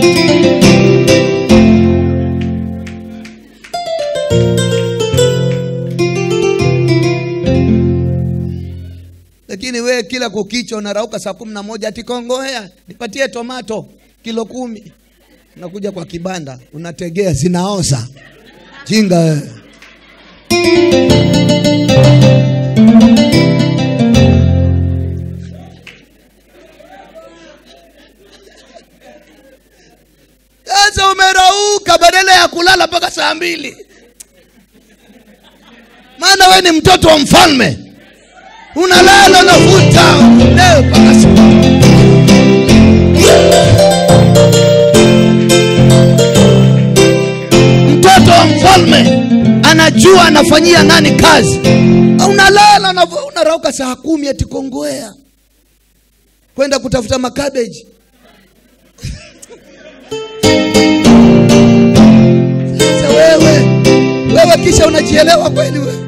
lakini wewe kila kukicha unarauka saa kumi na moja ati kongoea nipatie tomato kilo kumi unakuja kwa kibanda unategea zinaoza jinga wewe sasa umerauka badala ya kulala mpaka saa mbili maana we ni mtoto wa mfalme unalala unavuta leo mpaka saa mtoto wa mfalme anajua anafanyia nani kazi unalala unavu- unarauka saa kumi ati kongoea kwenda kutafuta makabeji sasa wewe wewe kisha unajielewa kweli wewe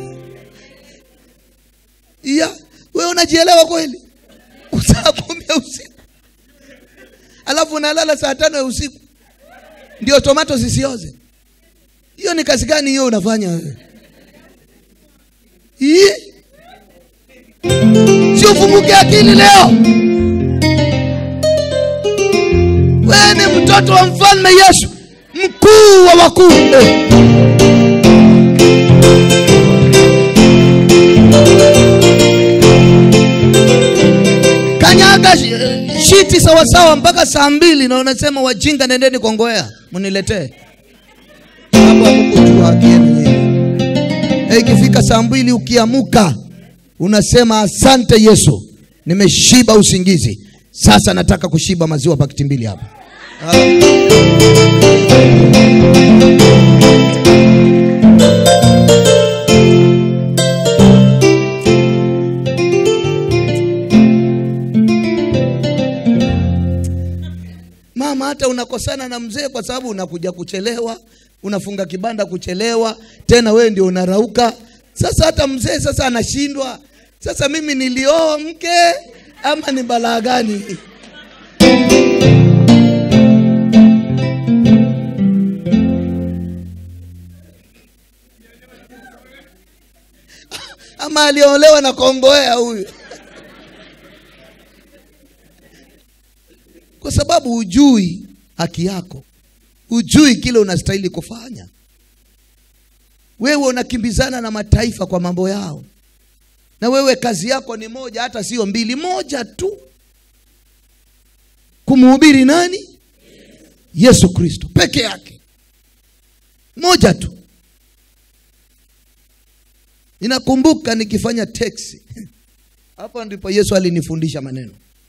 iya wewe unajielewa kweli saa kumi ya usiku alafu unalala saa tano ya usiku ndio tomato zisioze hiyo ni kazi gani hiyo unafanya wewe Ii? si ufunguke akili leo wewe ni mtoto wa mfalme yesu mkuu wa wakuu eh. kanyaga shi- shiti sawasawa mpaka saa mbili na unasema wajinga nendeni kongoea mniletee hapo hamkujua haki yenu nyinyi. Eh, ikifika saa mbili ukiamuka unasema asante yesu nimeshiba usingizi sasa nataka kushiba maziwa pakiti mbili hapa mama hata unakosana na mzee kwa sababu unakuja kuchelewa unafunga kibanda kuchelewa tena wewe ndio unarauka sasa hata mzee sasa anashindwa sasa mimi nilioa mke ama ni balaa gani ama aliolewa na kongoea huyu kwa sababu hujui haki yako hujui kile unastahili kufanya wewe unakimbizana na mataifa kwa mambo yao na wewe kazi yako ni moja hata sio mbili moja tu kumhubiri nani yesu kristo peke yake moja tu ninakumbuka nikifanya teksi hapo ndipo yesu alinifundisha maneno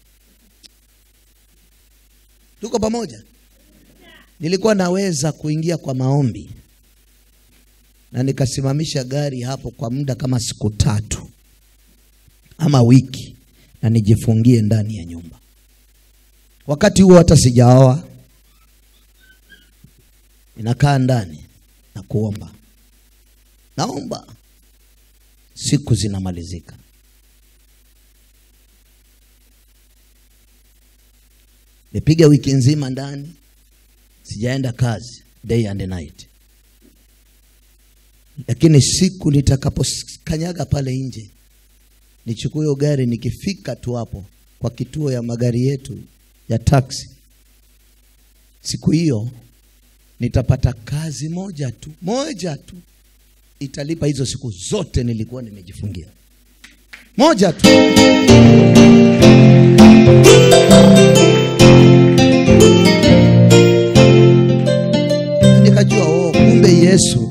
tuko pamoja nilikuwa naweza kuingia kwa maombi na nikasimamisha gari hapo kwa muda kama siku tatu ama wiki na nijifungie ndani ya nyumba wakati huo hata sijaoa ninakaa ndani na kuomba naomba siku zinamalizika nipiga wiki nzima ndani sijaenda kazi day and night lakini siku nitakapokanyaga pale nje nichukue hiyo gari nikifika tu hapo kwa kituo ya magari yetu ya taxi siku hiyo nitapata kazi moja tu moja tu italipa hizo siku zote nilikuwa nimejifungia moja tu nikajua oh, kumbe yesu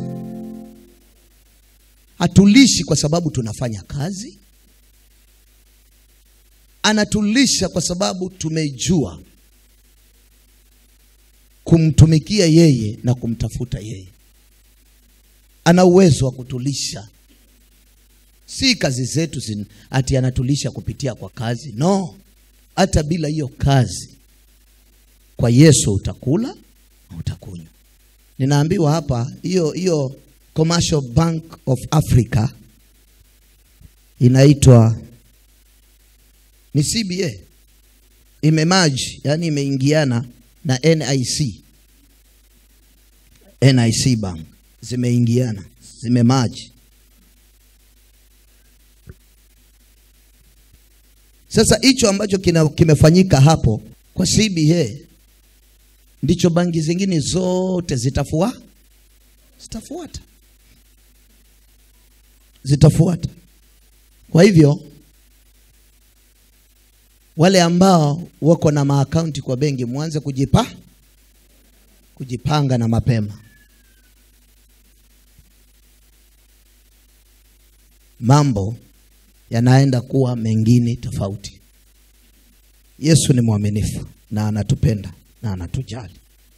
hatulishi kwa sababu tunafanya kazi anatulisha kwa sababu tumejua kumtumikia yeye na kumtafuta yeye ana uwezo wa kutulisha si kazi zetu zin, ati anatulisha kupitia kwa kazi no hata bila hiyo kazi kwa yesu utakula na utakunywa ninaambiwa hapa hiyo hiyo commercial bank of africa inaitwa ni cba imemaji yani imeingiana na nic nic bank zimeingiana zimemaji Sasa hicho ambacho kina, kimefanyika hapo kwa CBA ndicho banki zingine zote zitafua zitafuata zitafuata. Kwa hivyo wale ambao wako na maakaunti kwa benki mwanze kujipa kujipanga na mapema. Mambo yanaenda kuwa mengine tofauti. Yesu ni mwaminifu na anatupenda na anatujali.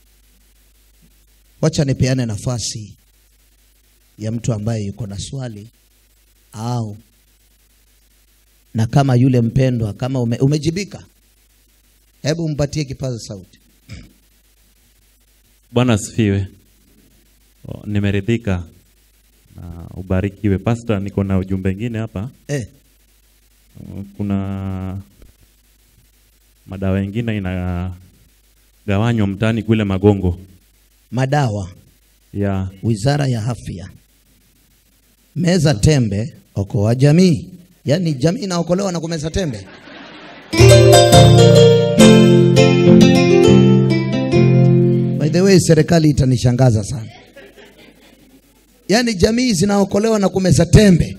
Wacha nipeane nafasi ya mtu ambaye yuko na swali au na kama yule mpendwa kama ume, umejibika, hebu mpatie kipaza sauti. Bwana asifiwe. O, Nimeridhika na ubarikiwe. Pastor, niko na ujumbe mwingine hapa. Eh. Kuna madawa mengine inagawanywa mtaani kule Magongo Madawa, ya Wizara ya Afya, meza tembe, okoa jamii. Yaani jamii inaokolewa na kumeza tembe. By the way, serikali itanishangaza sana. Yaani jamii zinaokolewa na kumeza tembe.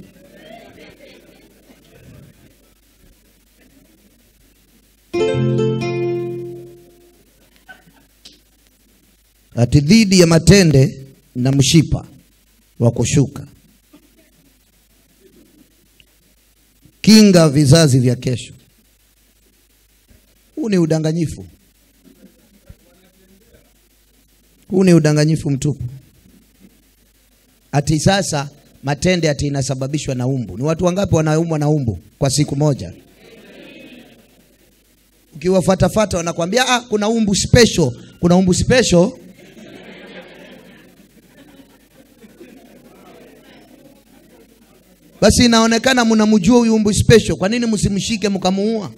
Ati dhidi ya matende na mshipa wa kushuka. Kinga vizazi vya kesho. Huu ni udanganyifu. Huu ni udanganyifu mtupu. Ati sasa matende ati inasababishwa na umbu. Ni watu wangapi wanaumwa na umbu kwa siku moja? Ukiwafatafata wanakwambia ah, kuna umbu special, kuna umbu special. Basi inaonekana mnamjua huyu umbu special, kwa nini msimshike mkamuua?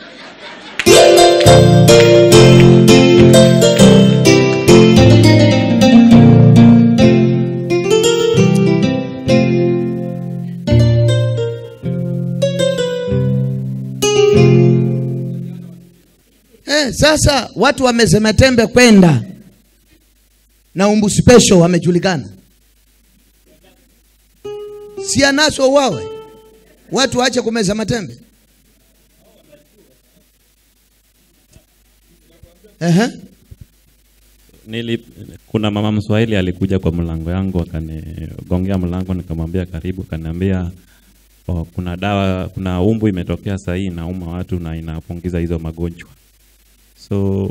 Eh, sasa watu wamezema tembe kwenda na umbu special wamejulikana, si anaswa wawe watu waache kumeza matembe. Ehe. Nili, kuna mama Mswahili alikuja kwa mlango yangu akanigongea mlango, nikamwambia karibu, akaniambia oh, kuna dawa, kuna umbu imetokea saa hii inauma watu na inapunguza hizo magonjwa. So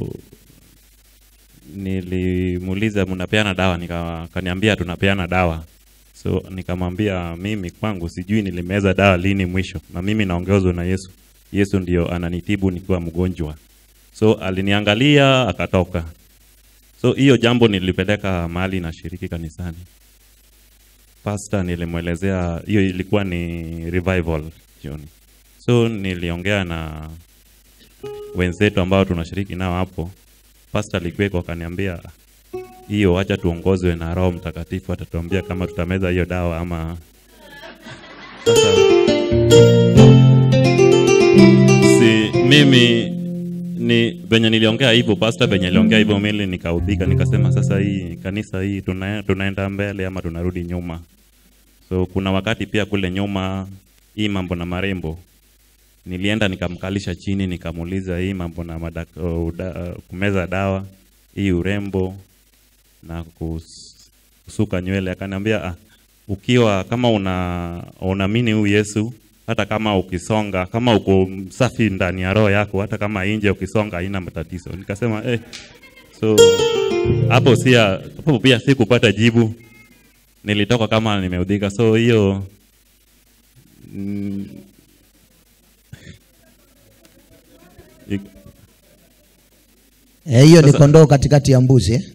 nilimuuliza mnapeana dawa, nika akaniambia tunapeana dawa. So nikamwambia mimi kwangu sijui nilimeza dawa lini mwisho, na mimi naongozwa na Yesu. Yesu ndio ananitibu nikiwa mgonjwa. So aliniangalia akatoka. So hiyo jambo nilipeleka mahali na shiriki kanisani. Pastor nilimwelezea hiyo ilikuwa ni revival jioni. So niliongea na wenzetu ambao tunashiriki nao hapo. Pastor alikuweko akaniambia hiyo acha tuongozwe na Roho Mtakatifu atatuambia kama tutameza hiyo dawa ama sasa si mimi ni venye niliongea hivyo pastor venye niliongea hivyo mimi nikaudhika nikasema sasa hii kanisa hii tuna, tunaenda mbele ama tunarudi nyuma so kuna wakati pia kule nyuma hii mambo na marembo nilienda nikamkalisha chini nikamuuliza hii mambo na madak, uh, uda, uh, kumeza dawa hii urembo na kus, kusuka nywele akaniambia ah, ukiwa kama una unaamini huyu Yesu hata kama ukisonga kama uko msafi ndani ya roho yako hata kama nje ukisonga haina matatizo nikasema eh so hapo sia hapo pia sikupata jibu nilitoka kama nimeudhika so hiyo mm, ik- Eh, hiyo ni Sasa- kondoo katikati ya mbuzi eh?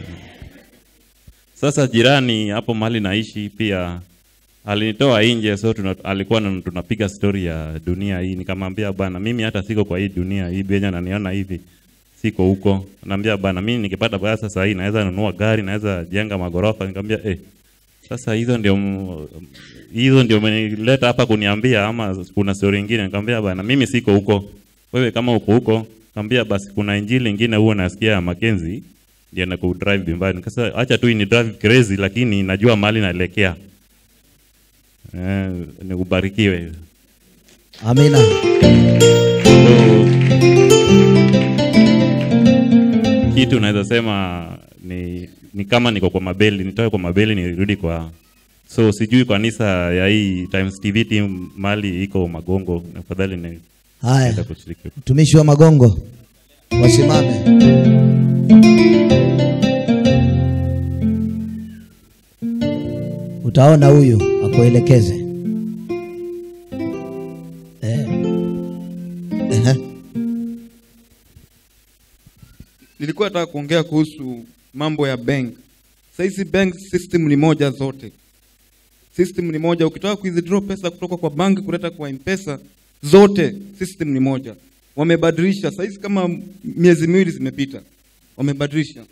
Sasa jirani hapo mahali naishi pia alinitoa nje, so tuna, alikuwa na, tunapiga story ya dunia hii. Nikamwambia bana, mimi hata siko kwa hii dunia hii, benye ananiona hivi siko huko. Naambia bana, mimi nikipata pesa sasa hii naweza nunua gari, naweza jenga magorofa. Nikamwambia eh, sasa hizo ndio m- hizo ndio umenileta hapa kuniambia ama kuna story nyingine? Nikamwambia bana, mimi siko huko. Wewe kama uko huko, nikamwambia basi kuna injili nyingine huwa nasikia ya Mackenzie ndio na kudrive bimbani. Sasa acha tu ni drive crazy, lakini najua mahali naelekea. Eh, nikubarikiwe. Amina. Kitu naweza sema ni, ni kama niko kwa mabeli, nitoke kwa mabeli nirudi kwa so sijui kanisa ya hii Times TV team mali iko Magongo, afadhali ni Haya, naenda kushiriki. mtumishi wa Magongo wasimame. Utaona huyu akuelekeze. Eh. Ehe. nilikuwa nataka kuongea kuhusu mambo ya bank. Sasa hizi bank system ni moja zote, system ni moja. Ukitaka kuwithdraw pesa kutoka kwa bank kuleta kwa M-Pesa, zote system ni moja. Wamebadilisha sasa hizi, kama miezi miwili zimepita, wamebadilisha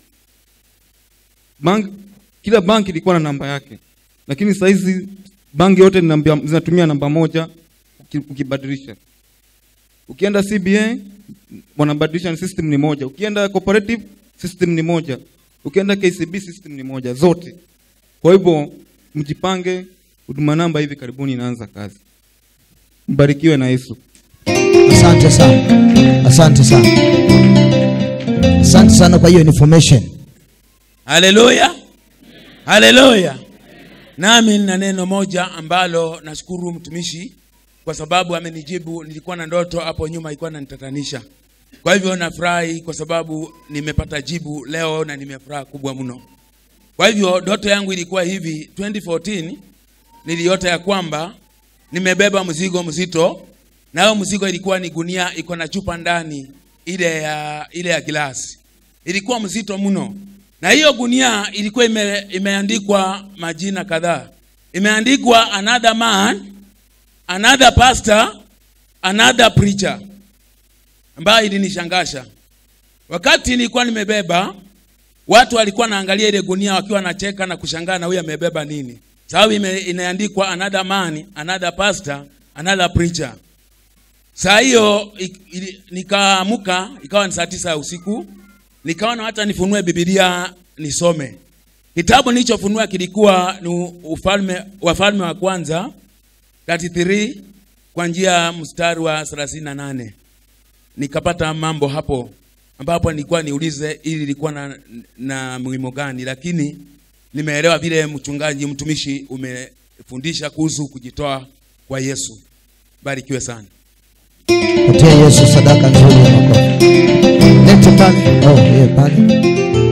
bank. Kila bank ilikuwa na namba yake, lakini sasa hizi banki yote ni namba, zinatumia namba moja uki- ukibadilisha. Ukienda CBA wanabadilisha, system ni moja. Ukienda cooperative system ni moja. Ukienda KCB system ni moja zote. Kwa hivyo mjipange, huduma namba hivi karibuni inaanza kazi. Mbarikiwe na Yesu. Asante sana, asante sana, asante sana kwa hiyo information. haleluya haleluya nami nina neno moja ambalo nashukuru mtumishi kwa sababu amenijibu nilikuwa na ndoto hapo nyuma ilikuwa nanitatanisha kwa hivyo nafurahi kwa sababu nimepata jibu leo na nimefuraha kubwa mno kwa hivyo ndoto yangu ilikuwa hivi 2014 niliota ya kwamba nimebeba mzigo mzito na hiyo mzigo ilikuwa ni gunia iko na chupa ndani ile ya ile ya glasi ilikuwa mzito mno na hiyo gunia ilikuwa ime, imeandikwa majina kadhaa imeandikwa another man another pastor another preacher ambayo ilinishangasha wakati nilikuwa nimebeba watu walikuwa naangalia ile gunia wakiwa wanacheka na kushangaa na huyu amebeba nini sababu ime- imeandikwa another man another pastor another preacher saa hiyo ik- ili- nikaamuka ikawa ni saa tisa ya usiku nikaona hata nifunue bibilia nisome kitabu nilichofunua kilikuwa ni ufalme wafalme wa kwanza 33 kwa njia ya mstari wa 38 nikapata mambo hapo ambapo nilikuwa niulize ili ilikuwa na, na muhimu gani lakini nimeelewa vile mchungaji mtumishi umefundisha kuhusu kujitoa kwa yesu barikiwe sana Patia Yesu sadaka nzuri ya makofi. Lete pale. Oh, yeye pale.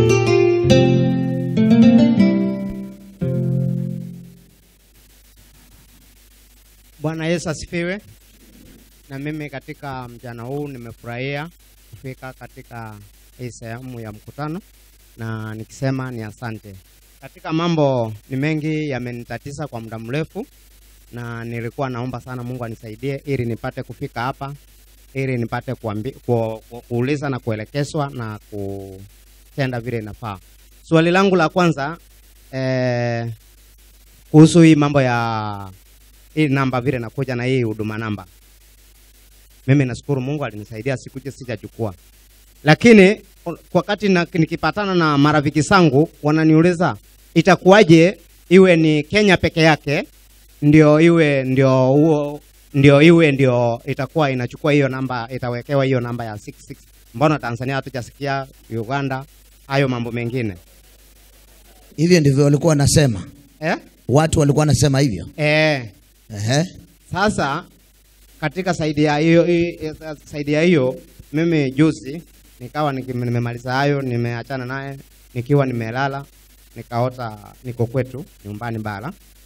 Bwana Yesu asifiwe. Na mimi katika mjana huu nimefurahia kufika katika hii sehemu ya mkutano, na nikisema ni asante. Katika mambo ni mengi yamenitatiza kwa muda mrefu, na nilikuwa naomba sana Mungu anisaidie ili nipate kufika hapa, ili nipate kuambi, ku, ku, kuuliza na kuelekezwa na kutenda vile inafaa. Swali langu la kwanza eh, kuhusu hii mambo ya hii namba vile nakuja na hii huduma namba. Mimi nashukuru Mungu alinisaidia sikuje sijachukua, lakini wakati na, nikipatana na marafiki zangu wananiuliza itakuwaje iwe ni Kenya peke yake ndio iwe ndio huo ndio iwe ndio itakuwa inachukua hiyo namba itawekewa hiyo namba ya 66 mbona Tanzania hatujasikia Uganda hayo mambo mengine Hivyo ndivyo walikuwa wanasema. eh? Watu walikuwa wanasema hivyo. Eh. Ehe. Sasa katika saidi ya hiyo hi- saidi ya hiyo mimi juzi nikawa niki- nimemaliza hayo nimeachana naye nikiwa nimelala nikaota niko kwetu nyumbani bara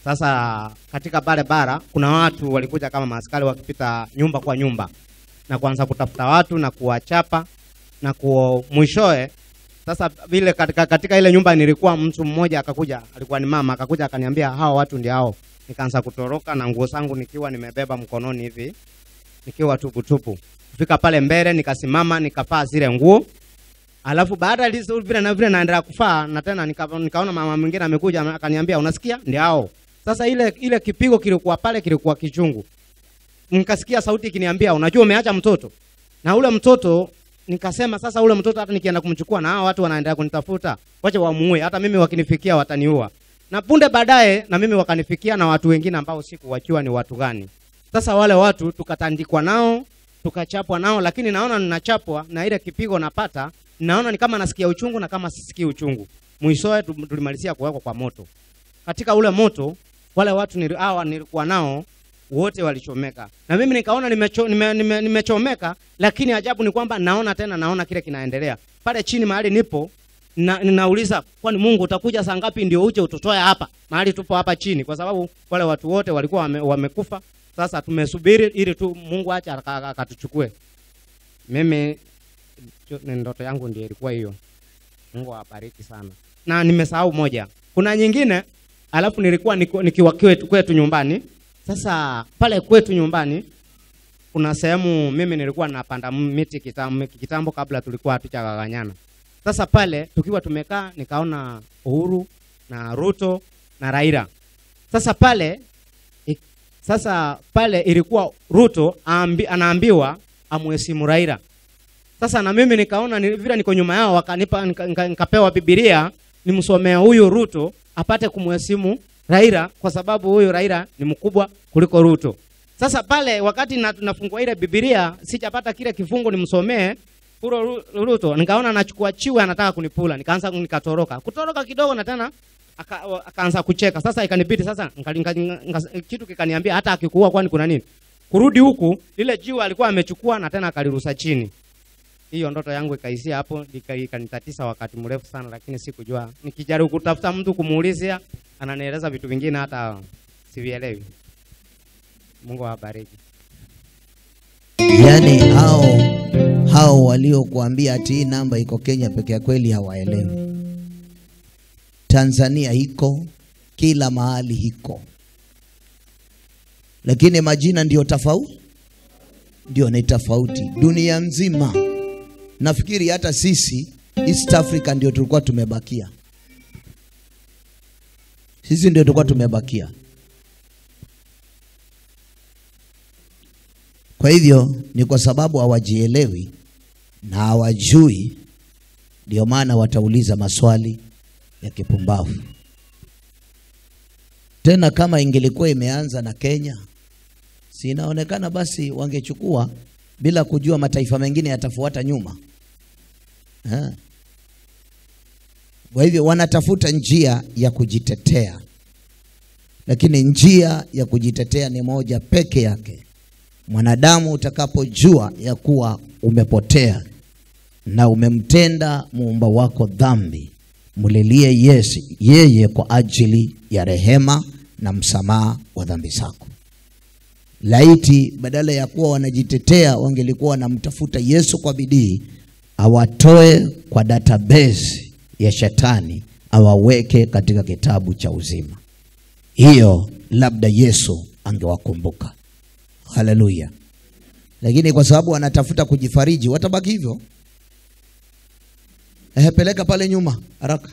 Sasa katika pale bara kuna watu walikuja kama maaskari wakipita nyumba kwa nyumba na kuanza kutafuta watu na kuwachapa na ku mwishoe sasa vile katika, katika ile nyumba nilikuwa mtu mmoja akakuja, alikuwa ni mama, akakuja akaniambia hao watu ndio hao. Nikaanza kutoroka na nguo zangu nikiwa nimebeba mkononi hivi, nikiwa tuputupu. Kufika pale mbele nikasimama nikavaa zile nguo. Alafu baada ya lizo vile na vile naendelea kufaa na tena nika, nikaona mama mwingine amekuja akaniambia unasikia? Ndio hao. Sasa ile ile kipigo kilikuwa pale kilikuwa kichungu. Nikasikia sauti ikiniambia unajua umeacha mtoto. Na ule mtoto nikasema sasa ule mtoto hata nikienda kumchukua na hao watu wanaendelea kunitafuta, wacha wamuue, hata mimi wakinifikia wataniua. Na punde baadaye na mimi wakanifikia na watu wengine ambao sikuwajua ni watu gani. Sasa wale watu tukatandikwa nao, tukachapwa nao, lakini naona ninachapwa na ile kipigo napata, naona ni kama nasikia uchungu na kama sisikii uchungu. Mwishowe tu- tulimalizia kuwekwa kwa moto. Katika ule moto wale watu nili, hawa nilikuwa nao wote walichomeka na mimi nikaona nimecho, nime, nime, nimechomeka lakini ajabu ni kwamba naona tena naona kile kinaendelea pale chini mahali nipo na, ninauliza kwani mungu utakuja saa ngapi ndio uje ututoe hapa mahali tupo hapa chini kwa sababu wale watu wote walikuwa wame, wamekufa sasa tumesubiri ili tu mungu acha aka- aka- akatuchukue mimi cho- ni ndoto yangu ndio ilikuwa hiyo mungu awabariki sana na nimesahau moja kuna nyingine alafu nilikuwa niko- nikiwa kwetu, kwetu nyumbani sasa pale kwetu nyumbani kuna sehemu mimi nilikuwa napanda miti kitambo, kitambo kabla tulikuwa hatujagawanyana. Sasa pale tukiwa tumekaa nikaona Uhuru na Ruto na Raila. Sasa pale i- sasa pale ilikuwa Ruto aambi, anaambiwa amheshimu Raila. Sasa na mimi nikaona ni, vile niko nyuma yao wakanipa nika, nika, nikapewa Biblia nimsomea huyu Ruto apate kumheshimu Raila kwa sababu huyu Raila ni mkubwa kuliko Ruto. Sasa pale wakati na, nafungua ile Biblia sijapata kile kifungu nimsomee Uro Ru- Ruto, nikaona anachukua chiwe anataka kunipula, nikaanza nikatoroka. Kutoroka kidogo na tena aka, akaanza kucheka. Sasa ikanibidi sasa nika, nika, nika, kitu kikaniambia hata akikuua kwani kuna nini? Kurudi huku lile jiwe alikuwa amechukua na tena akalirusa chini. Hiyo ndoto yangu ikaishia hapo, ika- ikanitatisa wakati mrefu sana, lakini sikujua. Nikijaribu kutafuta mtu kumuulizia, ananieleza vitu vingine hata sivielewi. Mungu awabariki. yaani hao hao waliokuambia ati hii namba iko Kenya peke ya kweli hawaelewi. Tanzania iko kila mahali iko, lakini majina ndio tofauti, ndio ni tofauti dunia nzima. Nafikiri hata sisi East Africa ndio tulikuwa tumebakia, sisi ndio tulikuwa tumebakia. Kwa hivyo ni kwa sababu hawajielewi na hawajui, ndio maana watauliza maswali ya kipumbavu. Tena kama ingelikuwa imeanza na Kenya, si inaonekana basi wangechukua bila kujua mataifa mengine yatafuata nyuma. Ha. Kwa hivyo wanatafuta njia ya kujitetea, lakini njia ya kujitetea ni moja peke yake mwanadamu utakapojua ya kuwa umepotea na umemtenda muumba wako dhambi, mlilie Yesu yeye kwa ajili ya rehema na msamaha wa dhambi zako. Laiti badala ya kuwa wanajitetea wangelikuwa wanamtafuta Yesu kwa bidii, awatoe kwa database ya shetani, awaweke katika kitabu cha uzima. Hiyo labda Yesu angewakumbuka. Haleluya! Lakini kwa sababu wanatafuta kujifariji, watabaki hivyo. Ehe, peleka pale nyuma haraka.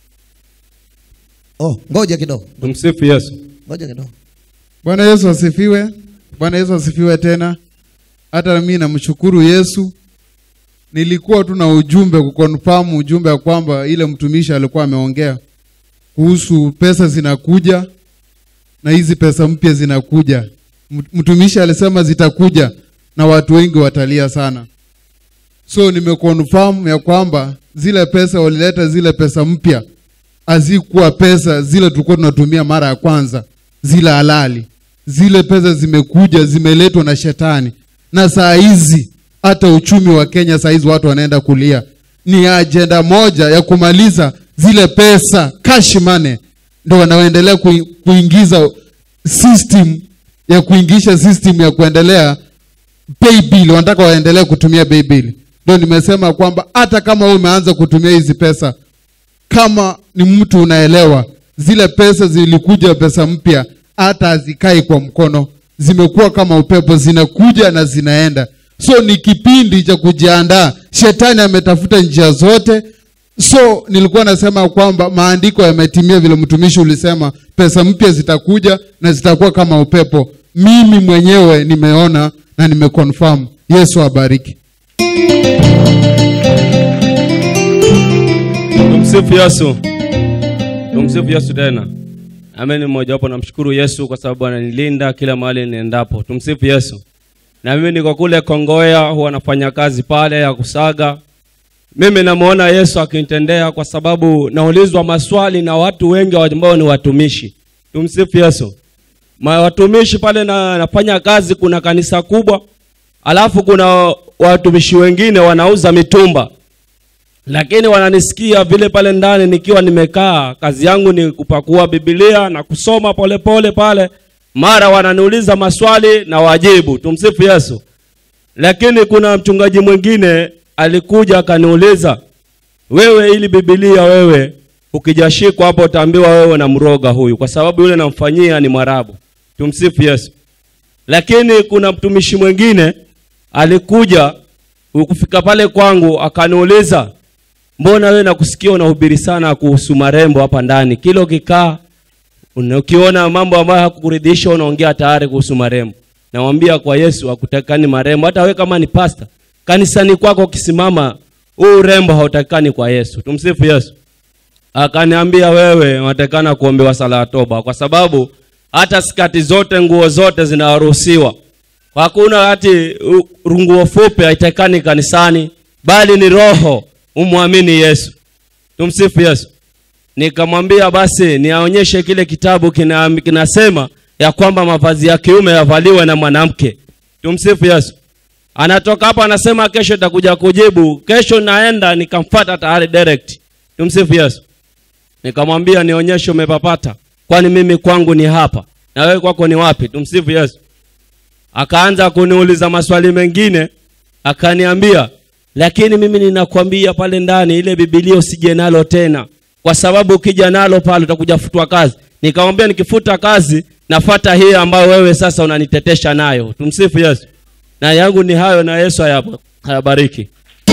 Oh, ngoja kidogo, Tumsifu Yesu. ngoja kidogo. Bwana Yesu asifiwe. Bwana Yesu asifiwe tena. Hata mimi namshukuru Yesu. Nilikuwa tu na ujumbe kukonfirm ujumbe ya kwamba ile mtumishi alikuwa ameongea kuhusu pesa zinakuja na hizi pesa mpya zinakuja. Mtu- Mtumishi alisema zitakuja na watu wengi watalia sana. So nimeconfirm ya kwamba zile pesa walileta zile pesa mpya hazikuwa pesa zile tulikuwa tunatumia mara ya kwanza, zile halali. Zile pesa zimekuja zimeletwa na shetani, na saa hizi hata uchumi wa Kenya saa hizi watu wanaenda kulia. Ni ajenda moja ya kumaliza zile pesa cash money ndo wanaendelea kui- kuingiza system ya kuingisha system ya kuendelea pay bill wanataka waendelee kutumia pay bill ndio nimesema kwamba hata kama wewe umeanza kutumia hizi pesa kama ni mtu unaelewa zile pesa zilikuja pesa mpya hata hazikai kwa mkono zimekuwa kama upepo zinakuja na zinaenda so ni kipindi cha kujiandaa shetani ametafuta njia zote so nilikuwa nasema kwamba maandiko yametimia vile mtumishi ulisema pesa mpya zitakuja na zitakuwa kama upepo mimi mwenyewe nimeona na nimeconfirm yesu abariki Tumsifu Yesu. Tumsifu Yesu tena. Amen. Mmoja wapo namshukuru Yesu kwa sababu ananilinda kila mahali niendapo. Tumsifu Yesu. Na mimi niko kule Kongowea, huwa nafanya kazi pale ya kusaga. Mimi namuona Yesu akinitendea kwa sababu naulizwa maswali na watu wengi ambao ni watumishi. Tumsifu Yesu. Ma watumishi pale na, nafanya kazi, kuna kanisa kubwa, alafu kuna watumishi wengine wanauza mitumba lakini wananisikia vile pale ndani nikiwa nimekaa, kazi yangu ni kupakua Biblia na kusoma polepole pole pale, mara wananiuliza maswali na wajibu. Tumsifu Yesu. Lakini kuna mchungaji mwingine alikuja akaniuliza, wewe, ili Biblia wewe ukijashikwa hapo utaambiwa wewe na mroga huyu, kwa sababu yule namfanyia ni Mwarabu. Tumsifu Yesu. Lakini kuna mtumishi mwingine alikuja ukufika pale kwangu akaniuliza mbona wewe nakusikia unahubiri sana kuhusu marembo hapa ndani kila ukikaa una- ukiona mambo ambayo hakukuridhisha unaongea tayari kuhusu marembo namwambia kwa yesu hakutakikani marembo hata wewe kama ni pasta kanisani kwako ukisimama huu urembo hautakikani kwa yesu tumsifu yesu akaniambia wewe unatakikana kuombewa sala ya toba kwa sababu hata skati zote nguo zote zinaruhusiwa hakuna hati u- nguo fupi haitakikani kanisani bali ni roho umwamini yesu tumsifu yesu nikamwambia basi niaonyeshe kile kitabu kina, kinasema ya kwamba mavazi ya kiume yavaliwe na mwanamke tumsifu yesu anatoka hapo anasema kesho itakuja kujibu kesho naenda nikamfata tayari direct tumsifu yesu nikamwambia nionyeshe umepapata kwani mimi kwangu ni hapa na wewe kwako ni wapi tumsifu yesu akaanza kuniuliza maswali mengine akaniambia lakini mimi ninakwambia pale ndani ile bibilia usije nalo tena kwa sababu ukija nalo pale utakuja futwa kazi nikamwambia nikifuta kazi nafata hii ambayo wewe sasa unanitetesha nayo tumsifu yesu na yangu ni hayo na yesu hayab- hayabariki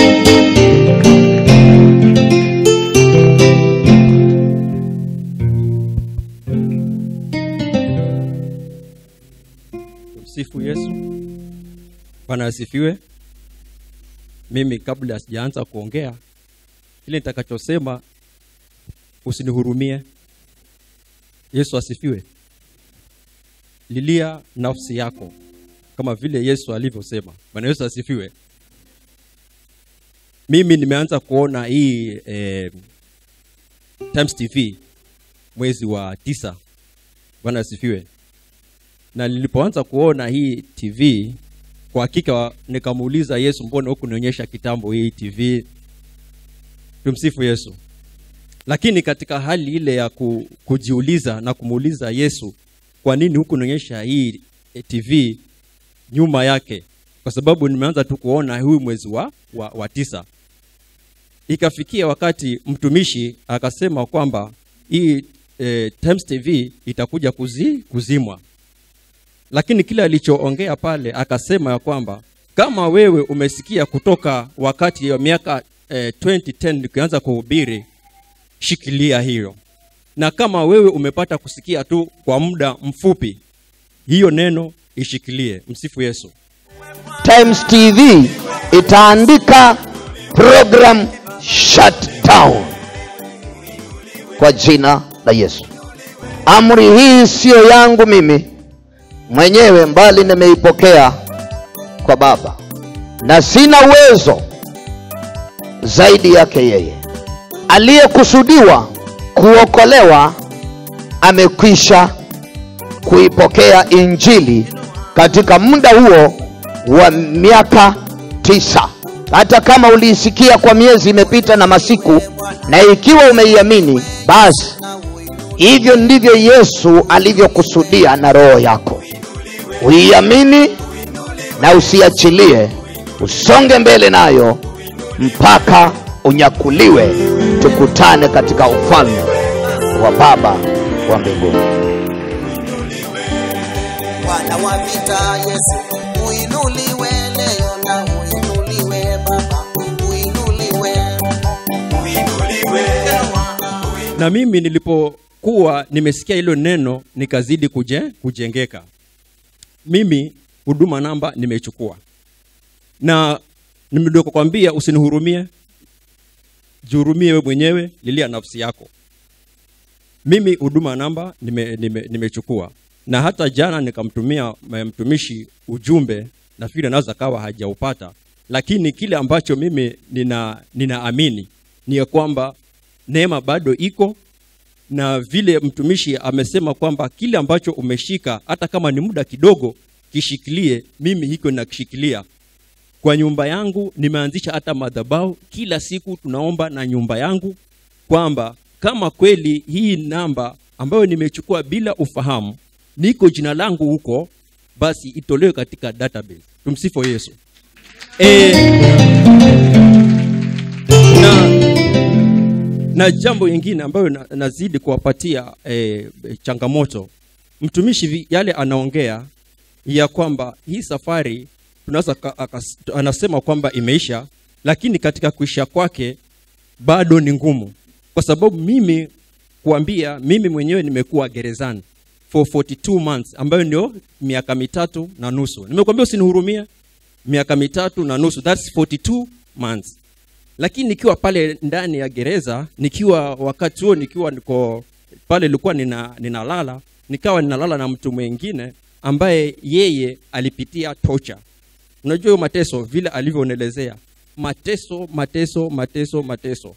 Msifu Yesu. Bwana asifiwe. Mimi kabla sijaanza kuongea, kile nitakachosema usinihurumie. Yesu asifiwe. Lilia nafsi yako kama vile Yesu alivyosema. Bwana Yesu asifiwe. Mimi nimeanza kuona hii eh, Times TV mwezi wa tisa. Bwana asifiwe na nilipoanza kuona hii tv kwa hakika nikamuuliza yesu mbona huku nionyesha kitambo hii tv tumsifu yesu lakini katika hali ile ya ku, kujiuliza na kumuuliza yesu kwa nini huku nionyesha hii eh, tv nyuma yake kwa sababu nimeanza tu kuona huyu mwezi wa, wa, wa tisa ikafikia wakati mtumishi akasema kwamba hii eh, Times TV itakuja kuzi, kuzimwa lakini kile alichoongea pale akasema ya kwamba kama wewe umesikia kutoka wakati wa miaka eh, 2010 nikianza kuhubiri shikilia hilo na kama wewe umepata kusikia tu kwa muda mfupi hiyo neno ishikilie msifu yesu Times TV itaandika program shutdown kwa jina la Yesu. Amri hii siyo yangu mimi mwenyewe, mbali nimeipokea kwa Baba, na sina uwezo zaidi yake yeye. Aliyekusudiwa kuokolewa amekwisha kuipokea Injili katika muda huo wa miaka tisa. Hata kama uliisikia kwa miezi imepita na masiku, na ikiwa umeiamini, basi hivyo ndivyo yesu alivyokusudia na roho yako uiamini na usiachilie usonge mbele nayo mpaka unyakuliwe tukutane katika ufalme wa baba wa mbinguni Bwana wa vita Yesu, uinuliwe leo na uinuliwe Baba, uinuliwe, uinuliwe. na mimi nilipokuwa nimesikia hilo neno nikazidi kuje, kujengeka mimi huduma namba nimechukua na nimedokokwambia usinihurumie jihurumie we mwenyewe lilia nafsi yako mimi huduma namba nimechukua nime, nime nimechukua. na hata jana nikamtumia m- mtumishi ujumbe nafikiri anaweza kawa hajaupata lakini kile ambacho mimi nina ninaamini ni ya kwamba neema bado iko na vile mtumishi amesema kwamba kile ambacho umeshika hata kama ni muda kidogo kishikilie mimi hiko nakishikilia kwa nyumba yangu nimeanzisha hata madhabau kila siku tunaomba na nyumba yangu kwamba kama kweli hii namba ambayo nimechukua bila ufahamu niko jina langu huko basi itolewe katika database tumsifu yesu e, na, na jambo lingine ambayo na, nazidi kuwapatia e, changamoto mtumishi vi- yale anaongea ya kwamba hii safari tunaweza ka- akas- anasema kwamba imeisha lakini katika kuisha kwake bado ni ngumu kwa sababu mimi kuambia mimi mwenyewe nimekuwa gerezani for 42 months ambayo ndio miaka mitatu na nusu nimekuambia usinihurumie miaka mitatu na nusu thats 42 months lakini nikiwa pale ndani ya gereza nikiwa wakati huo nikiwa niko pale ilikuwa nina, ninalala nikawa ninalala na mtu mwingine ambaye yeye alipitia tocha unajua hiyo mateso vile alivyoonelezea mateso mateso mateso mateso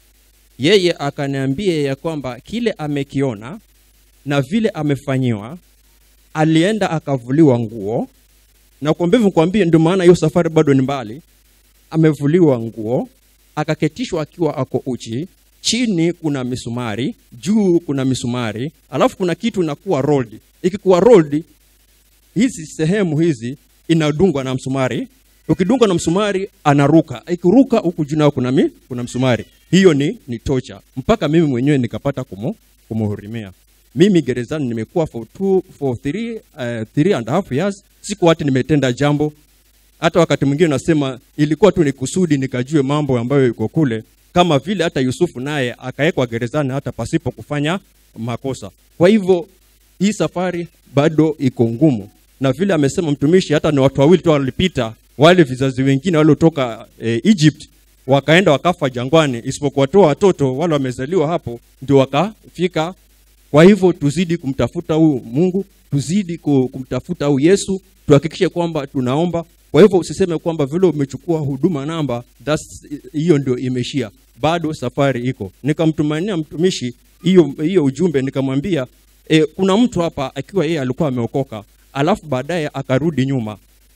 yeye akaniambia ya kwamba kile amekiona na vile amefanyiwa alienda akavuliwa nguo na kuambia hivyo kuambia ndio maana hiyo safari bado ni mbali amevuliwa nguo akaketishwa akiwa ako uchi chini kuna misumari juu kuna misumari alafu kuna kitu inakuwa rolled ikikuwa rolled hizi sehemu hizi inadungwa na msumari ukidungwa na msumari anaruka ikiruka huku juu nao kuna, mi, kuna msumari hiyo ni, ni tocha mpaka mimi mwenyewe nikapata kumu, kumuhurimia mimi gerezani nimekuwa for, two, for three, uh, three and a half years siku hati nimetenda jambo hata wakati mwingine nasema ilikuwa tu ni kusudi nikajue mambo ambayo iko kule kama vile hata yusufu naye akawekwa gerezani hata pasipo kufanya makosa kwa hivyo hii safari bado iko ngumu na vile amesema mtumishi hata ni watu wawili tu walipita wale vizazi wengine waliotoka e, egypt wakaenda wakafa jangwani isipokuwa tu watoto wale wamezaliwa hapo ndio wakafika kwa hivyo tuzidi kumtafuta huyu mungu tuzidi ku- kumtafuta huyu yesu tuhakikishe kwamba tunaomba kwa hivyo usiseme kwamba vile umechukua huduma namba that's- hiyo ndio imeshia bado safari iko nikamtumania mtumishi hiyo hiyo ujumbe nikamwambia e, kuna mtu hapa akiwa yeye alikuwa ameokoka alafu baadaye akarudi nyuma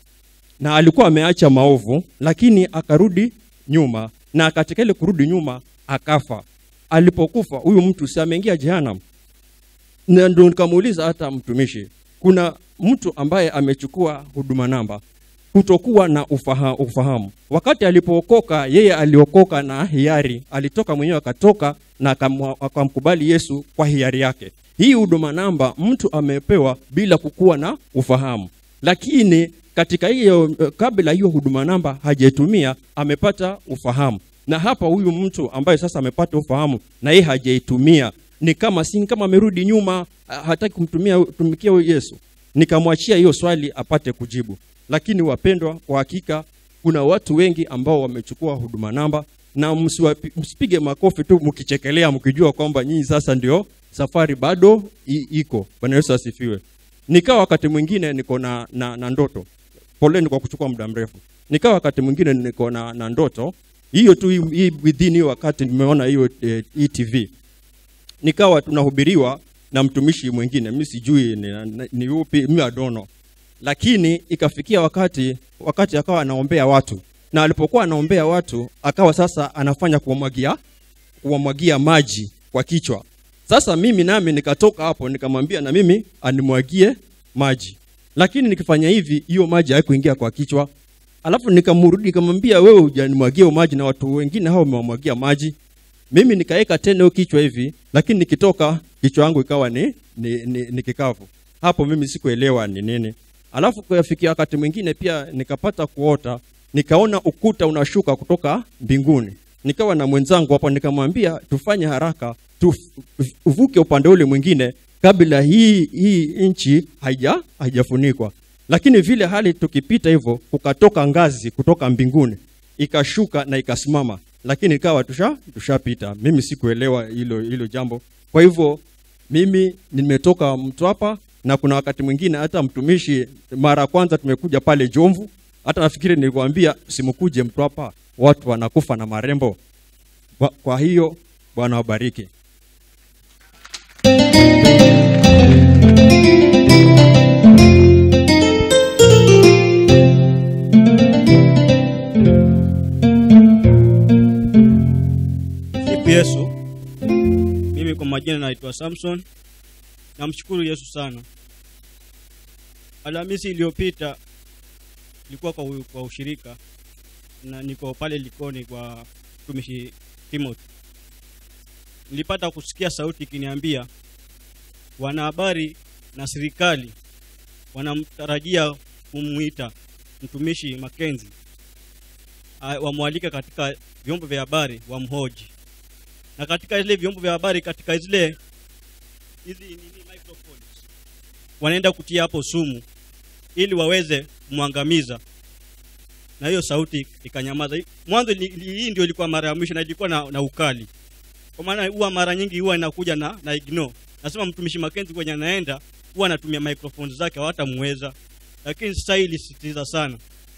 na alikuwa ameacha maovu lakini akarudi nyuma na katika ile kurudi nyuma akafa alipokufa huyu mtu si ameingia jehanam na ndo nikamuuliza hata mtumishi kuna mtu ambaye amechukua huduma namba kutokuwa na ufaha, ufahamu wakati alipookoka yeye aliokoka na hiari alitoka mwenyewe akatoka na akamwa- akamkubali yesu kwa hiari yake hii huduma namba mtu amepewa bila kukuwa na ufahamu lakini katika hiyo eh, kabla hiyo huduma namba hajaitumia amepata ufahamu na hapa huyu mtu ambaye sasa amepata ufahamu na yeye hajaitumia ni kama si kama amerudi nyuma ah, hataki kumtumia tumikia huyu yesu nikamwachia hiyo swali apate kujibu lakini wapendwa kwa hakika kuna watu wengi ambao wamechukua huduma namba na msiwapi- msipige makofi tu mkichekelea mkijua kwamba nyinyi sasa ndio safari bado i- iko bwana yesu asifiwe nikawa wakati mwingine niko na, na, na ndoto poleni kwa kuchukua muda mrefu nikawa wakati mwingine niko na, na ndoto hiyo tu hii- hii within hiyo wakati nimeona hiyo eh, hii tv nikawa tunahubiriwa na mtumishi mwingine mi sijui ni, ni, ni upi mi adono lakini ikafikia wakati wakati akawa anaombea watu na alipokuwa anaombea watu akawa sasa anafanya kuwamwagia kuwamwagia maji kwa kichwa sasa mimi nami nikatoka hapo nikamwambia na mimi animwagie maji lakini nikifanya hivi hiyo maji haikuingia kwa kichwa alafu nikamrudi nikamwambia wewe hujanimwagia hiyo maji na watu wengine hao wamewamwagia maji mimi nikaweka tena hiyo kichwa hivi lakini nikitoka kichwa yangu ikawa ni, ni, ni, ni kikavu hapo mimi sikuelewa ni nini alafu kuyafikia wakati mwingine pia nikapata kuota nikaona ukuta unashuka kutoka mbinguni nikawa na mwenzangu hapo nikamwambia tufanye haraka tuvuke upande ule mwingine kabla hii hii nchi haija haijafunikwa lakini vile hali tukipita hivyo kukatoka ngazi kutoka mbinguni ikashuka na ikasimama lakini ikawa tusha tushapita mimi sikuelewa hilo hilo jambo kwa hivyo mimi nimetoka mtwapa na kuna wakati mwingine hata mtumishi mara ya kwanza tumekuja pale jomvu hata nafikiri nilikwambia simkuje mtwapa watu wanakufa na marembo kwa, kwa hiyo bwana wabariki Sifu Yesu. Mimi kwa majina naitwa Samson. Namshukuru Yesu sana. Alhamisi iliyopita ilikuwa kwa, u- kwa ushirika na niko pale Likoni kwa mtumishi Timothy. Nilipata kusikia sauti ikiniambia wanahabari na serikali wanamtarajia kumwita mtumishi Makenzi a- wamwalike katika vyombo vya habari wamhoji na katika zile vyombo vya habari katika zile hizi nini microphones wanaenda kutia hapo sumu ili waweze kumwangamiza na hiyo sauti ikanyamaza mwanzo li- li- hii ndio ilikuwa mara ya mwisho na ilikuwa na, na ukali kwa maana huwa mara nyingi huwa inakuja na, na ignore nasema mtumishi Makenzi kwenye anaenda huwa anatumia microphones zake hawatamweza lakini sasa hii ilisisitiza sana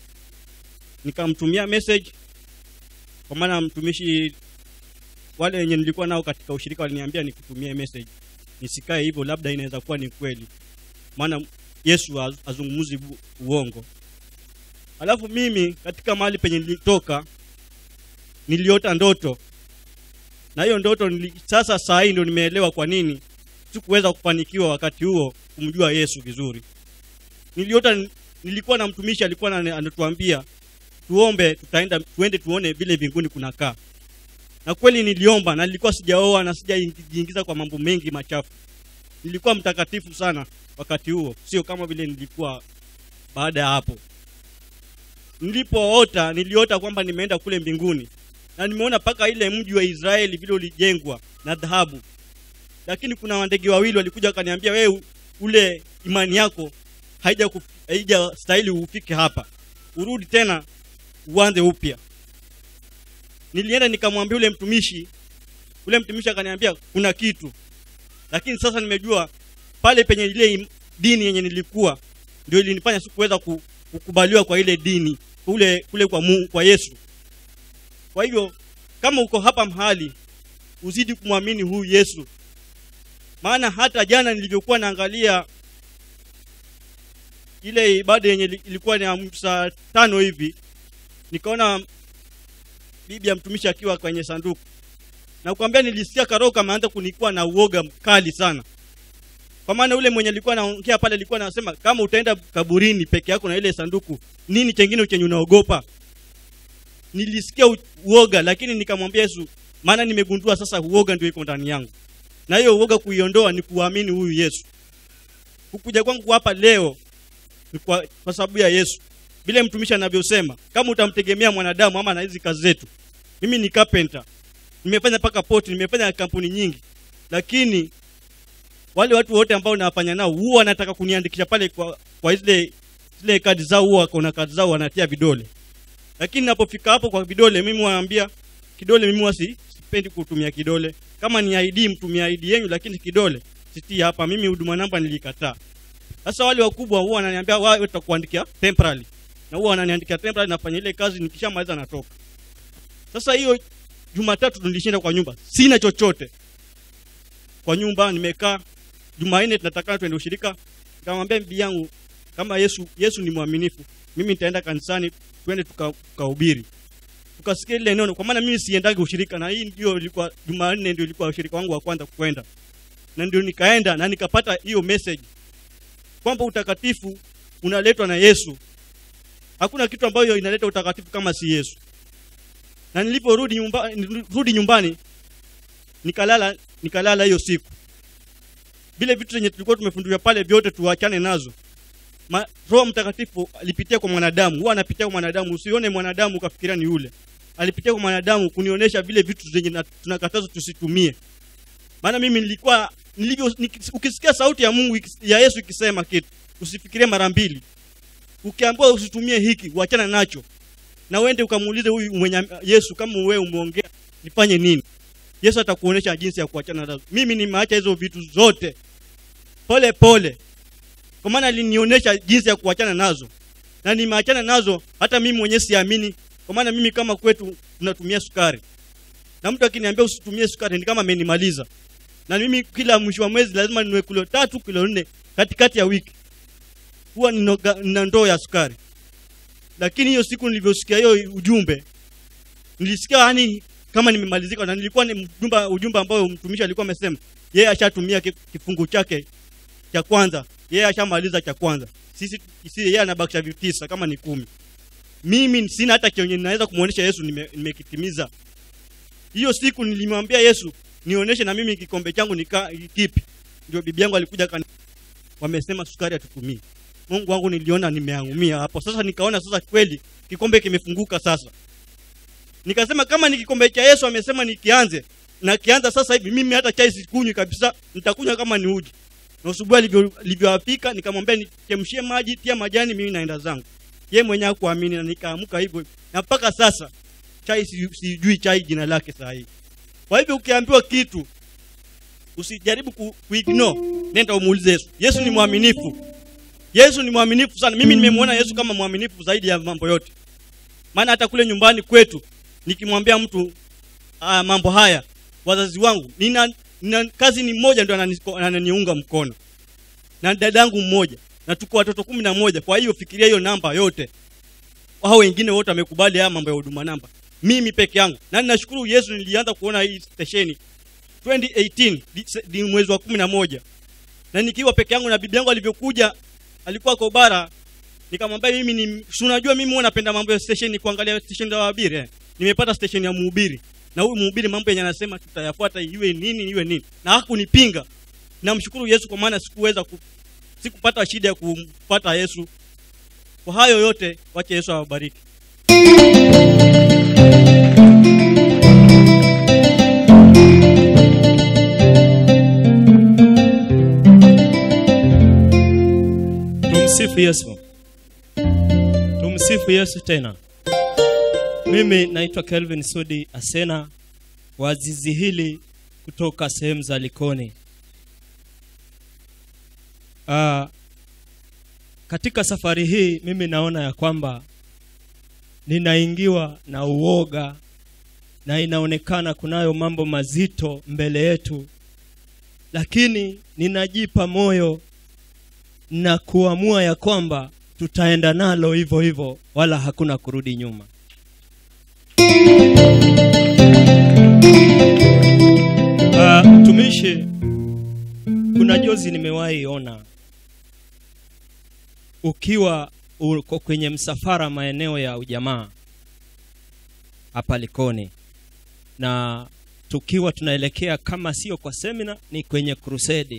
nikamtumia message kwa maana mtumishi wale wenye nilikuwa nao katika ushirika waliniambia nikutumie message nisikae hivyo labda inaweza kuwa ni kweli maana yesu haz- hazungumzi bu- uongo alafu mimi katika mahali penye nilitoka niliota ndoto na hiyo ndoto nili, sasa saa hii ndio nimeelewa kwa nini sikuweza kufanikiwa wakati huo kumjua yesu vizuri niliota nilikuwa na mtumishi alikuwa ana- anatuambia tuombe tutaenda tuende tuone vile mbinguni kunakaa na kweli niliomba na nilikuwa sijaoa na sijajiingiza kwa mambo mengi machafu nilikuwa mtakatifu sana wakati huo sio kama vile nilikuwa baada ya hapo nilipoota niliota kwamba nimeenda kule mbinguni na nimeona mpaka ile mji wa israeli vile ulijengwa na dhahabu lakini kuna ndege wawili walikuja wakaniambia wewe ule imani yako haija kuf- haija stahili ufike hapa urudi tena uanze upya nilienda nikamwambia ule mtumishi ule mtumishi akaniambia kuna kitu lakini sasa nimejua pale penye ile im- dini yenye nilikuwa ndio ilinifanya sikuweza ku- kukubaliwa kwa ile dini kule kule kwa Mungu, kwa Yesu kwa hivyo kama uko hapa mahali uzidi kumwamini huyu Yesu maana hata jana nilivyokuwa naangalia ile ibada yenye ili- ilikuwa ni ya saa tano hivi nikaona bibi ya mtumishi akiwa kwenye sanduku na kuambia nilisikia karoho kameanza kunikuwa na uoga mkali sana kwa maana ule mwenye alikuwa anaongea pale alikuwa anasema kama utaenda kaburini peke yako na ile sanduku nini chengine chenye unaogopa nilisikia u- uoga lakini nikamwambia yesu maana nimegundua sasa uoga ndio iko ndani yangu na hiyo uoga kuiondoa ni kuamini huyu yesu kukuja kwangu hapa leo ni kwa, kwa sababu ya yesu vile mtumishi anavyosema kama utamtegemea mwanadamu ama na hizi kazi zetu mimi ni carpenter nimefanya mpaka poti nimefanya kampuni nyingi lakini wale watu wote ambao nawafanya nao huwa wanataka kuniandikisha pale kwa, kwa zile zile kadi zao huwa wako na kadi zao wanatia vidole lakini napofika hapo kwa vidole mimi waambia kidole mimi wasi sipendi kutumia kidole kama ni ID mtumia ID yenu lakini kidole sitii hapa mimi huduma namba nilikataa sasa wale wakubwa huwa wananiambia wao tutakuandikia temporary na huwa wananiandikia temporary nafanya ile kazi nikishamaliza natoka sasa hiyo jumatatu nilishinda kwa nyumba sina chochote kwa nyumba nimekaa jumanne tunatakana twende ushirika nikamwambia bibi yangu kama yesu yesu ni mwaminifu mimi nitaenda kanisani twende tuka- tukahubiri tukasikia ile neno kwa maana mimi siendagi ushirika na hii ndio ilikuwa jumanne ndio ilikuwa ushirika wangu wa kwanza kwenda na ndio nikaenda na nikapata hiyo message kwamba utakatifu unaletwa na Yesu. Hakuna kitu ambayo inaleta utakatifu kama si Yesu. Na niliporudi nyumba, rudi nyumbani nikalala nikalala hiyo siku. Vile vitu zenye tulikuwa tumefundishwa pale vyote tuachane nazo. Ma, Roho Mtakatifu alipitia kwa mwanadamu, huwa anapitia kwa mwanadamu. Usione mwanadamu ukafikiria ni yule. Alipitia kwa mwanadamu kunionyesha vile vitu zenye na- tunakatazwa tusitumie. Maana mimi nilikuwa nilivyo nik- ukisikia sauti ya Mungu ikis- ya Yesu ikisema kitu, usifikirie mara mbili. Ukiambiwa usitumie hiki, uachana nacho. Na uende ukamuulize huyu mwenye Yesu kama wewe umeongea nifanye nini? Yesu atakuonesha jinsi ya kuachana nazo. Mimi nimeacha hizo vitu zote pole pole, kwa maana alinionyesha jinsi ya kuachana nazo, na nimeachana nazo. Hata mimi mwenyewe siamini, kwa maana mimi kama kwetu tunatumia sukari, na mtu akiniambia usitumie sukari ni kama amenimaliza. Na mimi kila mwisho wa mwezi lazima ninunue kilo tatu kilo nne katikati ya wiki, huwa ninoga- nina ndoo ya sukari. Lakini hiyo siku nilivyosikia hiyo ujumbe, nilisikia yani kama nimemalizika, na nilikuwa ni ujumbe, ujumbe ambao mtumishi alikuwa amesema yeye ashatumia ki- kifungu chake cha kwanza, yeye ashamaliza cha kwanza. Sisi sisi yeye anabakisha vitisa kama ni kumi. Mimi sina hata chenye ninaweza kumuonesha Yesu nime- nimekitimiza. Hiyo siku nilimwambia Yesu nionyeshe na mimi kikombe changu nika kipi. Ndio bibi yangu alikuja kani, wamesema sukari hatutumii. Mungu wangu niliona nimeangumia hapo. Sasa nikaona sasa kweli kikombe kimefunguka sasa. Nikasema kama ni kikombe cha Yesu amesema nikianze na kianza sasa hivi mimi hata chai sikunywi kabisa, nitakunywa kama ni uji. Na asubuhi alivyo alivyowapika nikamwambia nichemshie maji, tia majani, mimi naenda zangu. Yeye mwenyewe hakuamini na nikaamka hivyo. Na mpaka sasa chai si- sijui chai jina lake saa hii. Kwa hivyo ukiambiwa kitu usijaribu ku, kuignore, nenda umuulize Yesu. Yesu ni mwaminifu. Yesu ni mwaminifu sana. Mimi nimemwona Yesu kama mwaminifu zaidi ya mambo yote. Maana hata kule nyumbani kwetu nikimwambia mtu uh, mambo haya, wazazi wangu, nina, nina kazi ni mmoja ndio ananiko- ananiunga mkono na dadangu mmoja na tuko watoto kumi na moja. Kwa hiyo fikiria hiyo namba yote, hao wengine wote wamekubali haya mambo ya huduma namba, mimi peke yangu. Na ninashukuru Yesu, nilianza kuona hii stesheni 2018 di- se- di mwezi wa kumi na moja na nikiwa peke yangu na bibi yangu alivyokuja, alikuwa Kobara, nikamwambia mimi ni si unajua mimi huwa napenda mambo ya station kuangalia station za wahubiri eh. Nimepata station ya mhubiri na huyu mhubiri mambo yenye anasema tutayafuata iwe nini iwe nini, na hakunipinga. Namshukuru Yesu kwa maana sikuweza ku, sikupata shida ya kumpata Yesu. Kwa hayo yote, wache Yesu awabariki. Tumsifu Yesu. Tumsifu Yesu tena. Mimi naitwa Kelvin Sudi Asena wa zizi hili kutoka sehemu za Likoni. Ah, katika safari hii mimi naona ya kwamba ninaingiwa na uoga na inaonekana kunayo mambo mazito mbele yetu, lakini ninajipa moyo na kuamua ya kwamba tutaenda nalo hivyo hivyo, wala hakuna kurudi nyuma. Uh, mtumishi, kuna jozi nimewahi ona ukiwa uko kwenye msafara maeneo ya ujamaa hapa Likoni, na tukiwa tunaelekea kama sio kwa semina, ni kwenye krusedi.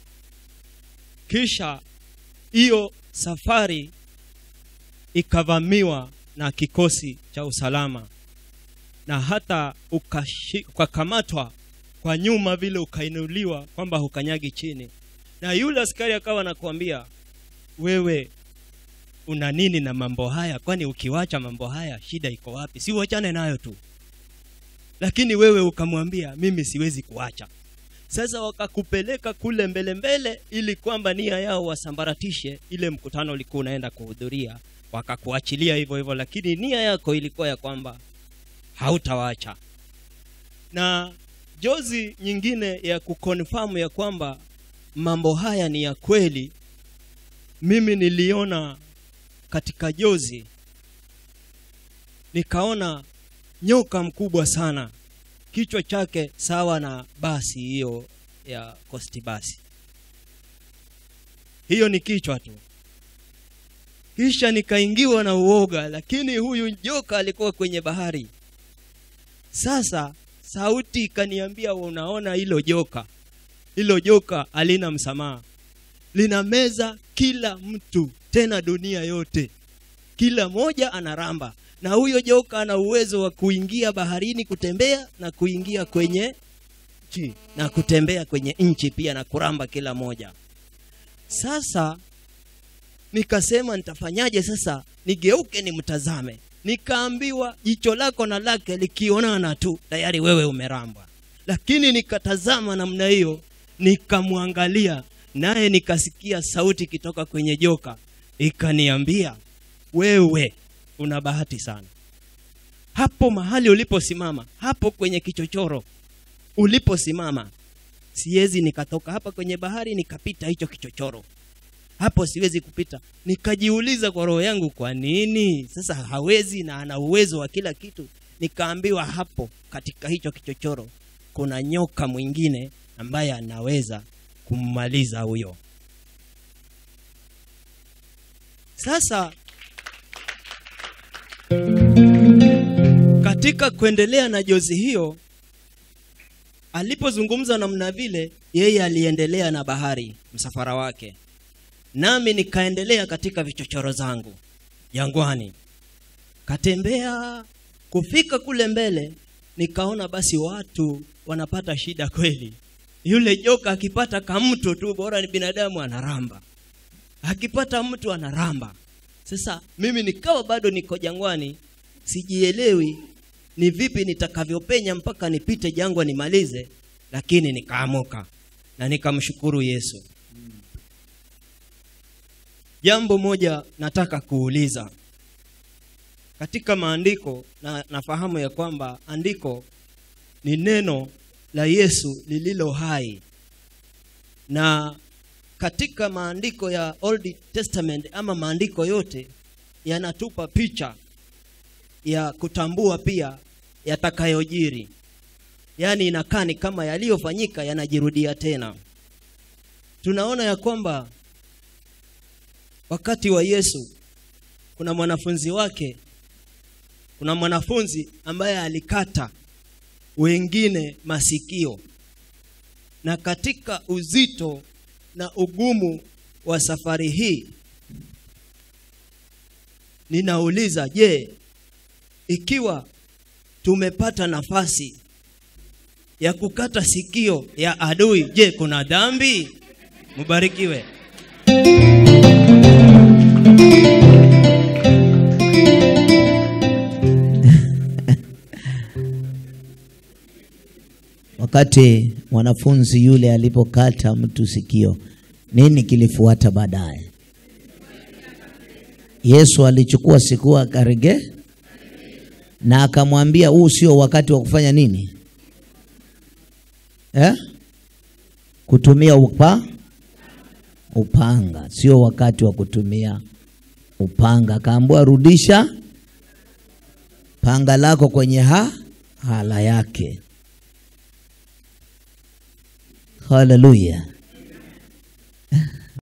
Kisha hiyo safari ikavamiwa na kikosi cha usalama na hata ukashi- ukakamatwa kwa nyuma vile ukainuliwa kwamba hukanyagi chini, na yule askari akawa anakuambia wewe una nini na mambo haya? Kwani ukiwacha mambo haya shida iko wapi? Si uachane nayo tu. Lakini wewe ukamwambia mimi siwezi kuacha. Sasa wakakupeleka kule mbele mbele, ili kwamba nia yao wasambaratishe ile mkutano ulikuwa unaenda kuhudhuria, wakakuachilia hivyo hivyo, lakini nia yako ilikuwa ya kwamba hautawaacha. Na jozi nyingine ya kukonfirm ya kwamba mambo haya ni ya kweli, mimi niliona katika jozi, nikaona nyoka mkubwa sana, kichwa chake sawa na basi hiyo ya Coast Basi. Hiyo ni kichwa tu. Kisha nikaingiwa na uoga, lakini huyu joka alikuwa kwenye bahari. Sasa sauti ikaniambia, unaona hilo joka, hilo joka halina msamaha, linameza kila mtu, tena dunia yote, kila moja anaramba, na huyo joka ana uwezo wa kuingia baharini kutembea na kuingia kwenye nchi na kutembea kwenye nchi pia na kuramba kila moja. Sasa nikasema nitafanyaje sasa nigeuke nimtazame nikaambiwa jicho lako na lake likionana tu tayari wewe umeramba lakini nikatazama namna hiyo nikamwangalia naye nikasikia sauti ikitoka kwenye joka ikaniambia wewe una bahati sana hapo mahali uliposimama hapo kwenye kichochoro uliposimama siwezi nikatoka hapa kwenye bahari nikapita hicho kichochoro hapo siwezi kupita nikajiuliza kwa roho yangu kwa nini sasa hawezi na ana uwezo wa kila kitu nikaambiwa hapo katika hicho kichochoro kuna nyoka mwingine ambaye anaweza kummaliza huyo sasa katika kuendelea na jozi hiyo alipozungumza namna vile yeye aliendelea na bahari msafara wake nami nikaendelea katika vichochoro zangu jangwani katembea kufika kule mbele nikaona basi watu wanapata shida kweli yule joka akipata kamto tu bora ni binadamu anaramba akipata mtu anaramba sasa mimi nikawa bado niko jangwani sijielewi ni vipi nitakavyopenya mpaka nipite jangwa nimalize lakini nikaamuka na nikamshukuru yesu jambo moja nataka kuuliza katika maandiko na nafahamu ya kwamba andiko ni neno la yesu lililo hai na katika maandiko ya old testament ama maandiko yote yanatupa picha ya kutambua pia yatakayojiri yaani inakaa ni kama yaliyofanyika yanajirudia tena tunaona ya kwamba wakati wa yesu kuna mwanafunzi wake kuna mwanafunzi ambaye alikata wengine masikio na katika uzito na ugumu wa safari hii ninauliza je ikiwa tumepata nafasi ya kukata sikio ya adui je kuna dhambi mubarikiwe wakati mwanafunzi yule alipokata mtu sikio nini kilifuata baadaye yesu alichukua sikio akarege na akamwambia huu sio wakati wa kufanya nini eh? kutumia upa upanga sio wakati wa kutumia upanga akaambua rudisha panga lako kwenye ha hala yake haleluya